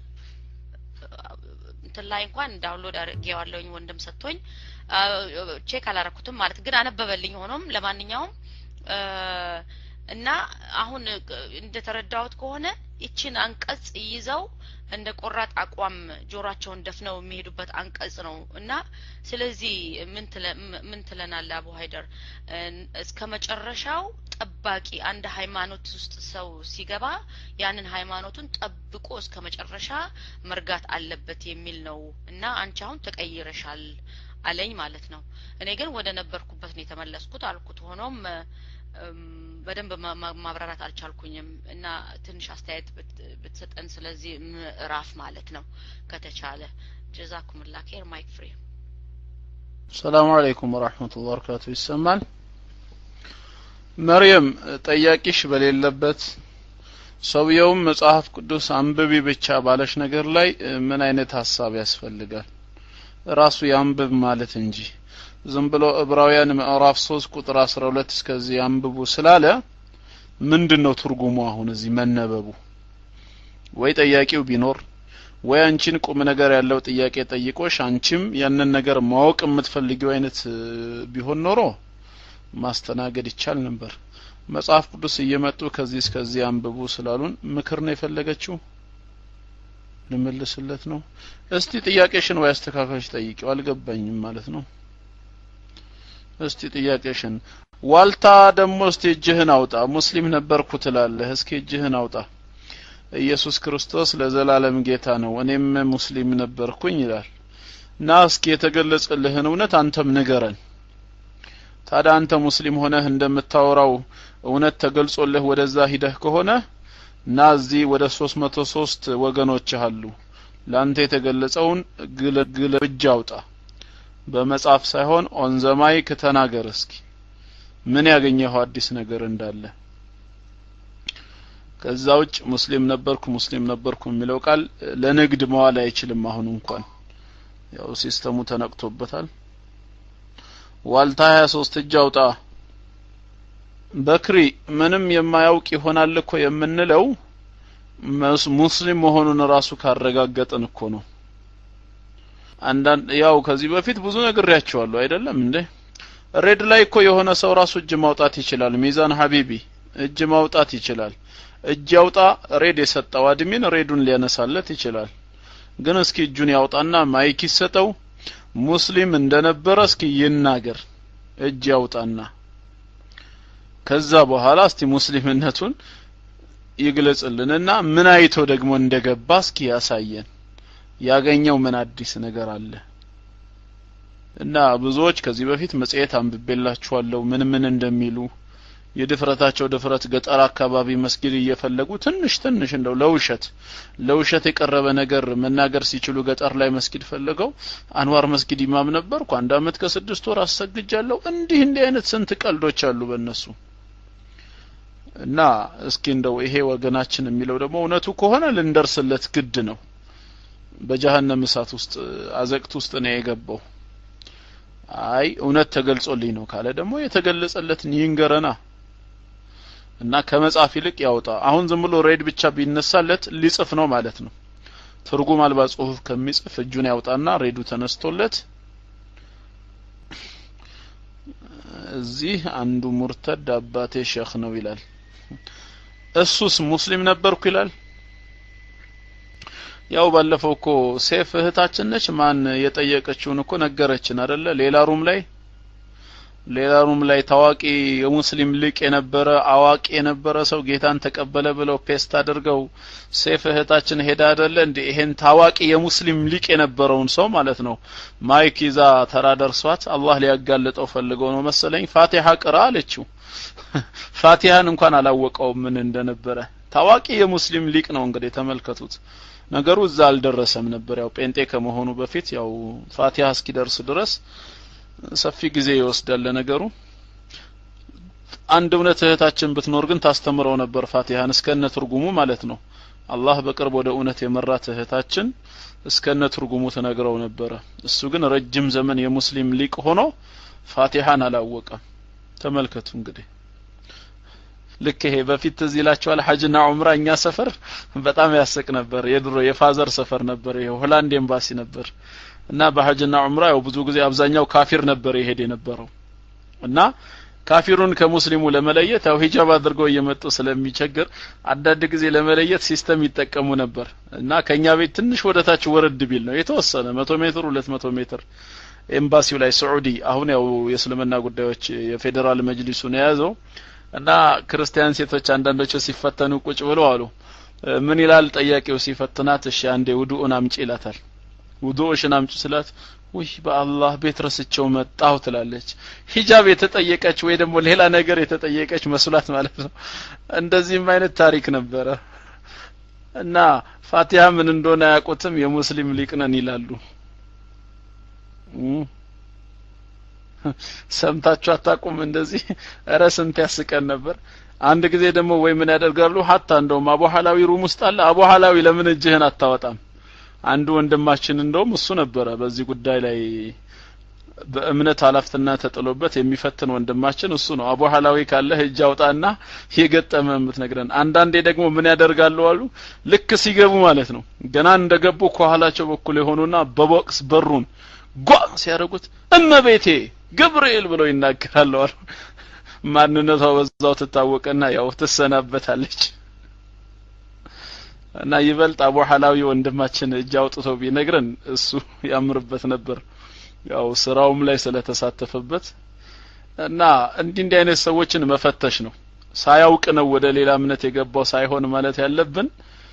እንትን ላይ እንኳን ዳውንሎድ አድርጌዋለሁኝ ወንድም ሰጥቶኝ አ፣ ቼክ አላረኩትም ማለት ግን አነበበልኝ ሆኖም ለማንኛውም እ፣ እና አሁን እ፣ እንደተረዳሁት ከሆነ ይችን አንቀጽ ይዘው እንደ ቆራጥ አቋም ጆሯቸውን ደፍነው የሚሄዱበት አንቀጽ ነው እና ስለዚህ ምን ትለ- ም- ምን ትለናለህ አቡ ሀይደር እ፣ እስከ መጨረሻው ጠባቂ አንድ ሃይማኖት ውስጥ ሰው ሲገባ ያንን ሃይማኖቱን ጠብቆ እስከ መጨረሻ መርጋት አለበት የሚል ነው እና አንቺ አሁን ተቀይረሻል አለኝ ማለት ነው እኔ ግን ወደ ነበርኩበት ነው የተመለስኩት አልኩት ሆኖም እም፣ በደንብ ማ- ማ- ማብራራት አልቻልኩኝም እና ትንሽ አስተያየት ብት- ብትሰጠን ስለዚህ ምዕራፍ ማለት ነው ከተቻለ ጀዛኩምላ ኬር ማይክ ፍሪ ሰላሙ አለይኩም ወራህመቱላሂ ወበረካቱ ይሰማል መርየም ጠያቂሽ በሌለበት ሰውየውም መጽሐፍ ቅዱስ አንብቢ ብቻ ባለሽ ነገር ላይ እ፣ ምን አይነት ሀሳብ ያስፈልጋል ራሱ ያንብብ ማለት እንጂ ዝም ብሎ ዕብራውያን ምዕራፍ 3 ቁጥር 12 እስከዚህ አንብቡ ስላለ ምንድን ነው ትርጉሙ አሁን እዚህ መነበቡ ወይ ጠያቂው ቢኖር ወይ አንቺን ቁም ነገር ያለው ጥያቄ ጠይቆሽ አንቺም ያንን ነገር ማወቅ የምትፈልጊው አይነት እ፣ ቢሆን ኖሮ ማስተናገድ ይቻል ነበር መጽሐፍ ቅዱስ እየመጡ ከዚህ እስከዚህ አንብቡ ስላሉን ምክር ነው የፈለገችው ልመልስለት ነው እስቲ ጥያቄሽን ወይ አስተካካዮች ጠይቂው አልገባኝም ማለት ነው እስቲ ጥያቄሽን ዋልታ ደግሞ እስቲ እጅህን አውጣ ሙስሊም ነበርኩ ትላለህ እስኪ እጅህን አውጣ ኢየሱስ ክርስቶስ ለዘላለም ጌታ ነው እኔም ሙስሊም ነበርኩኝ ይላል እና እስኪ የተገለጸልህን እውነት አንተም ንገረን ታዲያ አንተ ሙስሊም ሆነህ እንደምታወራው እውነት ተገልጾልህ ወደዛ ሂደህ ከሆነ እና እዚህ ወደ 303 ወገኖች አሉ ለአንተ የተገለጸውን ግለ ግለ እጅ አውጣ በመጽሐፍ ሳይሆን ኦን ዘ ማይክ ተናገር እስኪ ምን ያገኘኸው አዲስ ነገር እንዳለ ከዛ ውጭ ሙስሊም ነበርኩ ሙስሊም ነበርኩ የሚለው ቃል ለንግድ መዋል አይችልም አሁን እንኳን ያው ሲስተሙ ተነቅቶበታል ዋልታ 23 እጅ አውጣ በክሪ ምንም የማያውቅ ይሆናል እኮ የምንለው መስ- ሙስሊም መሆኑን ራሱ ካረጋገጥን እኮ ነው አንዳንድ ያው ከዚህ በፊት ብዙ ነግሬያቸዋለሁ አይደለም እንዴ ሬድ ላይ እኮ የሆነ ሰው ራሱ እጅ ማውጣት ይችላል ሚዛን ሀቢቢ እጅ ማውጣት ይችላል እጅ ያውጣ ሬድ የሰጠው አድሚን ሬዱን ሊያነሳለት ይችላል ግን እስኪ እጁን ያውጣና ማይክ ይሰጠው ሙስሊም እንደነበረ እስኪ ይናገር እጅ ያውጣና ከዛ በኋላ እስቲ ሙስሊምነቱን ይግለጽልንና ምን አይቶ ደግሞ እንደገባ እስኪ ያሳየን ያገኘው ምን አዲስ ነገር አለ እና ብዙዎች ከዚህ በፊት መጽሔት አንብቤላችኋለሁ ምን ምን እንደሚሉ የድፍረታቸው ድፍረት ገጠር አካባቢ መስጊድ እየፈለጉ ትንሽ ትንሽ እንደው ለውሸት ለውሸት የቀረበ ነገር መናገር ሲችሉ ገጠር ላይ መስጊድ ፈልገው አንዋር መስጊድ ኢማም ነበርኩ አንድ አመት ከስድስት ወር አሰግጃለሁ እንዲህ እንዲህ አይነት ስንት ቀልዶች አሉ በእነሱ እና እስኪ እንደው ይሄ ወገናችን የሚለው ደግሞ እውነቱ ከሆነ ልንደርስለት ግድ ነው በጀሀነም እሳት ውስጥ አዘቅት ውስጥ ነው የገባው አይ እውነት ተገልጾልኝ ነው ካለ ደግሞ የተገለጸለትን ይንገረና እና ከመጻፍ ይልቅ ያውጣ አሁን ዝም ብሎ ሬድ ብቻ ቢነሳለት ሊጽፍ ነው ማለት ነው ትርጉም አልባ ጽሁፍ ከሚጽፍ እጁን ያውጣና ሬዱ ተነስቶለት እዚህ አንዱ ሙርተድ አባቴ ሼክ ነው ይላል እሱስ ሙስሊም ነበርኩ ይላል ያው ባለፈው እኮ ሴፍ እህታችን ነች ማን የጠየቀችውን እኮ ነገረችን አይደለ ሌላ ሩም ላይ ሌላ ሩም ላይ ታዋቂ የሙስሊም ሊቅ የነበረ አዋቂ የነበረ ሰው ጌታን ተቀበለ ብለው ፔስት አድርገው ሴፍ እህታችን ሄዳ አይደለ እንዴ ይሄን ታዋቂ የሙስሊም ሊቅ የነበረውን ሰው ማለት ነው ማይክ ይዛ ተራ ደርሷት አላህ ሊያጋልጠው ፈልገው ነው መሰለኝ ፋቲሃ ቅራ አለችው ፋቲሃን እንኳን አላወቀውም ምን እንደነበረ ታዋቂ የሙስሊም ሊቅ ነው እንግዲህ ተመልከቱት ነገሩ እዛ አልደረሰም ነበር ያው ጴንጤ ከመሆኑ በፊት ያው ፋቲሃ እስኪደርስ ድረስ ሰፊ ጊዜ ይወስዳል ለነገሩ አንድ እውነት እህታችን ብትኖር ግን ታስተምረው ነበር ፋቲሃን እስከነ ትርጉሙ ማለት ነው አላህ በቅርብ ወደ እውነት የመራት እህታችን እስከነ ትርጉሙ ትነግረው ነበረ እሱ ግን ረጅም ዘመን የሙስሊም ሊቅ ሆኖ ፋቲሃን አላወቀም ተመልከቱ እንግዲህ ልክ ይሄ በፊት ትዝ ይላችኋል ሐጅና ዑምራ እኛ ሰፈር በጣም ያስቅ ነበር የድሮ የፋዘር ሰፈር ነበር ይሄ ሆላንድ ኤምባሲ ነበር እና በሐጅና ዑምራ ያው ብዙ ጊዜ አብዛኛው ካፊር ነበር ይሄድ የነበረው እና ካፊሩን ከሙስሊሙ ለመለየት ያው ሂጃብ አድርገው እየመጡ ስለሚቸግር አንዳንድ ጊዜ ለመለየት ሲስተም ይጠቀሙ ነበር እና ከኛ ቤት ትንሽ ወደታች ወረድ ቢል ነው የተወሰነ መቶ ሜትር ሁለት መቶ ሜትር ኤምባሲው ላይ ስዑዲ አሁን ያው የእስልምና ጉዳዮች የፌዴራል መጅሊሱን የያዘው እና ክርስቲያን ሴቶች አንዳንዶቹ ሲፈተኑ ቁጭ ብለው አሉ ምን ይላል ጠያቂው ሲፈትናት እሺ አንዴ ውዱኡን አምጪ ይላታል ውዱኡሽን አምጪ ስላት ውይ በአላህ ቤት ረስቸው መጣሁ ትላለች ሂጃብ የተጠየቀች ወይ ደግሞ ሌላ ነገር የተጠየቀች መስሏት ማለት ነው እንደዚህም አይነት ታሪክ ነበረ እና ፋቲሃ ምን እንደሆነ አያውቁትም የሙስሊም ሊቅ ነን ይላሉ ሰምታችሁ አታቁም እንደዚህ እረ ስንት ያስቀን ነበር አንድ ጊዜ ደግሞ ወይ ምን ያደርጋሉ ሀታ እንደውም አቡሐላዊ ሩም ውስጥ አለ አቡሐላዊ ለምን እጅህን አታወጣም አንዱ ወንድማችን እንደውም እሱ ነበረ በዚህ ጉዳይ ላይ በእምነት ኃላፊትና ተጥሎበት የሚፈትን ወንድማችን እሱ ነው አቡ ሐላዊ ካለ እጅ አውጣና የገጠመ የምትነግረን አንዳንዴ ደግሞ ምን ያደርጋሉ አሉ ልክ ሲገቡ ማለት ነው ገና እንደገቡ ከኋላቸው በኩል የሆኑና በቦክስ በሩን ጓ ሲያደርጉት እመቤቴ ገብርኤል ብለው ይናገራሉ አሉ ማንነቷ በዛው ትታወቀና ያው ትሰናበታለች እና ይበልጥ አቡ ሐላዊ ወንድማችን እጅ አውጥቶ ቢነግረን እሱ ያምርበት ነበር ያው ስራውም ላይ ስለተሳተፈበት እና እንዲህ እንዲህ አይነት ሰዎችን መፈተሽ ነው ሳያውቅ ነው ወደ ሌላ እምነት የገባው ሳይሆን ማለት ያለብን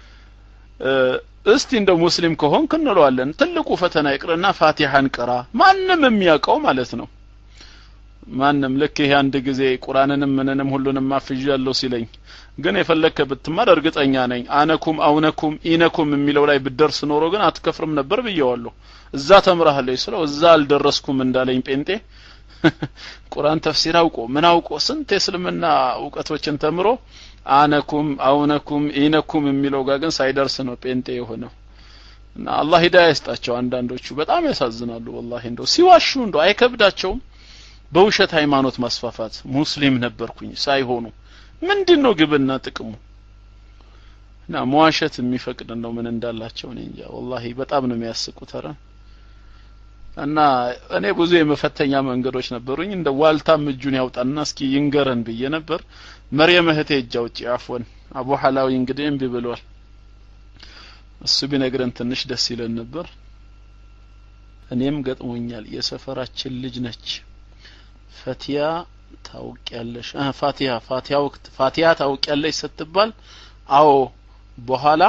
እስቲ እንደው ሙስሊም ከሆንክ እንለዋለን ትልቁ ፈተና ይቅርና ፋቲሃን ቅራ ማንም የሚያውቀው ማለት ነው ማንም ልክ ይሄ አንድ ጊዜ ቁርአንንም ምንንም ሁሉንም አፍዣለሁ ሲለኝ ግን የፈለከ ብትማር እርግጠኛ ነኝ አነኩም አውነኩም ኢነኩም የሚለው ላይ ብደርስ ኖሮ ግን አትከፍርም ነበር ብየዋለሁ እዛ ተምረሃለች ስለው እዛ አልደረስኩም እንዳለኝ ጴንጤ ቁርአን ተፍሲር አውቆ ምን አውቆ ስንት የእስልምና እውቀቶችን ተምሮ አነኩም አውነኩም ኢነኩም የሚለው ጋር ግን ሳይደርስ ነው ጴንጤ የሆነው እና አላህ ሂዳያ ይስጣቸው አንዳንዶቹ በጣም ያሳዝናሉ ወላሂ እንደው ሲዋሹ እንደው አይከብዳቸውም በውሸት ሃይማኖት ማስፋፋት ሙስሊም ነበርኩኝ ሳይሆኑ ምንድን ነው ግብና ጥቅሙ እና መዋሸት የሚፈቅድ ነው ምን እንዳላቸው እኔ እንጃ ወላሂ በጣም ነው የሚያስቁት ኧረ እና እኔ ብዙ የመፈተኛ መንገዶች ነበሩኝ እንደ ዋልታም እጁን ያውጣና እስኪ ይንገረን ብዬ ነበር መርየም እህቴ እጅ አውጪ አፎን አቡ ሐላዊ እንግዲህ እምቢ ብሏል እሱ ቢነግረን ትንሽ ደስ ይለን ነበር እኔም ገጥሞኛል የሰፈራችን ልጅ ነች ፈቲያ ታውቂያለሽ አ ፋቲያ ፋቲያ ወቅት ፋቲያ ታውቂያለሽ ስትባል አዎ በኋላ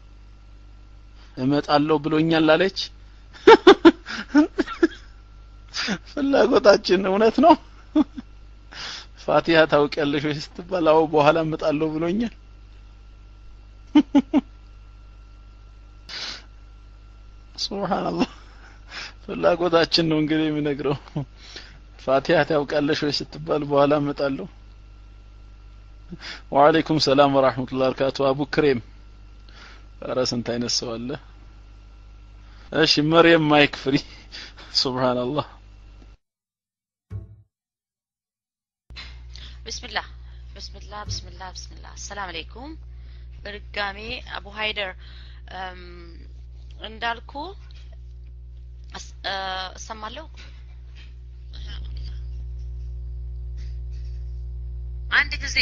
እመጣለሁ ብሎኛል አለች ፍላጎታችን እውነት ነው ፋቲሃ ታውቂያለሽ ወይ ስትባል አዎ በኋላ እመጣለሁ ብሎኛል ሱብሃንአላህ ፍላጎታችን ነው እንግዲህ የሚነግረው ፋቲሃ ታውቃለሽ ወይ ስትባል በኋላ እመጣለሁ ወአለይኩም ሰላም ወራህመቱላሂ ወበረካቱ አቡ ክሬም ኧረ ስንት አይነት ሰው አለ እሺ መርየም ማይክ ፍሪ ሱብሃንአላህ ብስሚላህ ብስሚላህ ብስሚላህ ብስሚላህ አሰላም አለይኩም በድጋሜ አቡ ሀይደር እንዳልኩ እሰማለሁ አንድ ጊዜ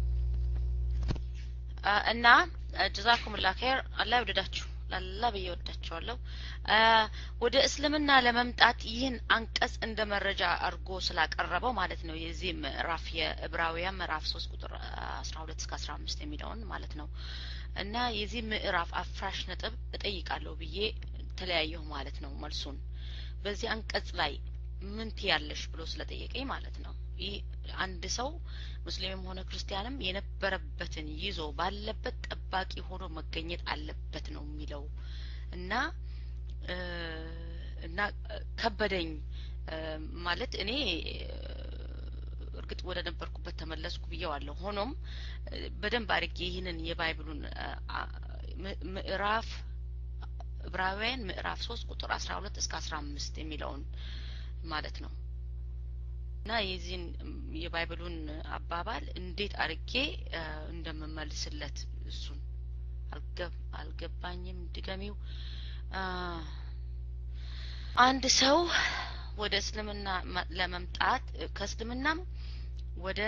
እና ጀዛኩም ላ ኸይር አላህ ይወደዳችሁ ላላ ብዬ ወዳችኋለሁ ወደ እስልምና ለመምጣት ይህን አንቀጽ እንደ መረጃ አድርጎ ስላቀረበው ማለት ነው የዚህ ምዕራፍ የዕብራውያን ምዕራፍ ሶስት ቁጥር አስራ ሁለት እስከ አስራ አምስት የሚለውን ማለት ነው እና የዚህ ምዕራፍ አፍራሽ ነጥብ እጠይቃለሁ ብዬ ተለያየሁ ማለት ነው መልሱን በዚህ አንቀጽ ላይ ምን ትያለሽ ብሎ ስለጠየቀኝ ማለት ነው ይህ አንድ ሰው ሙስሊምም ሆነ ክርስቲያንም የነበረበትን ይዞ ባለበት ጠባቂ ሆኖ መገኘት አለበት ነው የሚለው እና እና ከበደኝ ማለት እኔ እርግጥ ወደ ነበርኩበት ተመለስኩ ብየዋለሁ። ሆኖም በደንብ አድርጌ ይህንን የባይብሉን ምዕራፍ ዕብራውያን ምዕራፍ ሶስት ቁጥር አስራ ሁለት እስከ አስራ አምስት የሚለውን ማለት ነው እና የዚህን የባይብሉን አባባል እንዴት አድርጌ እንደምመልስለት እሱን አልገባኝም። ድገሚው። አንድ ሰው ወደ እስልምና ለመምጣት ከእስልምናም ወደ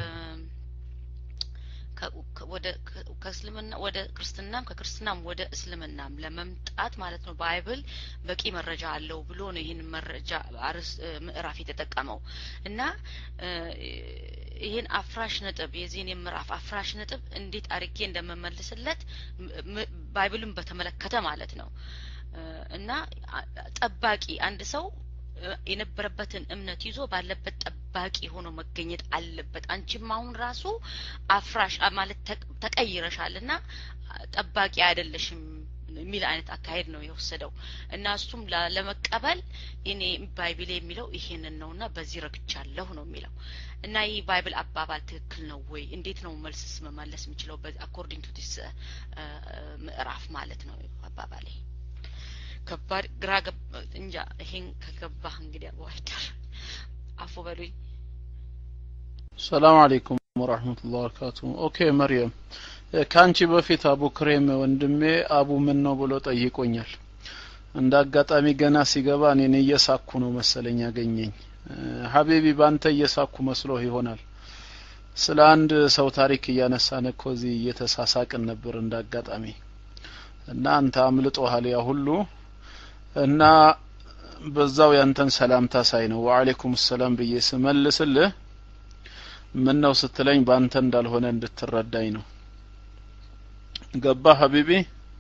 ወደ ከእስልምና ወደ ክርስትናም ከክርስትናም ወደ እስልምናም ለመምጣት ማለት ነው ባይብል በቂ መረጃ አለው ብሎ ነው ይህን መረጃ አርስ ምዕራፍ የተጠቀመው እና ይህን አፍራሽ ነጥብ የዚህን የምዕራፍ አፍራሽ ነጥብ እንዴት አድርጌ እንደምመልስለት ባይብልን በተመለከተ ማለት ነው እና ጠባቂ አንድ ሰው የነበረበትን እምነት ይዞ ባለበት ጠባቂ ሆኖ መገኘት አለበት። አንቺም አሁን ራሱ አፍራሽ ማለት ተቀይረሻል እና ጠባቂ አይደለሽም የሚል አይነት አካሄድ ነው የወሰደው እና እሱም ለመቀበል እኔ ባይብል የሚለው ይሄንን ነው እና በዚህ ረግቻለሁ ነው የሚለው እና ይህ ባይብል አባባል ትክክል ነው ወይ? እንዴት ነው መልስስ መመለስ የምችለው? አኮርዲንግ ቱ ዲስ ምዕራፍ ማለት ነው አባባሌ። ከባድ ግራ እንጃ። ይሄን ከገባህ እንግዲህ አዋይደር አፉ በሉኝ። ሰላም አለይኩም ወራህመቱላሂ ወበረካቱ። ኦኬ መርየም፣ ከአንቺ በፊት አቡ ክሬም ወንድሜ አቡ ምን ነው ብሎ ጠይቆኛል። እንደ አጋጣሚ ገና ሲገባ እኔን እየሳኩ ነው መሰለኝ ያገኘኝ። ሀቢቢ ባንተ እየሳኩ መስሎ ይሆናል። ስለ አንድ ሰው ታሪክ እያነሳን እኮ እዚህ እየተሳሳቅን ነበር እንደ አጋጣሚ እና አንተ አምልጦሃል ያ ሁሉ እና በዛው ያንተን ሰላምታ ሳይ ነው ወአለይኩም ሰላም ብዬ ስመልስልህ ምን ነው ስትለኝ ባንተ እንዳልሆነ እንድትረዳኝ ነው። ገባ ሀቢቢ?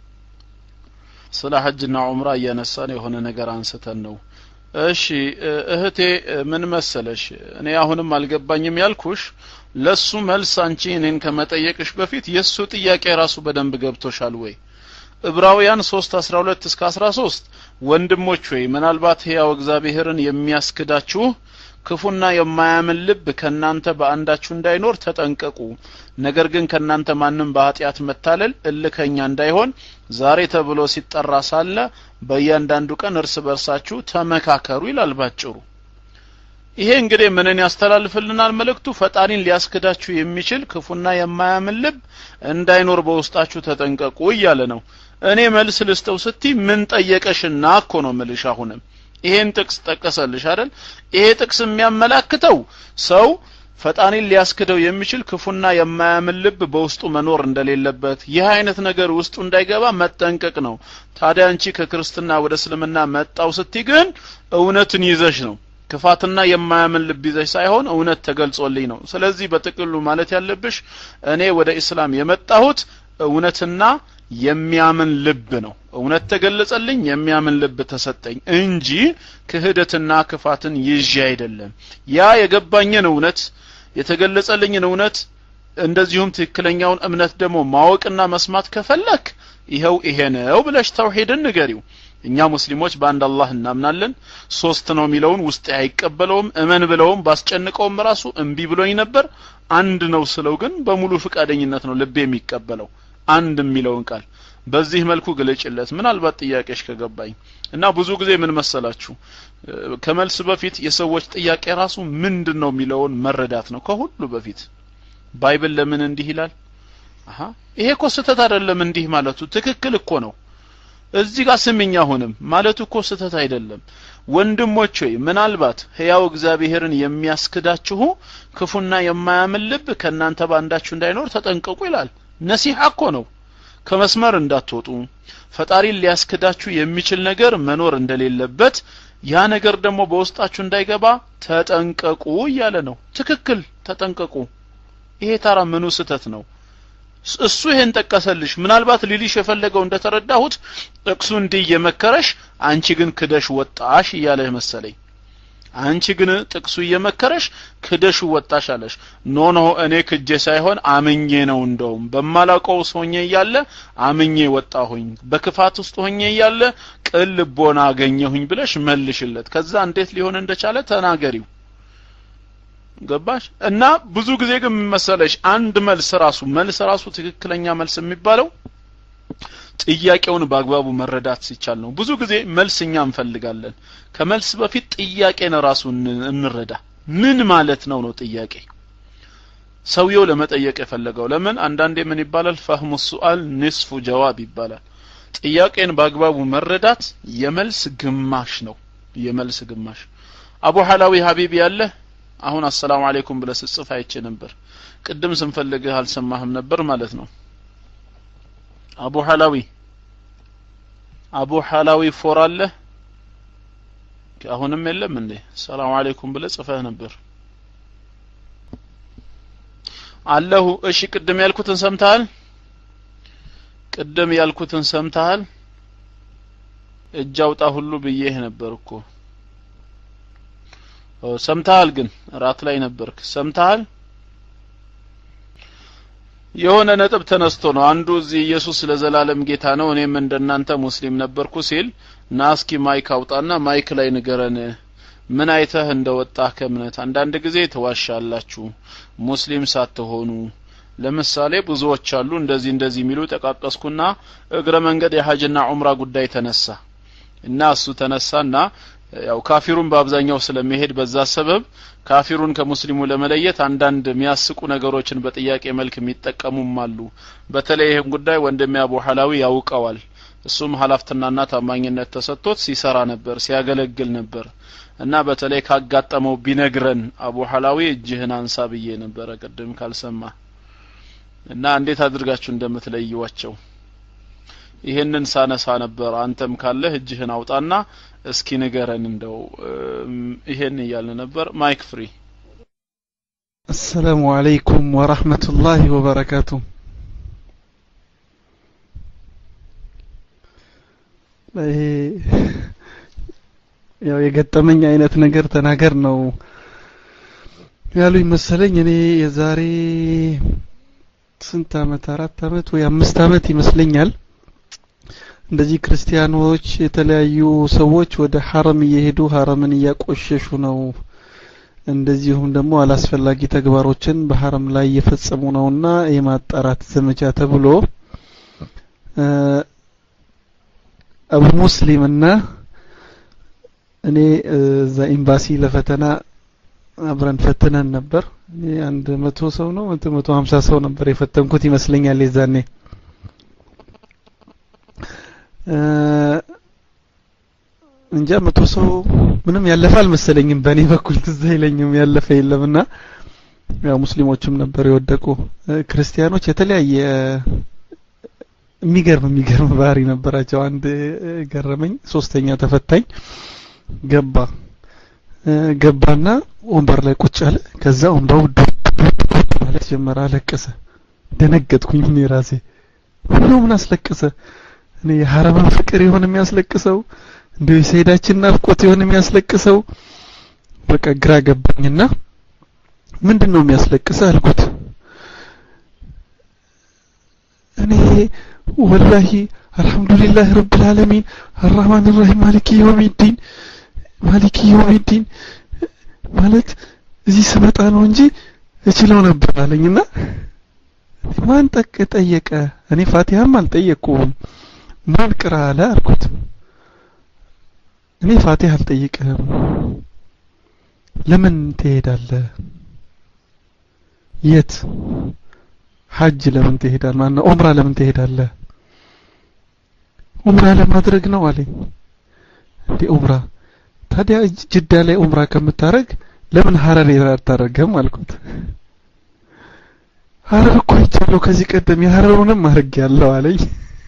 ስለ ሐጅና ዑምራ እያነሳን የሆነ ነገር አንስተን ነው። እሺ እህቴ ምን መሰለሽ፣ እኔ አሁንም አልገባኝም ያልኩሽ ለሱ መልስ አንቺ እኔን ከመጠየቅሽ በፊት የሱ ጥያቄ ራሱ በደንብ ገብቶሻል ወይ? ዕብራውያን 3 12 እስከ 13 ወንድሞች ወይ ምናልባት ሕያው እግዚአብሔርን የሚያስክዳችሁ ክፉና የማያምን ልብ ከእናንተ በአንዳችሁ እንዳይኖር ተጠንቀቁ። ነገር ግን ከእናንተ ማንም በኃጢአት መታለል እልከኛ እንዳይሆን ዛሬ ተብሎ ሲጠራ ሳለ በእያንዳንዱ ቀን እርስ በርሳችሁ ተመካከሩ ይላል ባጭሩ። ይሄ እንግዲህ ምንን ያስተላልፍልናል መልእክቱ? ፈጣሪን ሊያስክዳችሁ የሚችል ክፉና የማያምን ልብ እንዳይኖር በውስጣችሁ ተጠንቀቁ እያለ ነው። እኔ መልስ ልስጠው ስቲ ምን ጠየቀሽና እኮ ነው ምልሽ። አሁንም ይሄን ጥቅስ ጠቀሰልሽ አይደል? ይሄ ጥቅስ የሚያመላክተው ሰው ፈጣሪን ሊያስክደው የሚችል ክፉና የማያምን ልብ በውስጡ መኖር እንደሌለበት ይህ አይነት ነገር ውስጡ እንዳይገባ መጠንቀቅ ነው። ታዲያ አንቺ ከክርስትና ወደ እስልምና መጣው ስቲ ግን እውነትን ይዘሽ ነው ክፋትና የማያምን ልብ ይዘሽ ሳይሆን እውነት ተገልጾልኝ ነው። ስለዚህ በጥቅሉ ማለት ያለብሽ እኔ ወደ ኢስላም የመጣሁት እውነትና የሚያምን ልብ ነው። እውነት ተገለጸልኝ፣ የሚያምን ልብ ተሰጠኝ እንጂ ክህደትና ክፋትን ይዤ አይደለም። ያ የገባኝን እውነት የተገለጸልኝን እውነት እንደዚሁም ትክክለኛውን እምነት ደግሞ ማወቅና መስማት ከፈለክ ይኸው ይሄ ነው ብለሽ ተውሂድን ንገሪው። እኛ ሙስሊሞች በአንድ አላህ እናምናለን። ሶስት ነው የሚለውን ውስጤ አይቀበለውም። እመን ብለውም ባስጨንቀውም ራሱ እምቢ ብሎኝ ነበር። አንድ ነው ስለው ግን በሙሉ ፍቃደኝነት ነው ልቤ የሚቀበለው አንድ የሚለውን ቃል በዚህ መልኩ ግለጭለት። ምናልባት ጥያቄሽ ከገባኝ እና ብዙ ጊዜ ምን መሰላችሁ ከመልስ በፊት የሰዎች ጥያቄ ራሱ ምንድን ነው የሚለውን መረዳት ነው ከሁሉ በፊት። ባይብል ለምን እንዲህ ይላል? አሀ ይሄ እኮ ስህተት አይደለም እንዲህ ማለቱ ትክክል እኮ ነው። እዚህ ጋር ስምኝ አሁንም ማለቱ እኮ ስህተት አይደለም። ወንድሞች ሆይ ምናልባት ሕያው እግዚአብሔርን የሚያስክዳችሁ ክፉና የማያምን ልብ ከእናንተ ባንዳችሁ እንዳይኖር ተጠንቀቁ ይላል። ነሲሐ እኮ ነው። ከመስመር እንዳትወጡ ፈጣሪን ሊያስክዳችሁ የሚችል ነገር መኖር እንደሌለበት ያ ነገር ደግሞ በውስጣችሁ እንዳይገባ ተጠንቀቁ እያለ ነው። ትክክል ተጠንቀቁ። ይሄ ታራ ምኑ ስህተት ነው? እሱ ይሄን ጠቀሰልሽ። ምናልባት ሊሊሽ የፈለገው እንደተረዳሁት ጥቅሱ እንዲህ እየመከረሽ አንቺ ግን ክደሽ ወጣሽ እያለህ መሰለኝ። አንቺ ግን ጥቅሱ እየመከረሽ ክደሽ ወጣሽ አለሽ ኖ ኖ እኔ ክጄ ሳይሆን አምኜ ነው እንደውም በማላውቀው ሆኜ እያለ አምኜ ወጣሁኝ በክፋት ውስጥ ሆኜ እያለ ቅን ልቦና አገኘሁኝ ብለሽ መልሽለት ከዛ እንዴት ሊሆን እንደቻለ ተናገሪው ገባሽ እና ብዙ ጊዜ ግን መሰለሽ አንድ መልስ ራሱ መልስ ራሱ ትክክለኛ መልስ የሚባለው ጥያቄውን በአግባቡ መረዳት ሲቻል ነው ብዙ ጊዜ መልስ እኛ እንፈልጋለን ከመልስ በፊት ጥያቄን ራሱ እንረዳ ምን ማለት ነው ነው ጥያቄ ሰውየው ለመጠየቅ የፈለገው ለምን አንዳንዴ ምን ይባላል ፈህሙ ሱአል ንስፉ ጀዋብ ይባላል ጥያቄን በአግባቡ መረዳት የመልስ ግማሽ ነው የመልስ ግማሽ አቡ ሐላዊ ሀቢብ ያለ አሁን አሰላሙ አለይኩም ብለህ ስጽፍ አይቼ ነበር ቅድም ስንፈልግህ አልሰማህም ነበር ማለት ነው አቡ ሐላዊ አቡ ሐላዊ ፎር አለ አሁንም የለም እንዴ ሰላም አለይኩም ብለህ ጽፈህ ነበር አለሁ እሺ ቅድም ያልኩትን ሰምተሃል ቅድም ያልኩትን ሰምተሃል እጅ አውጣ ሁሉ ብዬህ ነበር እኮ ሰምተሃል ግን ራት ላይ ነበርክ ሰምተሃል የሆነ ነጥብ ተነስቶ ነው አንዱ እዚህ ኢየሱስ ለዘላለም ጌታ ነው እኔም እንደናንተ ሙስሊም ነበርኩ ሲል ና እስኪ ማይክ አውጣና ማይክ ላይ ንገረን ምን አይተህ እንደወጣህ ከእምነት አንዳንድ ጊዜ ትዋሻላችሁ ሙስሊም ሳትሆኑ ለምሳሌ ብዙዎች አሉ እንደዚህ እንደዚህ የሚሉ ጠቃቀስኩና እግረ መንገድ የሀጅና ዑምራ ጉዳይ ተነሳ እና እሱ ተነሳና ያው ካፊሩን በአብዛኛው ስለሚሄድ በዛ ሰበብ ካፊሩን ከሙስሊሙ ለመለየት አንዳንድ የሚያስቁ ነገሮችን በጥያቄ መልክ የሚጠቀሙም አሉ በተለይ ይህን ጉዳይ ወንድሜ አቡ ሐላዊ ያውቀዋል እሱም ሀላፍትናና ታማኝነት ተሰጥቶት ሲሰራ ነበር ሲያገለግል ነበር እና በተለይ ካጋጠመው ቢነግረን አቡ ሐላዊ እጅህን አንሳ ብዬ ነበረ ቅድም ካልሰማ እና እንዴት አድርጋችሁ እንደምትለይዋቸው ይሄንን ሳነሳ ነበር አንተም ካለህ እጅህን አውጣና እስኪ ንገረን እንደው ይሄን እያልን ነበር ማይክ ፍሪ السلام عليكم ورحمة الله وبركاته ያው የገጠመኝ አይነት ነገር ተናገር ነው ያሉኝ መሰለኝ እኔ የዛሬ ስንት አመት አራት አመት ወይ አምስት አመት ይመስለኛል እንደዚህ ክርስቲያኖች የተለያዩ ሰዎች ወደ ሐረም እየሄዱ ሐረምን እያቆሸሹ ነው እንደዚሁም ደግሞ አላስፈላጊ ተግባሮችን በሐረም ላይ እየፈጸሙ ነውና የማጣራት ዘመቻ ተብሎ አቡ ሙስሊምና እኔ እዛ ኤምባሲ ለፈተና አብረን ፈትነን ነበር እኔ አንድ መቶ ሰው ነው መቶ ሀምሳ ሰው ነበር የፈተንኩት ይመስለኛል የዛኔ እንጃ መቶ ሰው ምንም ያለፈ አልመሰለኝም በእኔ በኩል ትዝ አይለኝም ያለፈ የለምና ያው ሙስሊሞችም ነበር የወደቁ ክርስቲያኖች የተለያየ የሚገርም የሚገርም ባህሪ ነበራቸው አንድ ገረመኝ ሶስተኛ ተፈታኝ ገባ ገባና ወንበር ላይ ቁጭ አለ ከዛ ወንበሩ ማለት ጀመረ አለቀሰ ደነገጥኩኝ እኔ ራሴ ሁሉ ምን አስለቀሰ እኔ የሐረምን ፍቅር ይሆን የሚያስለቅሰው እንደ የሰይዳችን ናፍቆት ይሆን የሚያስለቅሰው በቃ ግራ ገባኝና ምንድን ነው የሚያስለቅሰ አልኩት እኔ ወላሂ አልহামዱሊላህ ረብል ዓለሚን አርrahማን الرحيم ማሊኪ የውሚዲን ማሊኪ የውሚዲን ማለት እዚህ ስመጣ ነው እንጂ እችለው ነበር አለኝና ማን ጠቅ ጠየቀ እኔ ፋቲሃም አልጠየቅኩም ማን ቅራ አለ አልኩት እኔ ፋቲሃ አልጠይቅህም ለምን ትሄዳለህ የት ሐጅ ለምን ትሄዳል ማነው ዑምራ ለምን ትሄዳለህ ዑምራ ለማድረግ ነው አለኝ እንዴ ዑምራ ታዲያ ጅዳ ላይ ዑምራ ከምታረግ ለምን ሀረር አታረገም አልኩት ሀረር እኮ ይቻለሁ ከዚህ ቀደም የሀረሩንም አድርግ ያለው አለኝ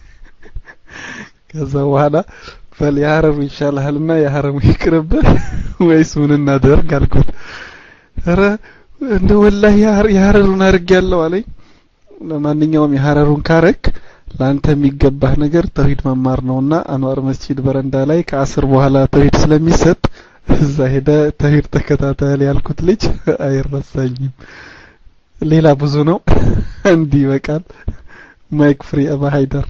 ከዛ በኋላ ፈል የሀረሩ ይሻልሃልና የሀረሙ ይቅርብህ ወይስ ምን እናደርግ አልኩት ኧረ እንደ ወላሂ የሀረሩን አድርግ ያለው አለኝ ለማንኛውም የሀረሩን ካረክ ለአንተ የሚገባህ ነገር ተውሂድ መማር ነውና አንዋር መስጂድ በረንዳ ላይ ከአስር በኋላ ተውሂድ ስለሚሰጥ እዛ ሄደ ተሂድ ተከታተል ያልኩት ልጅ አይረሳኝም። ሌላ ብዙ ነው። እንዲህ ይበቃል። ማይክ ፍሪ አባ ሃይደር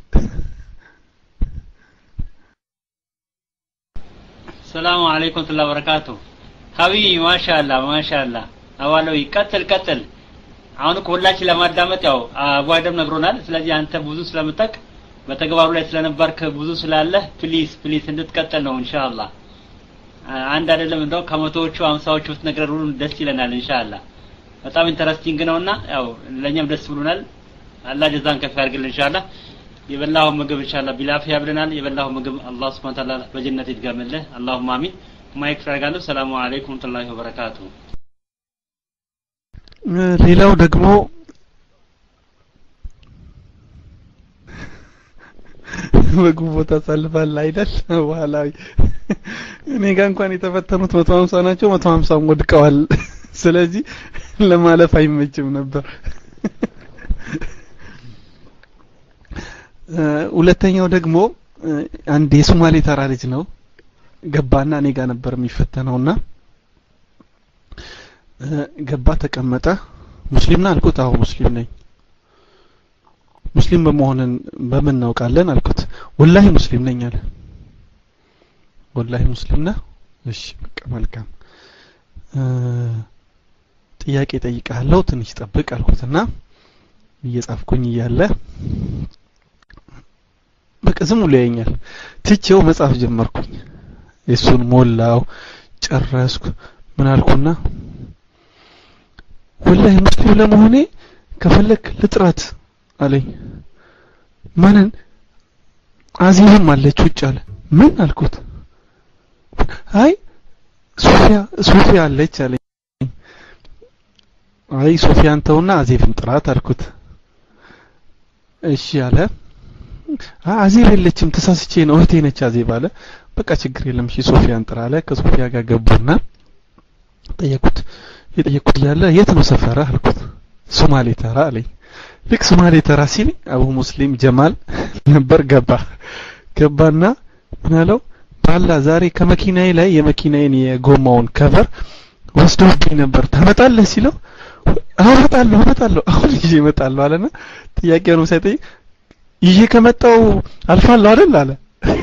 ሰላሙ አለይኩም ወራህመቱላሂ ወበረካቱ ሀቢቢ ማሻአላ ማሻአላ አዋለው ቀጥል ቀጥል አሁን እኮ ሁላችን ለማዳመጥ ያው አቧደም ነግሮናል ስለዚህ አንተ ብዙ ስለምጠቅ በተግባሩ ላይ ስለነበርክ ብዙ ስላለህ ፕሊስ ፕሊስ እንድትቀጥል ነው ኢንሻአላህ አንድ አይደለም እንደው ከመቶዎቹ አምሳዎቹ ብትነግረን ሁሉ ደስ ይለናል ኢንሻአላህ በጣም ኢንተረስቲንግ ነውና ያው ለኛም ደስ ብሎናል አላህ ጀዛን ከፍ ያድርግልን ኢንሻአላህ የበላው ምግብ ኢንሻአላህ ቢላፊያ ብለናል የበላው ምግብ አላህ Subhanahu Ta'ala በጀነት ይድገምልህ አላሁማ አሚን ማይክ ፈርጋለሁ ሰላሙ አለይኩም ወራህመቱላሂ ወበረካቱ ሌላው ደግሞ በጉቦ ታሳልፋል አይደል ባህላዊ እኔ ጋር እንኳን የተፈተኑት መቶ ሀምሳ ናቸው መቶ ሀምሳም ወድቀዋል ስለዚህ ለማለፍ አይመችም ነበር ሁለተኛው ደግሞ አንድ የሶማሌ ተራ ልጅ ነው ገባና እኔ ጋር ነበር የሚፈተነውና ገባ ተቀመጠ ሙስሊም ነህ አልኩት አዎ ሙስሊም ነኝ ሙስሊም በመሆንን በምን እናውቃለን አልኩት ወላሂ ሙስሊም ነኝ አለ ወላሂ ሙስሊም ነህ እሺ በቃ መልካም ጥያቄ ጠይቃለሁ ትንሽ ጠብቅ አልኩትና እየጻፍኩኝ እያለ በቃ ዝም ብሎ ያየኛል ትቼው መጻፍ ጀመርኩኝ የሱን ሞላው ጨረስኩ ምን አልኩና ወላሂ ሙስሊም ለመሆኔ ከፈለክ ልጥራት አለኝ ማንን አዚምም አለች ውጭ አለ ምን አልኩት አይ ሶፊያ ሶፊያ አለች አለኝ አይ ሶፊያን ተውና አዜብን ጥራት አልኩት እሺ አለ አዜብ የለችም ተሳስቼ ነው እህቴ ነች አዜብ አለ በቃ ችግር የለም እሺ ሶፊያን ጥራ አለ ከሶፊያ ጋር ገቡና ጠየቁት የጠየቁት እያለ የት ነው ሰፈረ አልኩት ሶማሌ ተራ አለኝ ልክ ሶማሌ ተራ ሲል አቡ ሙስሊም ጀማል ነበር ገባ ገባና ምን አለው ባላ ዛሬ ከመኪናዬ ላይ የመኪናዬን የጎማውን ከቨር ወስዶብኝ ነበር ታመጣለህ ሲለው አመጣለሁ አመጣለሁ አሁን ይዤ እመጣለሁ አለና ጥያቄውንም ሳይጠይቅ ይዤ ከመጣው አልፋለሁ አይደል አለ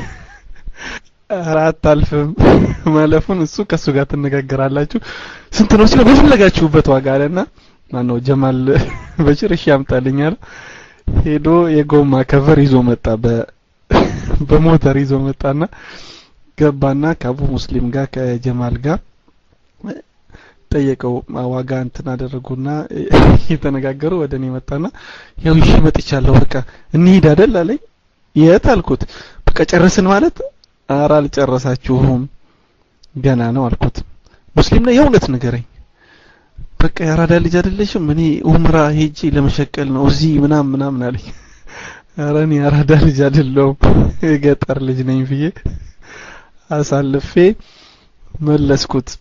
አራት አልፍም ማለፉን እሱ ከሱ ጋር ትነጋገራላችሁ ስንት ነው ሲለው በፈለጋችሁበት ዋጋ አለና ማነው ጀማል በሽር እሺ ያምጣልኝ አለ ሄዶ የጎማ ከቨር ይዞ መጣ በ በሞተር ይዞ መጣና ገባና ከአቡ ሙስሊም ጋር ከጀማል ጋር ጠየቀው ዋጋ እንትን አደረጉና እየተነጋገሩ ወደ እኔ መጣና ያው ይሽ መጥቻለሁ በቃ እንሂድ አይደል አለኝ የት አልኩት በቃ ጨረስን ማለት ኧረ አልጨረሳችሁም ገና ነው አልኩት ሙስሊም ነው የእውነት ንገረኝ በቃ የአራዳ ልጅ አይደለሽም እኔ ኡምራ ሄጂ ለመሸቀል ነው እዚህ ምናምን ምናምን አለኝ ኧረ እኔ የአራዳ ልጅ አይደለሁም የገጠር ልጅ ነኝ ብዬ አሳልፌ መለስኩት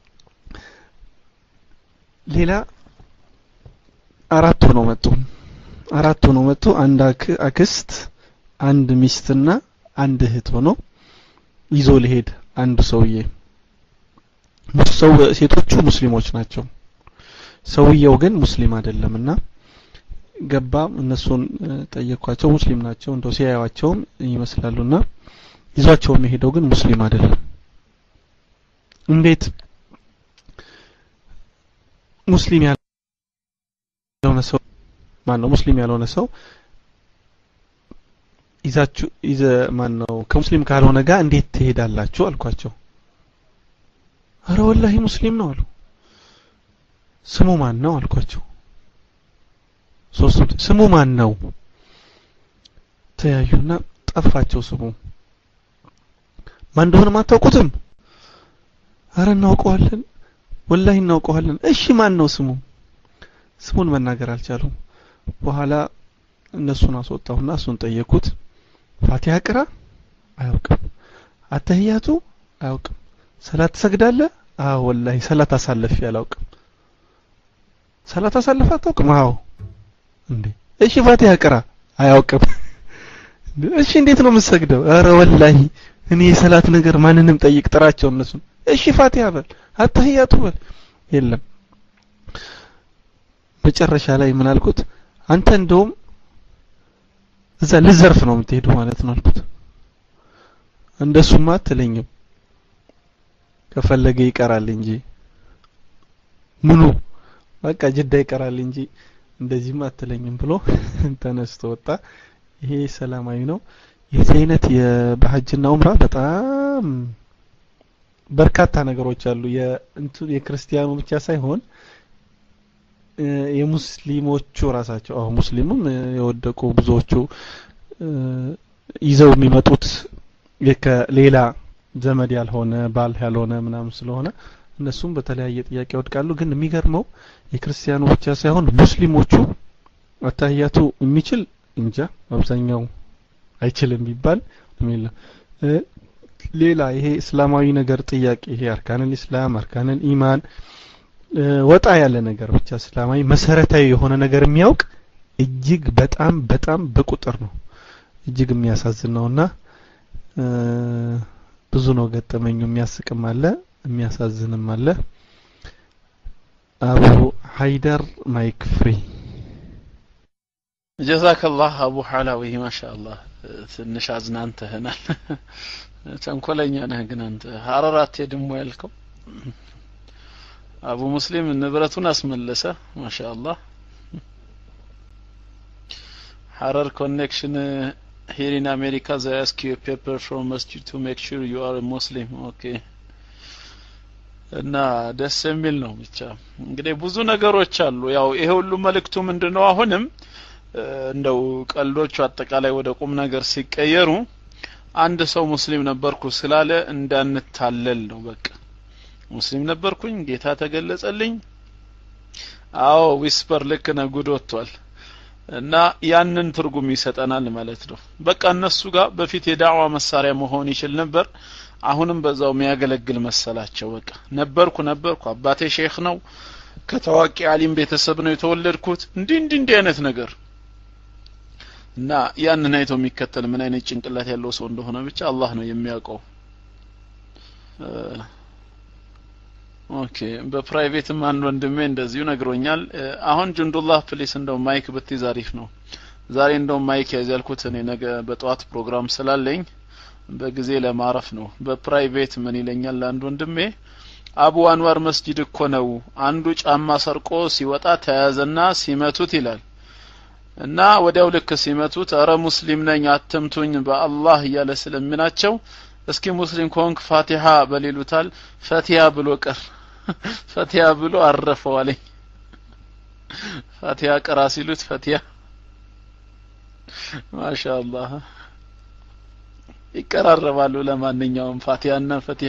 ሌላ አራት ሆነው መጡ አራት ሆነው መጡ አንድ አክስት አንድ ሚስትና አንድ እህት ሆኖ ይዞ ሊሄድ አንድ ሰውዬ ሰው ሴቶቹ ሙስሊሞች ናቸው ሰውየው ግን ሙስሊም አይደለምና ገባ እነሱን ጠየኳቸው ሙስሊም ናቸው እንደው ሲያዩዋቸውም ይመስላሉና ይዟቸው የሚሄደው ግን ሙስሊም አይደለም እንዴት ሙስሊም ያልሆነ ሰው ማን ነው ሙስሊም ያልሆነ ሰው ይዛችሁ ይዘ ማን ነው ከሙስሊም ካልሆነ ጋር እንዴት ትሄዳላችሁ አልኳቸው አረ ወላሂ ሙስሊም ነው አሉ ስሙ ማን ነው አልኳቸው ሶስቱም ስሙ ማን ነው ተያዩና ጠፋቸው ስሙ ማን እንደሆነ አታውቁትም አረ እናውቀዋለን ወላሂ እናውቀዋለን እሺ ማን ነው ስሙ ስሙን መናገር አልቻሉም በኋላ እነሱን አስወጣሁና እሱን ጠየኩት ፋቲሃ ቅራ አያውቅም አተህያቱ አያውቅም ሰላት ትሰግዳለህ አዎ ወላሂ ሰላት አሳልፌ አላውቅም ሰላት አሳልፈ አታውቅም አዎ እንዴ እሺ ፋቲሃ ቅራ አያውቅም እሺ እንዴት ነው የምትሰግደው ኧረ ወላሂ እኔ የሰላት ነገር ማንንም ጠይቅ ጥራቸው እነሱን እሺ ፋቲሃ በል አተህያቱ በል የለም መጨረሻ ላይ ምን አልኩት አንተ እንደውም እዛ ልዘርፍ ነው የምትሄዱ ማለት ነው አልኩት እንደሱማ አትለኝም ከፈለገ ይቀራል እንጂ ምኑ በቃ ጅዳ ይቀራል እንጂ እንደዚህም አትለኝም ብሎ ተነስቶ ወጣ ይሄ ሰላማዊ ነው የዚህ አይነት በሀጅና ኡምራ በጣም በርካታ ነገሮች አሉ የእንቱ የክርስቲያኑ ብቻ ሳይሆን የሙስሊሞቹ ራሳቸው አሁን ሙስሊሙም የወደቁ ብዙዎቹ ይዘው የሚመጡት ከሌላ ዘመድ ያልሆነ ባል ያልሆነ ምናምን ስለሆነ እነሱም በተለያየ ጥያቄ ይወድቃሉ ግን የሚገርመው የክርስቲያኑ ብቻ ሳይሆን ሙስሊሞቹ አታህያቱ የሚችል እንጃ አብዛኛው አይችልም ቢባል የሚል ሌላ ይሄ እስላማዊ ነገር ጥያቄ ይሄ አርካንን ኢስላም አርካንን ኢማን ወጣ ያለ ነገር ብቻ እስላማዊ መሰረታዊ የሆነ ነገር የሚያውቅ እጅግ በጣም በጣም በቁጥር ነው እጅግ የሚያሳዝን ነውና ብዙ ነው ገጠመኙ የሚያስቅም አለ የሚያሳዝንም አለ አቡ ሀይደር ማይክ ፍሪ ጀዛከላህ አቡ ሐላዊ ማሻአላህ ትንሽ አዝናንተህናል ተንኮለኛ ነህ ግን አንተ ሀረር አትሄድም ያልከው አቡ ሙስሊም ንብረቱን አስመለሰ ማሻአላህ ሐረር ኮኔክሽን here in America they ask you a paper from masjid to make sure you are a Muslim okay እና ደስ የሚል ነው ብቻ እንግዲህ ብዙ ነገሮች አሉ ያው ይሄ ሁሉ መልእክቱ ምንድነው አሁንም እንደው ቀልዶቹ አጠቃላይ ወደ ቁም ነገር ሲቀየሩ አንድ ሰው ሙስሊም ነበርኩ ስላለ እንዳንታለል ነው በቃ ሙስሊም ነበርኩኝ ጌታ ተገለጸልኝ አዎ ዊስፐር ልክ ነው ጉድ ወጥቷል እና ያንን ትርጉም ይሰጠናል ማለት ነው በቃ እነሱ ጋር በፊት የዳዕዋ መሳሪያ መሆን ይችል ነበር አሁንም በዛው የሚያገለግል መሰላቸው በቃ ነበርኩ ነበርኩ አባቴ ሼክ ነው ከታዋቂ አሊም ቤተሰብ ነው የተወለድኩት እንዲህ እንዲህ እንዲህ አይነት ነገር እና ያንን አይቶ የሚከተል ምን አይነት ጭንቅላት ያለው ሰው እንደሆነ ብቻ አላህ ነው የሚያውቀው ኦኬ በፕራይቬትም አንድ ወንድሜ እንደዚሁ ነግሮኛል አሁን ጅንዱላህ ፕሊስ እንደው ማይክ ብትይዝ አሪፍ ነው ዛሬ እንደው ማይክ ያዝ ያልኩት እኔ ነገ በጠዋት ፕሮግራም ስላለኝ በጊዜ ለማረፍ ነው በፕራይቬት ምን ይለኛል አንድ ወንድሜ አቡ አንዋር መስጂድ እኮ ነው አንዱ ጫማ ሰርቆ ሲወጣ ተያዘና ሲመቱት ይላል እና ወዲያው ልክ ሲመቱት አረ ሙስሊም ነኝ አትምቱኝ በአላህ እያለ ስለሚናቸው እስኪ ሙስሊም ከሆንክ ፋቲሃ በሌሉታል ፈቲያ ብሎ ቀር ፈቲያ ብሎ አረፈው አለኝ ፋቲሃ ቀራ ሲሉት ፈቲያ ማሻአላህ ይቀራረባሉ ለማንኛውም ፋቲሃና ፈቲሃ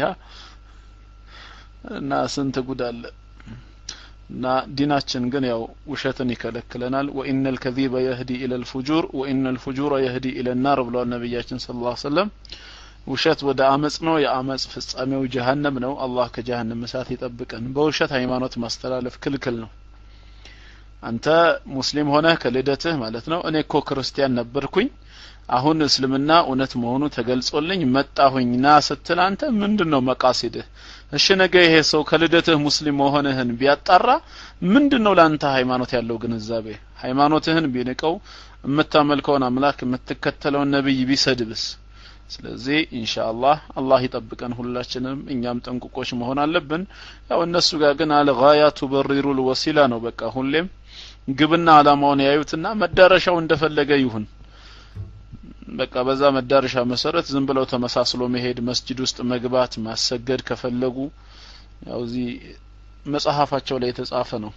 እና ስንት ጉድ አለ እና ዲናችን ግን ያው ውሸትን ይከለክለናል ወኢነል ከዚበ የህዲ ኢለል ፉጁር ወኢነል ፉጁረ የህዲ ኢለል ናር ብለዋል ነቢያችን ስለ ላ ሰለም ውሸት ወደ አመጽ ነው የአመጽ ፍጻሜው ጀሀነም ነው አላህ ከጀሀነም እሳት ይጠብቀን በውሸት ሃይማኖት ማስተላለፍ ክልክል ነው አንተ ሙስሊም ሆነህ ከልደትህ ማለት ነው እኔ እኮ ክርስቲያን ነበርኩኝ አሁን እስልምና እውነት መሆኑ ተገልጾልኝ መጣሁኝ ና ስትል አንተ ምንድን ነው መቃሲድህ እሺ ነገ ይሄ ሰው ከልደትህ ሙስሊም መሆንህን ቢያጣራ ምንድን ነው ለአንተ ሃይማኖት ያለው ግንዛቤ ሃይማኖትህን ቢንቀው የምታመልከውን አምላክ የምትከተለውን ነብይ ቢሰድብስ ስለዚህ ኢንሻአላህ አላህ ይጠብቀን ሁላችንም እኛም ጠንቁቆች መሆን አለብን ያው እነሱ ጋር ግን አልጋያ ቱበሪሩ ልወሲላ ነው በቃ ሁሌም ግብና አላማውን ያዩትና መዳረሻው እንደፈለገ ይሁን በቃ በዛ መዳረሻ መሰረት ዝም ብለው ተመሳስሎ መሄድ መስጂድ ውስጥ መግባት ማሰገድ ከፈለጉ ያው እዚህ መጽሐፋቸው ላይ የተጻፈ ነው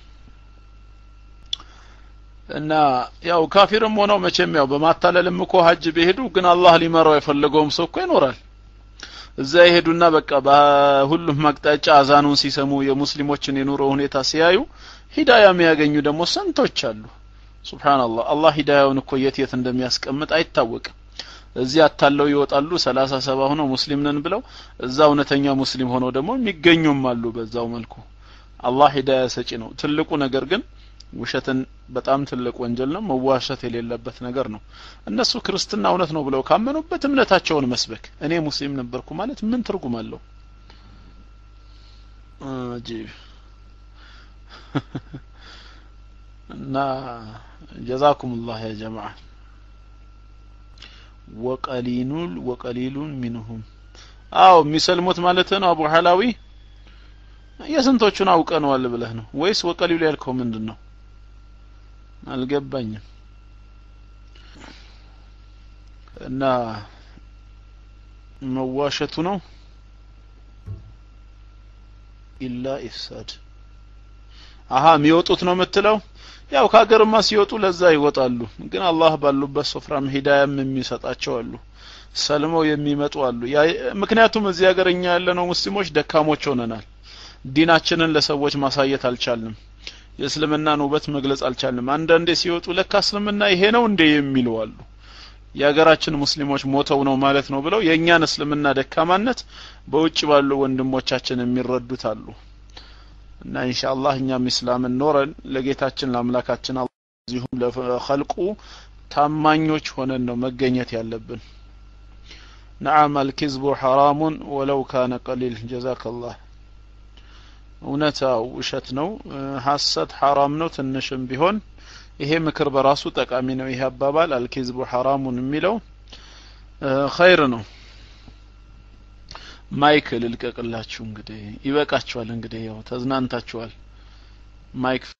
እና ያው ካፊርም ሆነው መቼም ያው በማታለልም እኮ ሀጅ ቢሄዱ ግን አላህ ሊመራው የፈለገውም ሰው እኮ ይኖራል እዛ ይሄዱና በቃ በሁሉም አቅጣጫ አዛኑን ሲሰሙ የሙስሊሞችን የኑሮ ሁኔታ ሲያዩ ሂዳያ የሚያገኙ ደግሞ ስንቶች አሉ ሱብሃንአላህ አላህ ሂዳያውን እኮ የት የት እንደሚያስቀምጥ አይታወቅም እዚህ አታለው ይወጣሉ ሰላሳ ሰባ ሆነው ሙስሊም ነን ብለው እዛ እውነተኛ ሙስሊም ሆነው ደግሞ የሚገኙም አሉ በዛው መልኩ አላህ ሂዳያ ሰጪ ነው ትልቁ ነገር ግን ውሸትን በጣም ትልቅ ወንጀል ነው መዋሸት የሌለበት ነገር ነው እነሱ ክርስትና እውነት ነው ብለው ካመኑበት እምነታቸውን መስበክ እኔ ሙስሊም ነበርኩ ማለት ምን ትርጉም አለው አጂብ እና ጀዛኩም ላህ ያ ጀማዓ ወቀሊኑል ወቀሊሉን ሚንሁም አው የሚሰልሙት ማለት ነው አቡ ሐላዊ የስንቶቹን አውቀነዋል ብለህ ነው ወይስ ወቀሊሉ ያልከው ምንድን ነው አልገባኝም እና መዋሸቱ ነው ኢላ ኢፍሳድ አሀ የሚወጡት ነው የምትለው ያው ከሀገርማ ሲወጡ ለዛ ይወጣሉ ግን አላህ ባሉበት ስፍራም ሂዳያም የሚሰጣቸው አሉ ሰልመው የሚመጡ አሉ ምክንያቱም እዚህ ሀገር እኛ ያለነው ሙስሊሞች ደካሞች ሆነናል ዲናችንን ለሰዎች ማሳየት አልቻልንም የእስልምናን ውበት መግለጽ አልቻልንም አንዳንዴ ሲወጡ ለካ እስልምና ይሄ ነው እንዴ የሚሉ አሉ የሀገራችን ሙስሊሞች ሞተው ነው ማለት ነው ብለው የእኛን እስልምና ደካማነት በውጭ ባሉ ወንድሞቻችን የሚረዱት አሉ እና ኢንሻአላህ እኛም ኢስላምን ኖረን ለጌታችን ለአምላካችን እዚሁም ለኸልቁ ታማኞች ሆነን ነው መገኘት ያለብን ነዓም አልኪዝቡ ሐራሙን ወለው ካነ ቀሊል ጀዛከላህ እውነታው ውሸት ነው ሐሰት ሐራም ነው ትንሽም ቢሆን ይሄ ምክር በራሱ ጠቃሚ ነው ይሄ አባባል አልኪዝቡ ሐራሙን የሚለው ኸይር ነው ማይክ ልልቀቅላችሁ እንግዲህ ይበቃችኋል እንግዲህ ያው ተዝናንታችኋል ማይክ